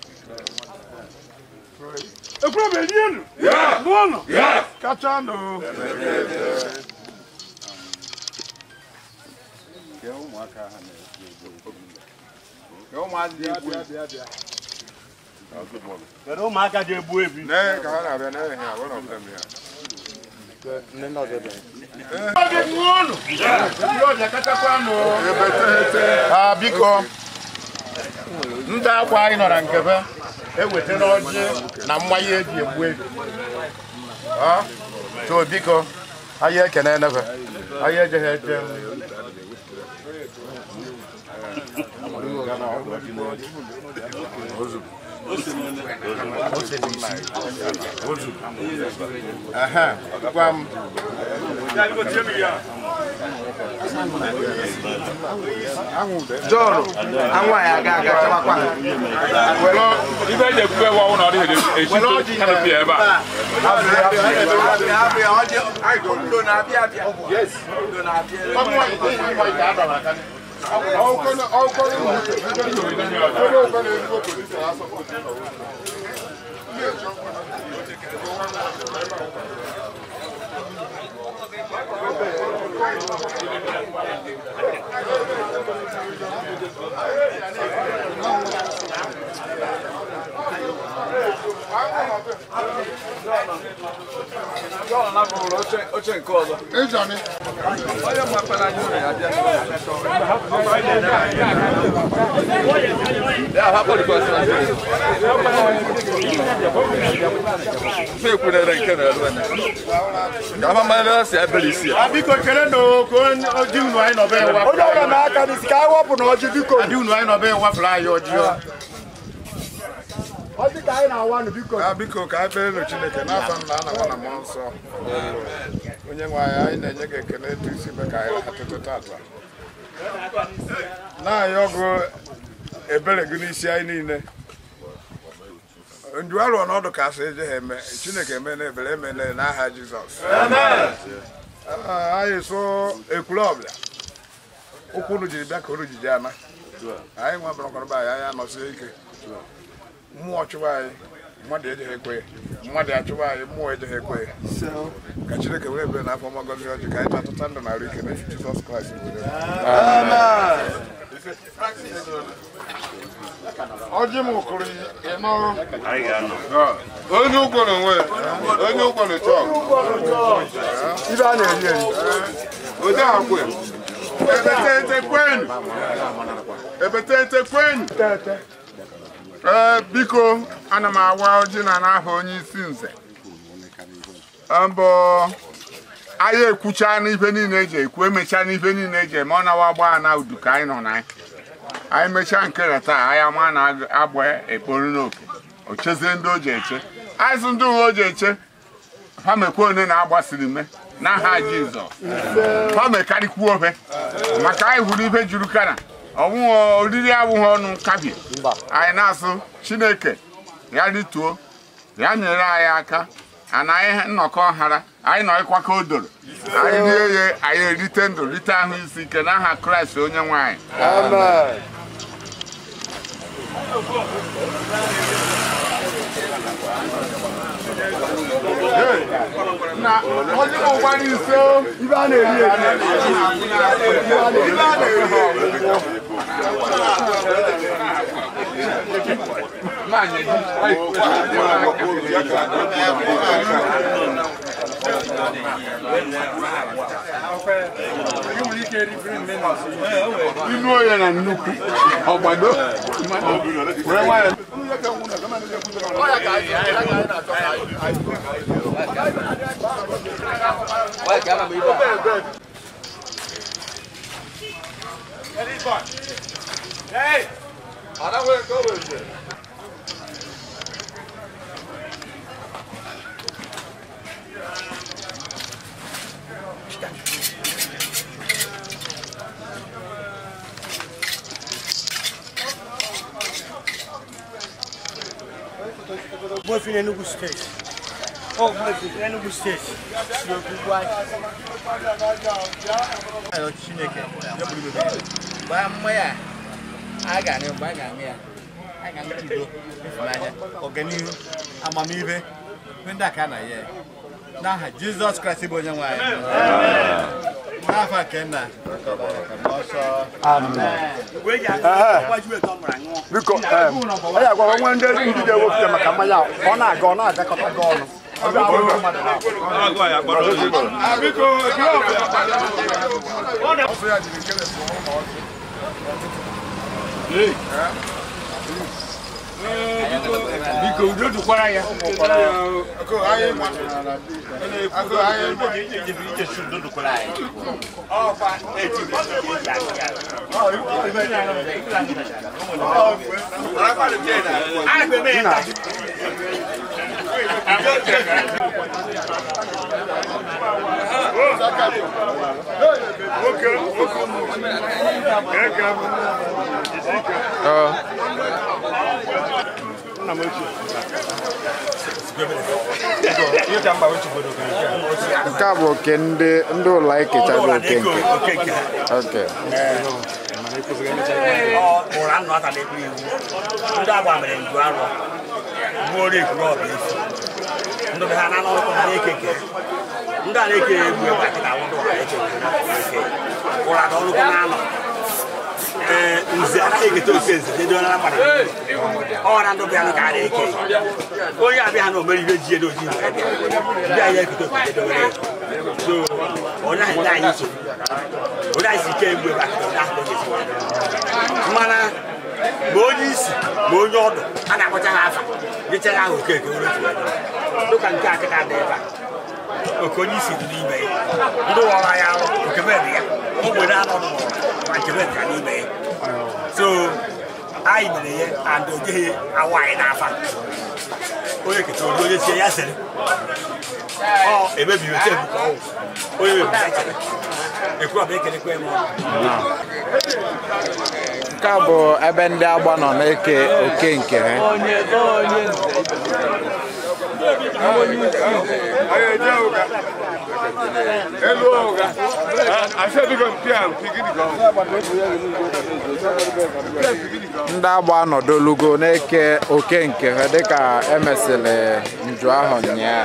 ekwuru ọbịa rienu n'ụlọ kachanụ Kedu ụmụaka ji egbu ebi? Nee, ka ha na-abịa n'ehe ha, one of them here. Ah, biko ndị akwa anyị nọ na nkebe ewetara ọjị na mmanya eji egbu ebi Ah, so biko anyị ekene enebe anyị ejeghị eje Ehe, gwa m John anwụ anyị aga aga chawakwa ibe eji ekwube ewu ọnwụ na ọ dịghị esi kanopi ebe a oche nke ọzọ onye mapere anya ụlọ ya bịa ya hapụrịkwasị na fe ekwunere nke na-eru anya ka ama mara si ebere isi ya biko kere na oji unu anyị nọbe ewa onye ọbụla na-aka n'isi ka anyị wepụ na ọjị biko adị unu anyị nọbe ewafụrụ anyị ọjị ọjị ka anyị na-awa nụ biko Ah, biko ka anyị kpere Chineke n'afọ nna na nwa na mmụọ nsọ onye nwe anyị anyị na-enye gị ekele etu isi mee ka anyị rahatụtụ tata na-anyị ọgụ ebere gị n'isi anyị niile nju arụ ọnọdụ ka asị eje ha eme Chineke eme na ebere eme na n'aha Jizọs Ah, anyị so ekwuru ọbịa ụkwụ unu jiri bịa ka unu jiji ana anyị nwa bụrụkọrọba anyị anyị anọsie ike mmụọ chụwa anyị mmadụ ejeghị ekwe ya mmadụ achụwa anyị mmụọ ejeghị ekwe ya ka chineke were ebere n'afọ ọma gọzie ọjị ka anyị tatụta ndụ na arụ ike n'echi jizọs kraịst were ọjị m kụrụ ịnọ onye ụgwọ na onwe ya onye ụgwọ na chọọ ibe a na-eri eri ode akwe ebetete kwenu ebetete kwenu ee biko ana m awa ọjị na n'aha onye isi nze mbụ anyị ekwucha n'ife niile eji ekwu emechaa n'ife niile eji eme ọ nawa gbaa na udu ka anyị nọ na anyị mechaa nke taa anyị ama na agba ekporo n'oke o chezie ndị o ji eche anyị sị ndị uwe o ji eche ha mekwa one na agbasiri me n'aha jizọs ha mekarịkwuo ofe maka anyị hụrụ ife juru kana ọnwụghị oriri abụghị ọnụ kabie anyị na-asụ chineke ya rituo ya nyere anyị aka ana anyị nnọkọ hara anyị nọrịkwa ka o doro anyị rie ya anyị erite ndụ rite ahụ isi ike n'aha kraịst onye nwe anyị Amen. na ọdún mọ̀ wá ní iṣẹ́ ó ibà lè rí èdè ibà lè rí inú oye na nnukwu ọgbado wee nwayọ Hey! Mwefi n'Enugu steeti. Ọ mwefi n'Enugu steeti. Si okwu anyị. Ayọ Chineke gbaa mma ya a ga-aṅụ mgbe a ga-aṅụ ya a ga-aṅụ udo ịfụnanya ọganihu amamihe ihe ndị a ka a na ya n'aha Jizọs Kraịst bụ onye nwe anyị n'afa nke nna ọsọ biko anyị agwa nwe ndị ndị ga-ewepụta maka mmanya a, ọ na-aga ọ na-agakọta gị ọnụ biko udo dụkwara ya nke a bụ oke ndị ndị ụlọ ekechago oke nke oke ụra nnụ ata na-ekpe iwu ndị agba mere nju arọ gbuoro ekuru ọbụ efu ndị be ha na n'ọkụ ha na-eke nke ndị a na-eke egwu egwu akịta awụ ndị ụra eke nke ụra na ọnụkọ na-anọ ee nze anaghị eketa oke nze dedo na mgbada ọ na ndụ bịa ka a na-eke onye abịa ha na omere ihe ji edo ji ndị anyị eketa oke dedowere so onye ahụ ndị anyị nsogbu onye anyị si ike egwu egwu akịta onye ahụ onye esi mana ma onye isi ma onye ọdụ a na-akpọcha ha afa nyechara ha okeke dịka nke akịta dị ebe a oke onye isi dị n'ime ya ndị wọra ya arụ nke mebe ya o nwere anọ n'ụwa ma nke mebe ka n'ime ya so anyị mere ya and o jeghị awa anyị n'afa onye keta onye onye sie ya sịrị ọ emebiri otu ebu ka ọwụ onye mebiri ya chere ekwuru ọbụ ekelekwa eme ọnụ nke a bụ ebe ndị agba nọ na-eke oke nke ha elu ụga asị biko mpịa mpigidi ka ndị agba anọdolugo na-eke oke nke ha dịka emesịrị nju ahụ nyaa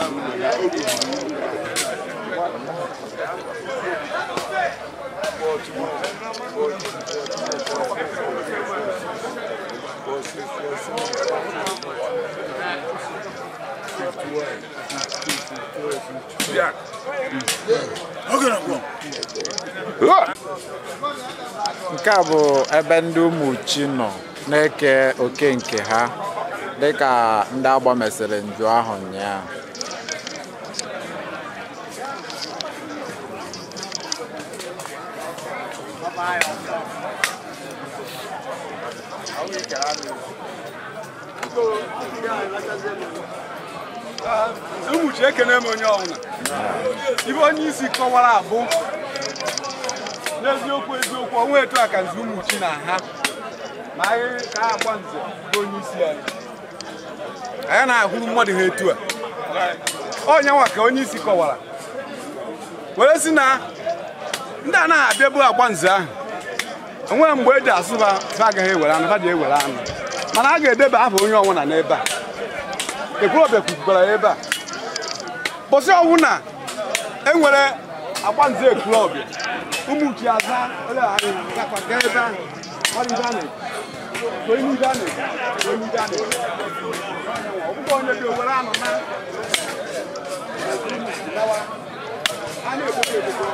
nke a bụ ebe ndị ụmụ chi nọ na-eke oke nke ha dịka ndị agba mesịrị nju ahụ nyaa ụmụchi ekene m onye ọbụla ibe onye isi kọwara abụ n'eziokwu eziokwu onwe etu a ka nze ụmụchi na ha ma anyị ka agba nze bụ onye isi anyị anyị na-ahụrụ mmadụ ha etu a onye nwa ka onye isi kọwara were si na ndị a naghị abịa bụ agba nze ahụ onwe mgbe eji asụ ha ha agaghị ewere anụ ha ji ewere anụ mana a ga-edeba aha onye ọnwụna n'ebe a ekwurọbịa kwukwara ebe a bụsị ọnwụ na enwere agba nze ekwurọbịa ụmụ uchi aza ole anyị gakwa gaa ebe ahụ ọrụ ibe a na-ekwu onye ibe a na-ekwu onye ibe a na-ekwu ọbụkwa onye dị owere anụ na a na-ekpokọ ekpokọ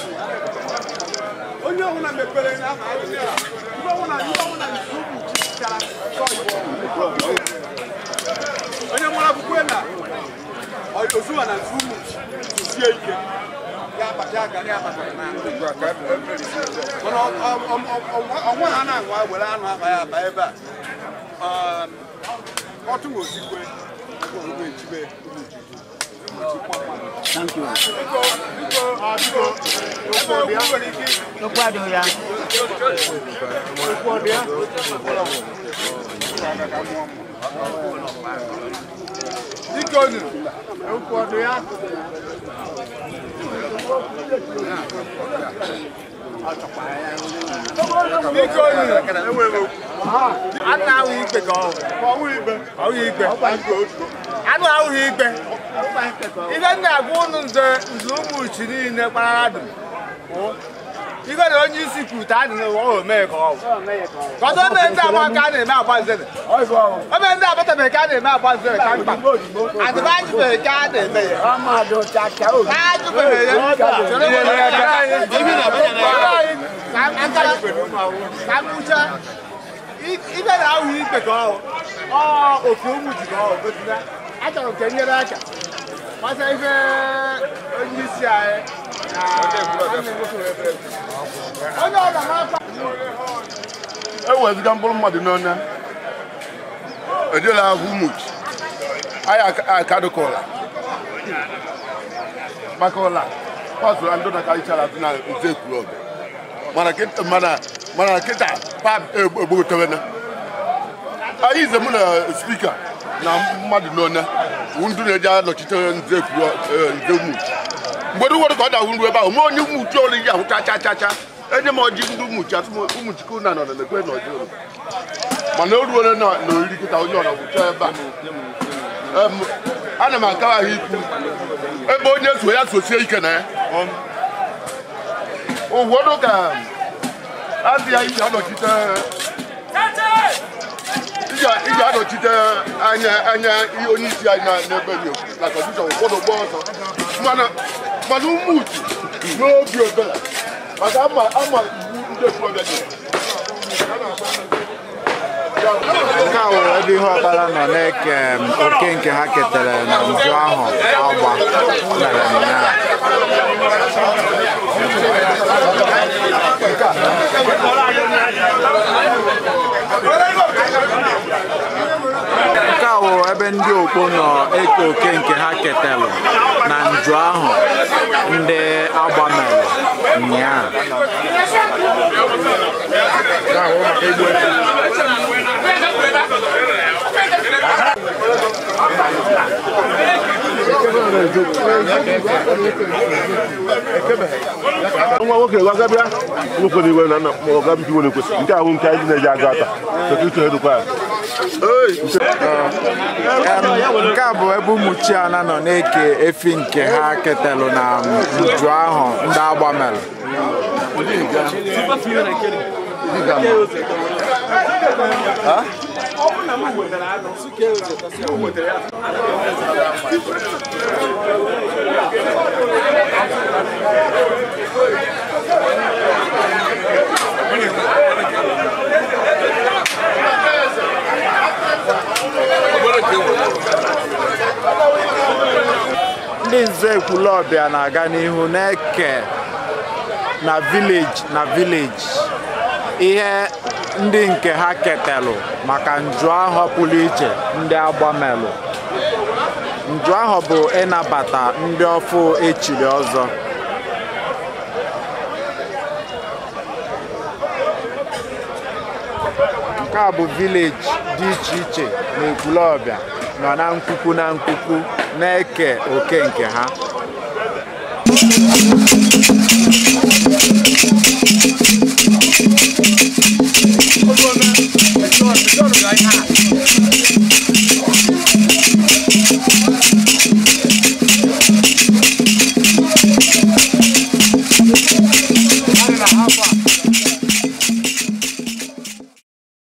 onye ọbụla mepere n'aha ahịhịa ibe ọbụla ibe ọbụla nke ụmụ uchi chara onye nwere akwụkwọ na ozuwa na nke ụmụ uchi sie ike ya akpacha aka ya akpachara na mana ọnwa ha na-anwa were anụ aba ya aba ebe a ọtụ osikwe echibe Thank you. Okwu adịghị ya. Okwu adịghị Dike onu, okwu ọdụ ya. Dike onu, anụ ahụghị ikpe ka ọ ọhụghị ikpe anụ ahụghị ikpe ihe m na-agwa ụnụ nze nze ụmụ uchi niile kparara dum ife na onye isi kwute adị n'ụwa ọ mee ka ọ bụ kọdụ ome ndị agba ka a na-eme agba nzere ome ndị abatabeghị ka a na-eme agba nzere ka mkpa adịba ajụbeghị ka a na-eme ya ajụbeghị ya ka mkpụcha ife na-ahụ ikpe ka ọ ọ ofu ụmụ ji ka ọ gosila achọrọ nke nyere aka masa ife onye isi anyị onye ọ na-akpa eweziga mkpụrụ mmadụ n'ọnya ejela ahụ much anyị akadụkọla maka ụla pasụrụ ndị na-akarịchara atụ na nze kwuru ọbịa mana kịta mana mana kịta pap egbogotewena anyị ize mụ na spika na mmadụ n'ọnya ndụ na-eji anọchite nze kwuru nze much mgbe ụfọdụ ka ọ da nru ebe ahụ ma onye umuchi olu ji ahụ cha cha cha enye m ọjị ndị umuchi atụ umuchukwu na nọ na ekwe na ọjị olu mana o ruole na oriri kịta onye ọra gwụcha ebe a Em, ana m akawa ahụ ikwu ebe onye so ya sosie ike na ya ụfọdụ ka asị ya iji anọchite iji- iji anọchite anya anya ihe onye isi anyị na- n'ebe dị na kọndishọn ụfọdụ gba ọsọ mana mana ụmụ uchu n'obi obela maka ama ama iwu ndị okorobịa dị nke a were ebe ihe ọkpara nọ na-eke m, oke nke ha ketere na nzu ahụ agba mere ụnyaahụ nke a wụ ebe ndị okpo nọ eke oke nke ha ketelụ na nju ahụ ndị agba mere ụnyaahụ nwa nwoke gwaga bịa nwoke na iwe na nna ma ọ gabi nwere ekwesị nke ahụ nke anyị na-eji aga ata sekiriti edukwa ya Em, nke a bụ ebe ụmụ chiana nọ na-eke efi nke ha ketelụ na nju ahụ ndị agba mere ndị nze ekwulọbịa na-aga n'ihu na-eke na vileji na vileji ihe ndị nke ha ketelụ maka nju ahụ pụrụ iche ndị agbamelụ nju ahụ bụ ịnabata ndị ọfụ echiri ọzọ nke a bụ vileji dị iche iche na ekwulọbịa nọ na nkwukwu na nkwukwu na-eke oke nke ha Thank you.